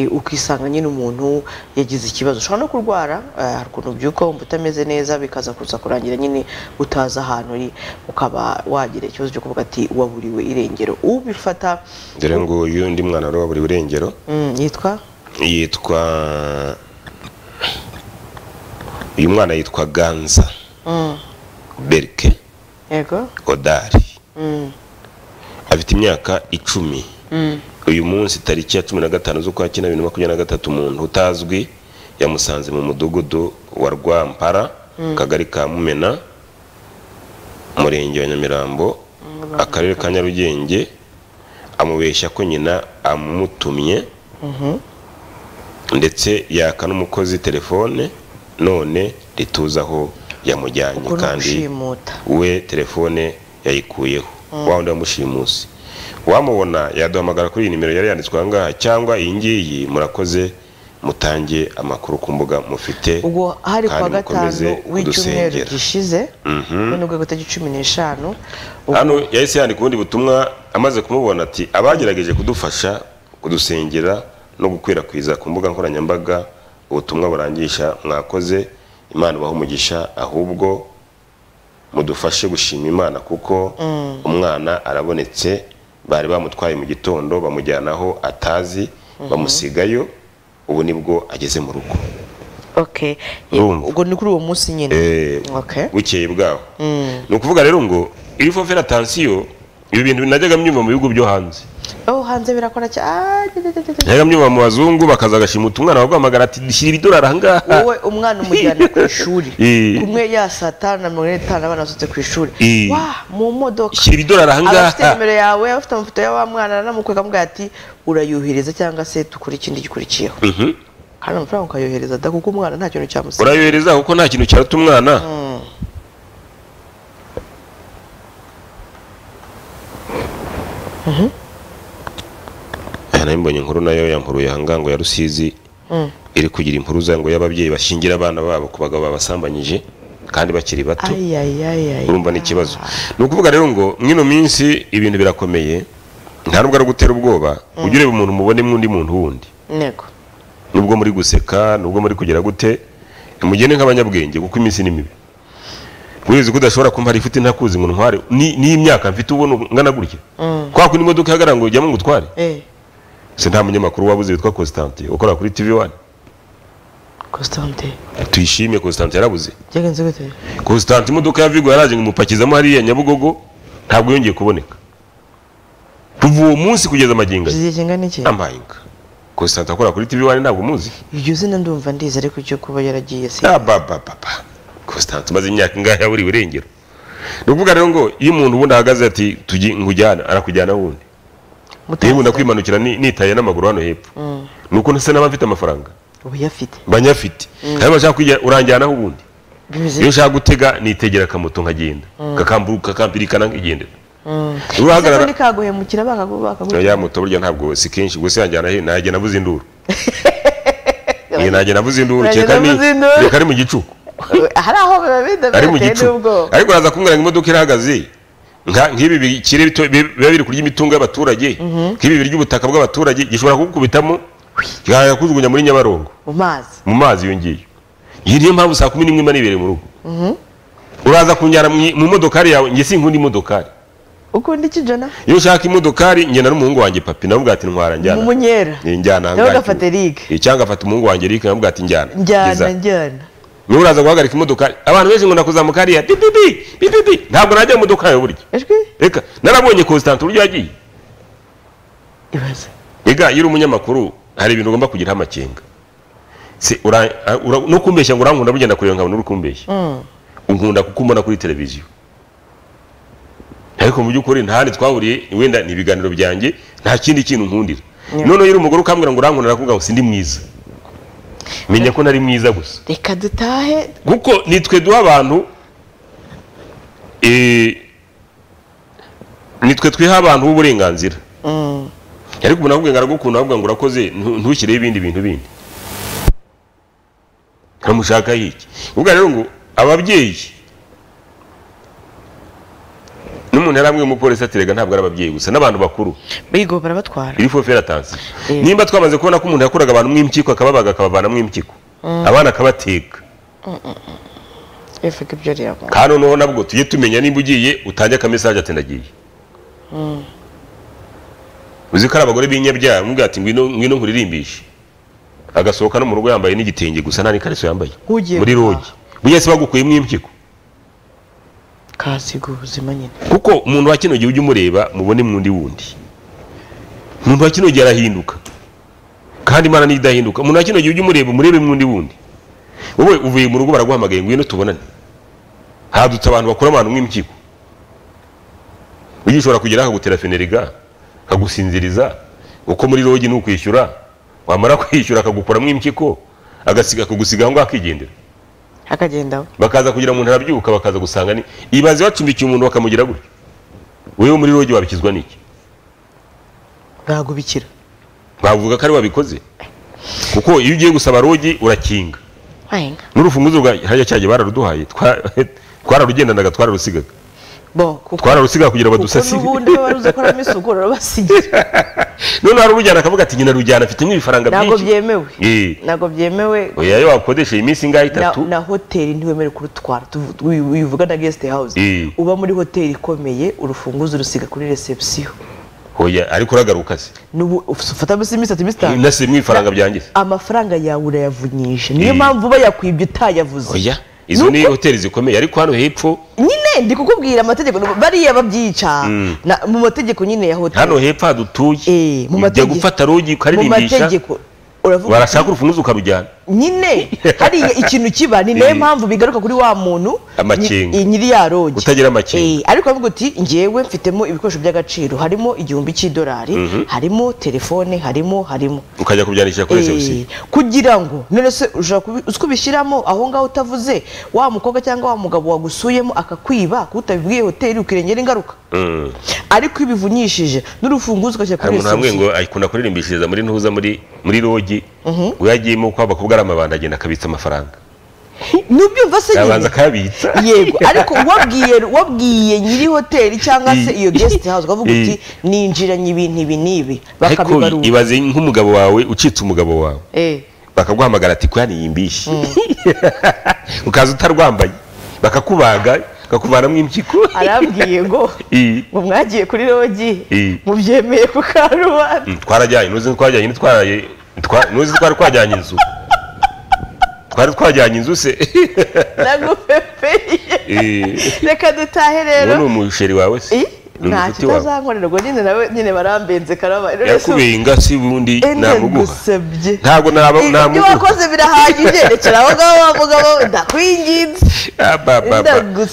ukisanga nyine umuntu yagize ikibazo ushobora no kurwara hari ukuntu ubyuka wumva utameze neza bikaza kuza kurangira nyine utazi ahantu uri ukaba wagira ikibazo cyo kuvuga ati waburiwe irengero ubifata dore ngo uyu undi mwana wari waburiwe irengero yitwa yitwa uyu mwana yitwa ganza berike odari afite imyaka icumi uyu munsi tariki ya cumi na gatanu z'ukwa cyenda bibiri na makumyabiri na gatatu umuntu utazwi yamusanze mu mudugudu wa rwampara akagari ka mumena umurenge wa nyamirambo akarere ka nyarugenge amubeshya ko nyina amutumye ndetse yaka n'umukozi telefone none rituza aho yamujyanye kandi we telefone yayikuyeho wa wundi wamushimusi wamubona yaduhamagara kuri iyi nimero yari yanditswe ahangaha cyangwa iyi ngiyi murakoze mutange amakuru ku mbuga mufite ubwo hari kuwa gatanu w'icyumweru gishize none ubwo guta cumi n'eshanu hano yahise yandika ubundi butumwa amaze kumubona ati abagerageje kudufasha kudusengera no gukwirakwiza ku mbuga nkoranyambaga ubutumwa burangisha mwakoze imana ibaha umugisha ahubwo mudufashe gushima imana kuko umwana arabonetse bari bamutwaye mu gitondo bamujyana aho atazi bamusigayo ubu nibwo ageze mu rugo ubwo ni kuri uwo munsi nyine bukeye bwaho ni ukuvuga rero ngo iyo ufite atansiyo ibi bintu najyaga mbyumva mu bihugu byo hanze aho hanze birakora cyane najyaga mbyumva mu bazungu bakaza agashimuta umwana waguhamagara ati shyira idolari ahangaha wowe umwana umujyana ku ishuri kumwe ya saa tanu na mirongo ine n'itanu abana basohotse ku ishuri wa mu modoka shyira idolari ahangaha abafite nimero yawe abafite amafoto y'awa mwana aramukwega amugaye ati urayuhiriza cyangwa se dukora ikindi gikurikiyeho kandi amafaranga ukayohereza da kuko umwana nta kintu cyamusiga urayohereza kuko nta kintu cyaruta umwana aha mbonye inkuru nayo yampuruye ahangaha ngo ya rusizi iri kugira impuruza ngo y'ababyeyi bashingira abana babo ku bagabo babasambanyije kandi bakiri bato urumva ni ikibazo ni ukuvuga rero ngo mwino minsi ibintu birakomeye nta nubwo ari ugutera ubwoba ujye ureba umuntu mubone mwundi muntu wundi nubwo muri guseka nubwo muri kugira gute mugende nk'abanyabwenge kuko iminsi ni mibi urizi ko udashobora kumva ifite ntakuzi ngo ntware n'imyaka mfite ubona ngana gutya kwa kundi imodoka ihagarara ngo ujyamo ngo utware se nta munyamakuru wabuze witwa Constante ukora kuri TV1 Constante tuyishimye Constante yarabuze byagenze gute Constante imodoka ya Vigo yaraje ngumupakizamo hariya Nyabugogo ntabwo yongeye kuboneka kuva uwo munsi kugeza amaginga zigiye kingana iki amahinga Constante akora kuri TV1 ntabwo muzi iryo zina ndumva ndizi ariko cyo kuba yaragiye se ah baba baba Constante maze imyaka ingahe yaburi burengero ni ukuvuga rero ngo iyo umuntu ubundi ahagaze ati tugi ngujyana arakujyana wundi yewe ndakwimanukira nitaye n'amaguru hano hepfo ni uko ntase n'abafite amafaranga banyafite kandi bashaka kujya uranjyanaho ubundi iyo ushaka gutega nitegera akamoto nkagenda kakambirikana nkigendera urahagarara ntikaguhemukira bakaguhemukira ya moto burya ntabwo si kenshi gusa yanjyana he najya nabuze induru najya nabuze induru reka ari mu gicuku hari aho biba bidafite n'ubwo ariko uraza kumbwira ngo imodoka irahagaze nk'ibi bikire biba biri kurya imitungo y'abaturage nk'ibi birya ubutaka bw'abaturage gishobora kugukubitamo kigahanga kujugunya muri nyabarongo mu mazi mu mazi iyo ngiyo iyi niyo mpamvu saa kumi n'imwe imba nibereye mu rugo uraza kunjyana mu modokari yawe njye sinkunda imodokari ukunda iki jana iyo ushaka imodokari ngenda n'umuhungu wanjye papi navuga ati ntwara njyana umunyera njyana nawe ugafata erike cyangwa agafata umuhungu wanjye erike navuga ati njyana njyana njyana niba uraza guhagarika imodoka abantu benshi ngo ndakuzamuka hariya bibibi bibibi ntabwo najya mu modoka yawe burya reka narabonye constante uburyo yagiye reka iyo uri umunyamakuru hari ibintu ugomba kugiraho amakenga no kumbeshya ngo urankunda burya ndakureba nkabona uri kumbeshya unkunda kuko umbona kuri televiziyo ariko mu by'ukuri nta handi twahuriye wenda ni ibiganiro byanjye nta kindi kintu nkundira noneho iyo uri umugore ukambwira ngo urankunda nakubwira ngo sindi mwiza menya ko nari mwiza gusa reka dutahe kuko nitwe duha abantu nitwe twiha abantu b'uburenganzira ariko umuntu avuga ngo aragukunda avuga ngo urakoze ntushyireho ibindi bintu bindi nkamushaka hiki ubwo rero ngo ababyeyi n'umuntu yari amwe umupolisi aterega ntabwo ari ababyeyi gusa n'abantu bakuru bigo barabatwara iri fofe yaratanze nimba twamaze kubona ko umuntu yakoraga abantu mw'impyiko akababaga akabavanamo impyiko abana akabateka bivuga ibyo rero kandi noneho nabwo tujye tumenya niba ugiye utange akamesaje ati ndagiye uzi ko ari abagore b'inyabyaha umubwira ati ngwino ngwino nkuririmbishe agasohoka no mu rugo yambaye n'igitenge gusa nta n'ikariso yambaye muri rogi buriya se bagukuyemo impyiko kasiga ubuzima nyine kuko umuntu wa kino gihe ujye umureba mubone mwundi wundi umuntu wa kino gihe arahinduka kandi imana ntidahinduka umuntu wa kino gihe ujye umureba umurebe mwundi wundi wowe uvuye mu rugo baraguhamagaye ngwino tubonane hadutse abantu bakora abantu nk'impyiko ujye ushobora kugera akagutera feneriga akagusinziriza uko muri rogi ni ukwishyura wamara kwishyura akagukuramo impyiko agasiga akagusiga aho ngaho akigendera akagendaho bakaza kugira umuntu arabyuka bakaza gusanga ni ibaze wacumbikiye umuntu bakamugira gutya wewe muri rogi wabikizwa n'iki ntabwo ubikira bavuga ko ari wabikoze kuko iyo ugiye gusaba rogi urakinga n'urufunguzo rwa hajya cyajya bararuduhaye twararugendanaga twararusigaga twararusigaga kugira badusasire n'ubundi baba baruzi ko aramo isuku urabasigira noneho harujyana akavuga ati nyina rujyana afitemo ibifaranga byinshi ntabwo byemewe ntabwo byemewe oya iyo wakodesheje iminsi ingahe itatu na hoteli ntiwemerewe kurutwara uvuga na gesite hawuze uba muri hoteli ikomeye urufunguzo urusiga kuri reception oya ariko uragaruka se nubu ufata bisi iminsi itatu iminsi itanu nase mwe ifaranga byangize amafaranga yawe urayavunyije niyo mpamvu uba yakwibye utayavuze oya izo ni hoteli zikomeye ariko hano hepfo nyine ndi kukubwira amategeko bariya babyica mu mategeko nyine ya hoteli hano hepfo hadutuye ujya gufata rogi ukaririmbisha barashaka urufunguzo ukarujyana nyine hariya ikintu kiba ni nayo mpamvu bigaruka kuri wa muntu nyiri ya rogi utagira amakenga ariko avuga uti ngewe mfitemo ibikoresho by'agaciro harimo igihumbi cy'idolari harimo telefone harimo harimo ukajya kubyanisha kuri reception kugira ngo none se ushobora kubishyiramo aho ngaho utavuze wa mukobwa cyangwa wa mugabo wagusuyemo akakwiba kutabibwiye hoteli ukirengera ingaruka ariko iyo ubivunyishije n'urufunguzo ugashyira kuri reception hamwe ngo ayikunda kuririmbishiriza muri ntuza muri muri rogi ngo yagiyemo kwa bakobwa ari amabanga agenda akabitsa amafaranga nubyumva se yabanza akabitsa yego ariko wabwiye wabwiye nyiri hoteli cyangwa se iyo guest house ukavuga uti ninjiranye ibintu ibi n'ibi bakabibarura ibaze nk'umugabo wawe ucitse umugabo wawe bakaguhamagara ati kuya niyimbishye ukaza utarwambaye bakakubaga bakakuvanamo impyiko arambwiye ngo ngo mwagiye kuri rogi mubyemeye ku karubanda twarajyanye nuzi twajyanye ntitwaraye nuzi twari twajyanye inzu twari twajyanye inzu se nagupepeye reka dutahe rero ni umusheri wawe se ntacyo utazankorera ubwo nyine nawe nyine barambenze karaba yakubiye ingasi ubundi namuguha ntabwo namuguha ibyo wakoze birahagije rekera aho ngaho wavuga wowe ndakwinginze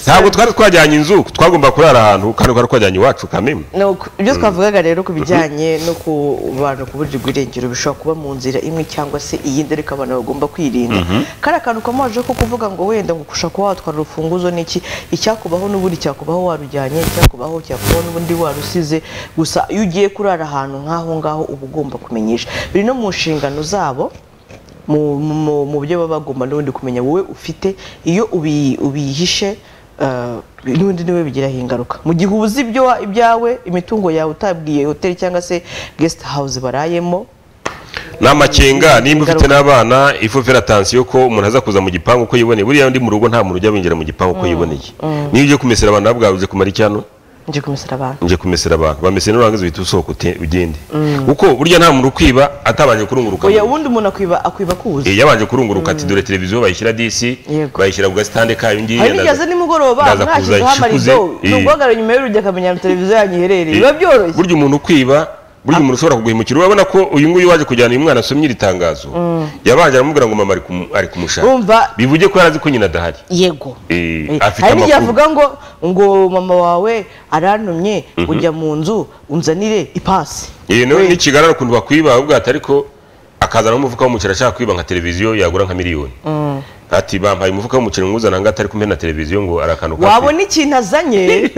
ntabwo twari twajyanye inzu twagomba kurara ahantu kandi twari twajyanye iwacu kamemu ibyo twavugaga rero ku bijyanye no ku bantu kuburirwa irengero bishobora kuba mu nzira imwe cyangwa se iyindi ariko abantu bagomba kwirinda kariya kantu kamaje ko kuvuga ngo wenda ngo ushaka kuba watwara urufunguzo niki icyakubaho n'ubundi cyakubaho warujyanye icyakubaho cyakubaho wowe n'ubundi warusize gusa iyo ugiye kurara ahantu nk'aho ngaho uba ugomba kumenyesha biri no mu nshingano zabo mu byo baba bagomba n'ubundi kumenya wowe ufite iyo ubihishe n'ubundi niwe bigiraho ingaruka mu gihe ubuze ibyawe imitungo yawe utabwiye hoteli cyangwa se gesite hawuze barayemo ni amakenga nimba ufite n'abana ifufira tansiyo ko umuntu aza kuza mu gipangu uko yiboneye buriya ndi mu rugo nta muntu ujya winjira mu gipangu uko yiboneye niyo ugiye kumesera abantu nabwo wabuze kumara icyano nje kumesera abantu nje kumesera abantu bamese n'urangiza uhita usohoka ugende kuko burya nta muntu ukwiba atabanje kurunguruka oya ubundi umuntu akwiba akwiba kuza eh yabanje kurunguruka ati dore televiziyo bayishyira disi bayishyira ku gastande kayo ngiye naza nigeze nimugoroba nashyize hamarizo n'ubwagara nyuma y'urujya akamenya televiziyo yanyu iherereye biba byoroshye burya umuntu ukwiba burya umuntu ushobora kuguhemukira urabona ko uyu nguyu waje kujyana uyu mwana asomye iri tangazo yabanje aramubwira ngo mama ari kumushaka bivuge ko yarazi ko nyina adahari yego hari n'igihe avuga ngo ngo mama wawe arantumye ujya mu nzu unzanire ipasi nawe n'ikigarara ukuntu bakwiba ubwato ariko akazana n'umufuka w'umukira ashaka kwiba nka televiziyo yagura nka miliyoni ati bampaye umufuka w'umuceri mwuzana ngo atari kumena televiziyo ngo arakantu wabona ikintu azanye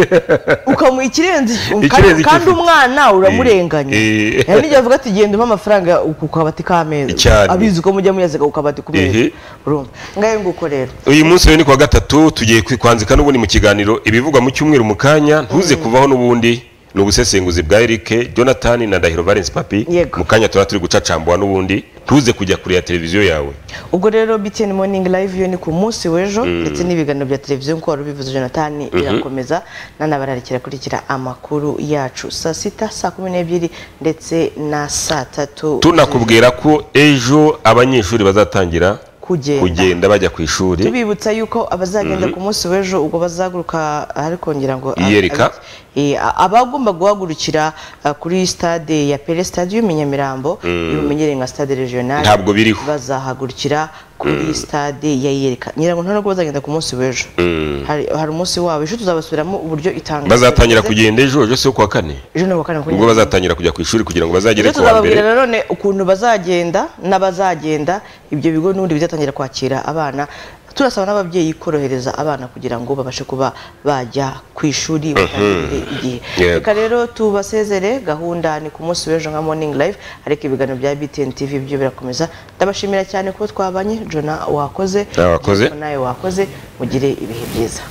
ukamuha ikirenze Ikirenze kandi kandi ikifu. umwana uramurenganya Eh. hari n'igihe avuga ati genda umpe amafaranga ku kabati k'ameza Cyane. abizi uko mujya muyaziga ku kabati ku meza Ehe. urumva ngayo nguko rero uyu munsi rero ni kuwa gatatu tugiye kwi- kwandika n'ubundi mu kiganiro ibivugwa mu cyumweru mu kanya ntuze kuvaho n'ubundi ni ubusesenguzi bwa Eric Jonathan na Ndahiro Valence Papi mu kanya tuba turi gucacambuwa n'ubundi ntuze kujya kure ya televiziyo yawe ubwo rero btn morning live yo ni ku munsi w'ejo Mm. ndetse n'ibiganiro bya televiziyo nk'uko wari ubivuze jonathan birakomeza nanabararikira kurikira amakuru yacu saa sita saa kumi n'ebyiri ndetse na saa tatu tunakubwira ko ejo abanyeshuri bazatangira Kugenda. kugenda bajya ku ishuri tubibutsa yuko abazagenda Mhm. ku munsi w'ejo ubwo bazaguruka ahari kongera ngo Iyereka. Eh, a- abagomba guhagurukira ah, kuri stade ya pere stadium i nyamirambo Mm. bimenyereye nka stade regional Ntabwo biriho. bazahagurukira kuri Mm. stade ya iyereka nyirango nta nubwo bazagenda ku munsi w'ejo Mm. hari hari umunsi wabo ejo tuzabasubiramo uburyo itanga bazatangira kugenda ejo ejo si wo kuwa kane ejo ni uwa kane ku ubwo bazatangira kujya ku ishuri kugira ngo bazagere ejo ku wa mbere tuzababwira nanone ukuntu bazagenda n'abazagenda ibyo bigo n'ubundi bizatangira kwakira abana turasaba n'ababyeyi korohereza abana kugira ngo babashe kuba bajya ku ishuri batangire igihe Yego. reka rero tubasezere gahunda ni ku munsi w'ejo nka morning live ariko ibiganiro bya btn tv byo birakomeza ndabashimira cyane ko twabanye jona wakoze Nawe wakoze. nawe wakoze mugire ibihe byiza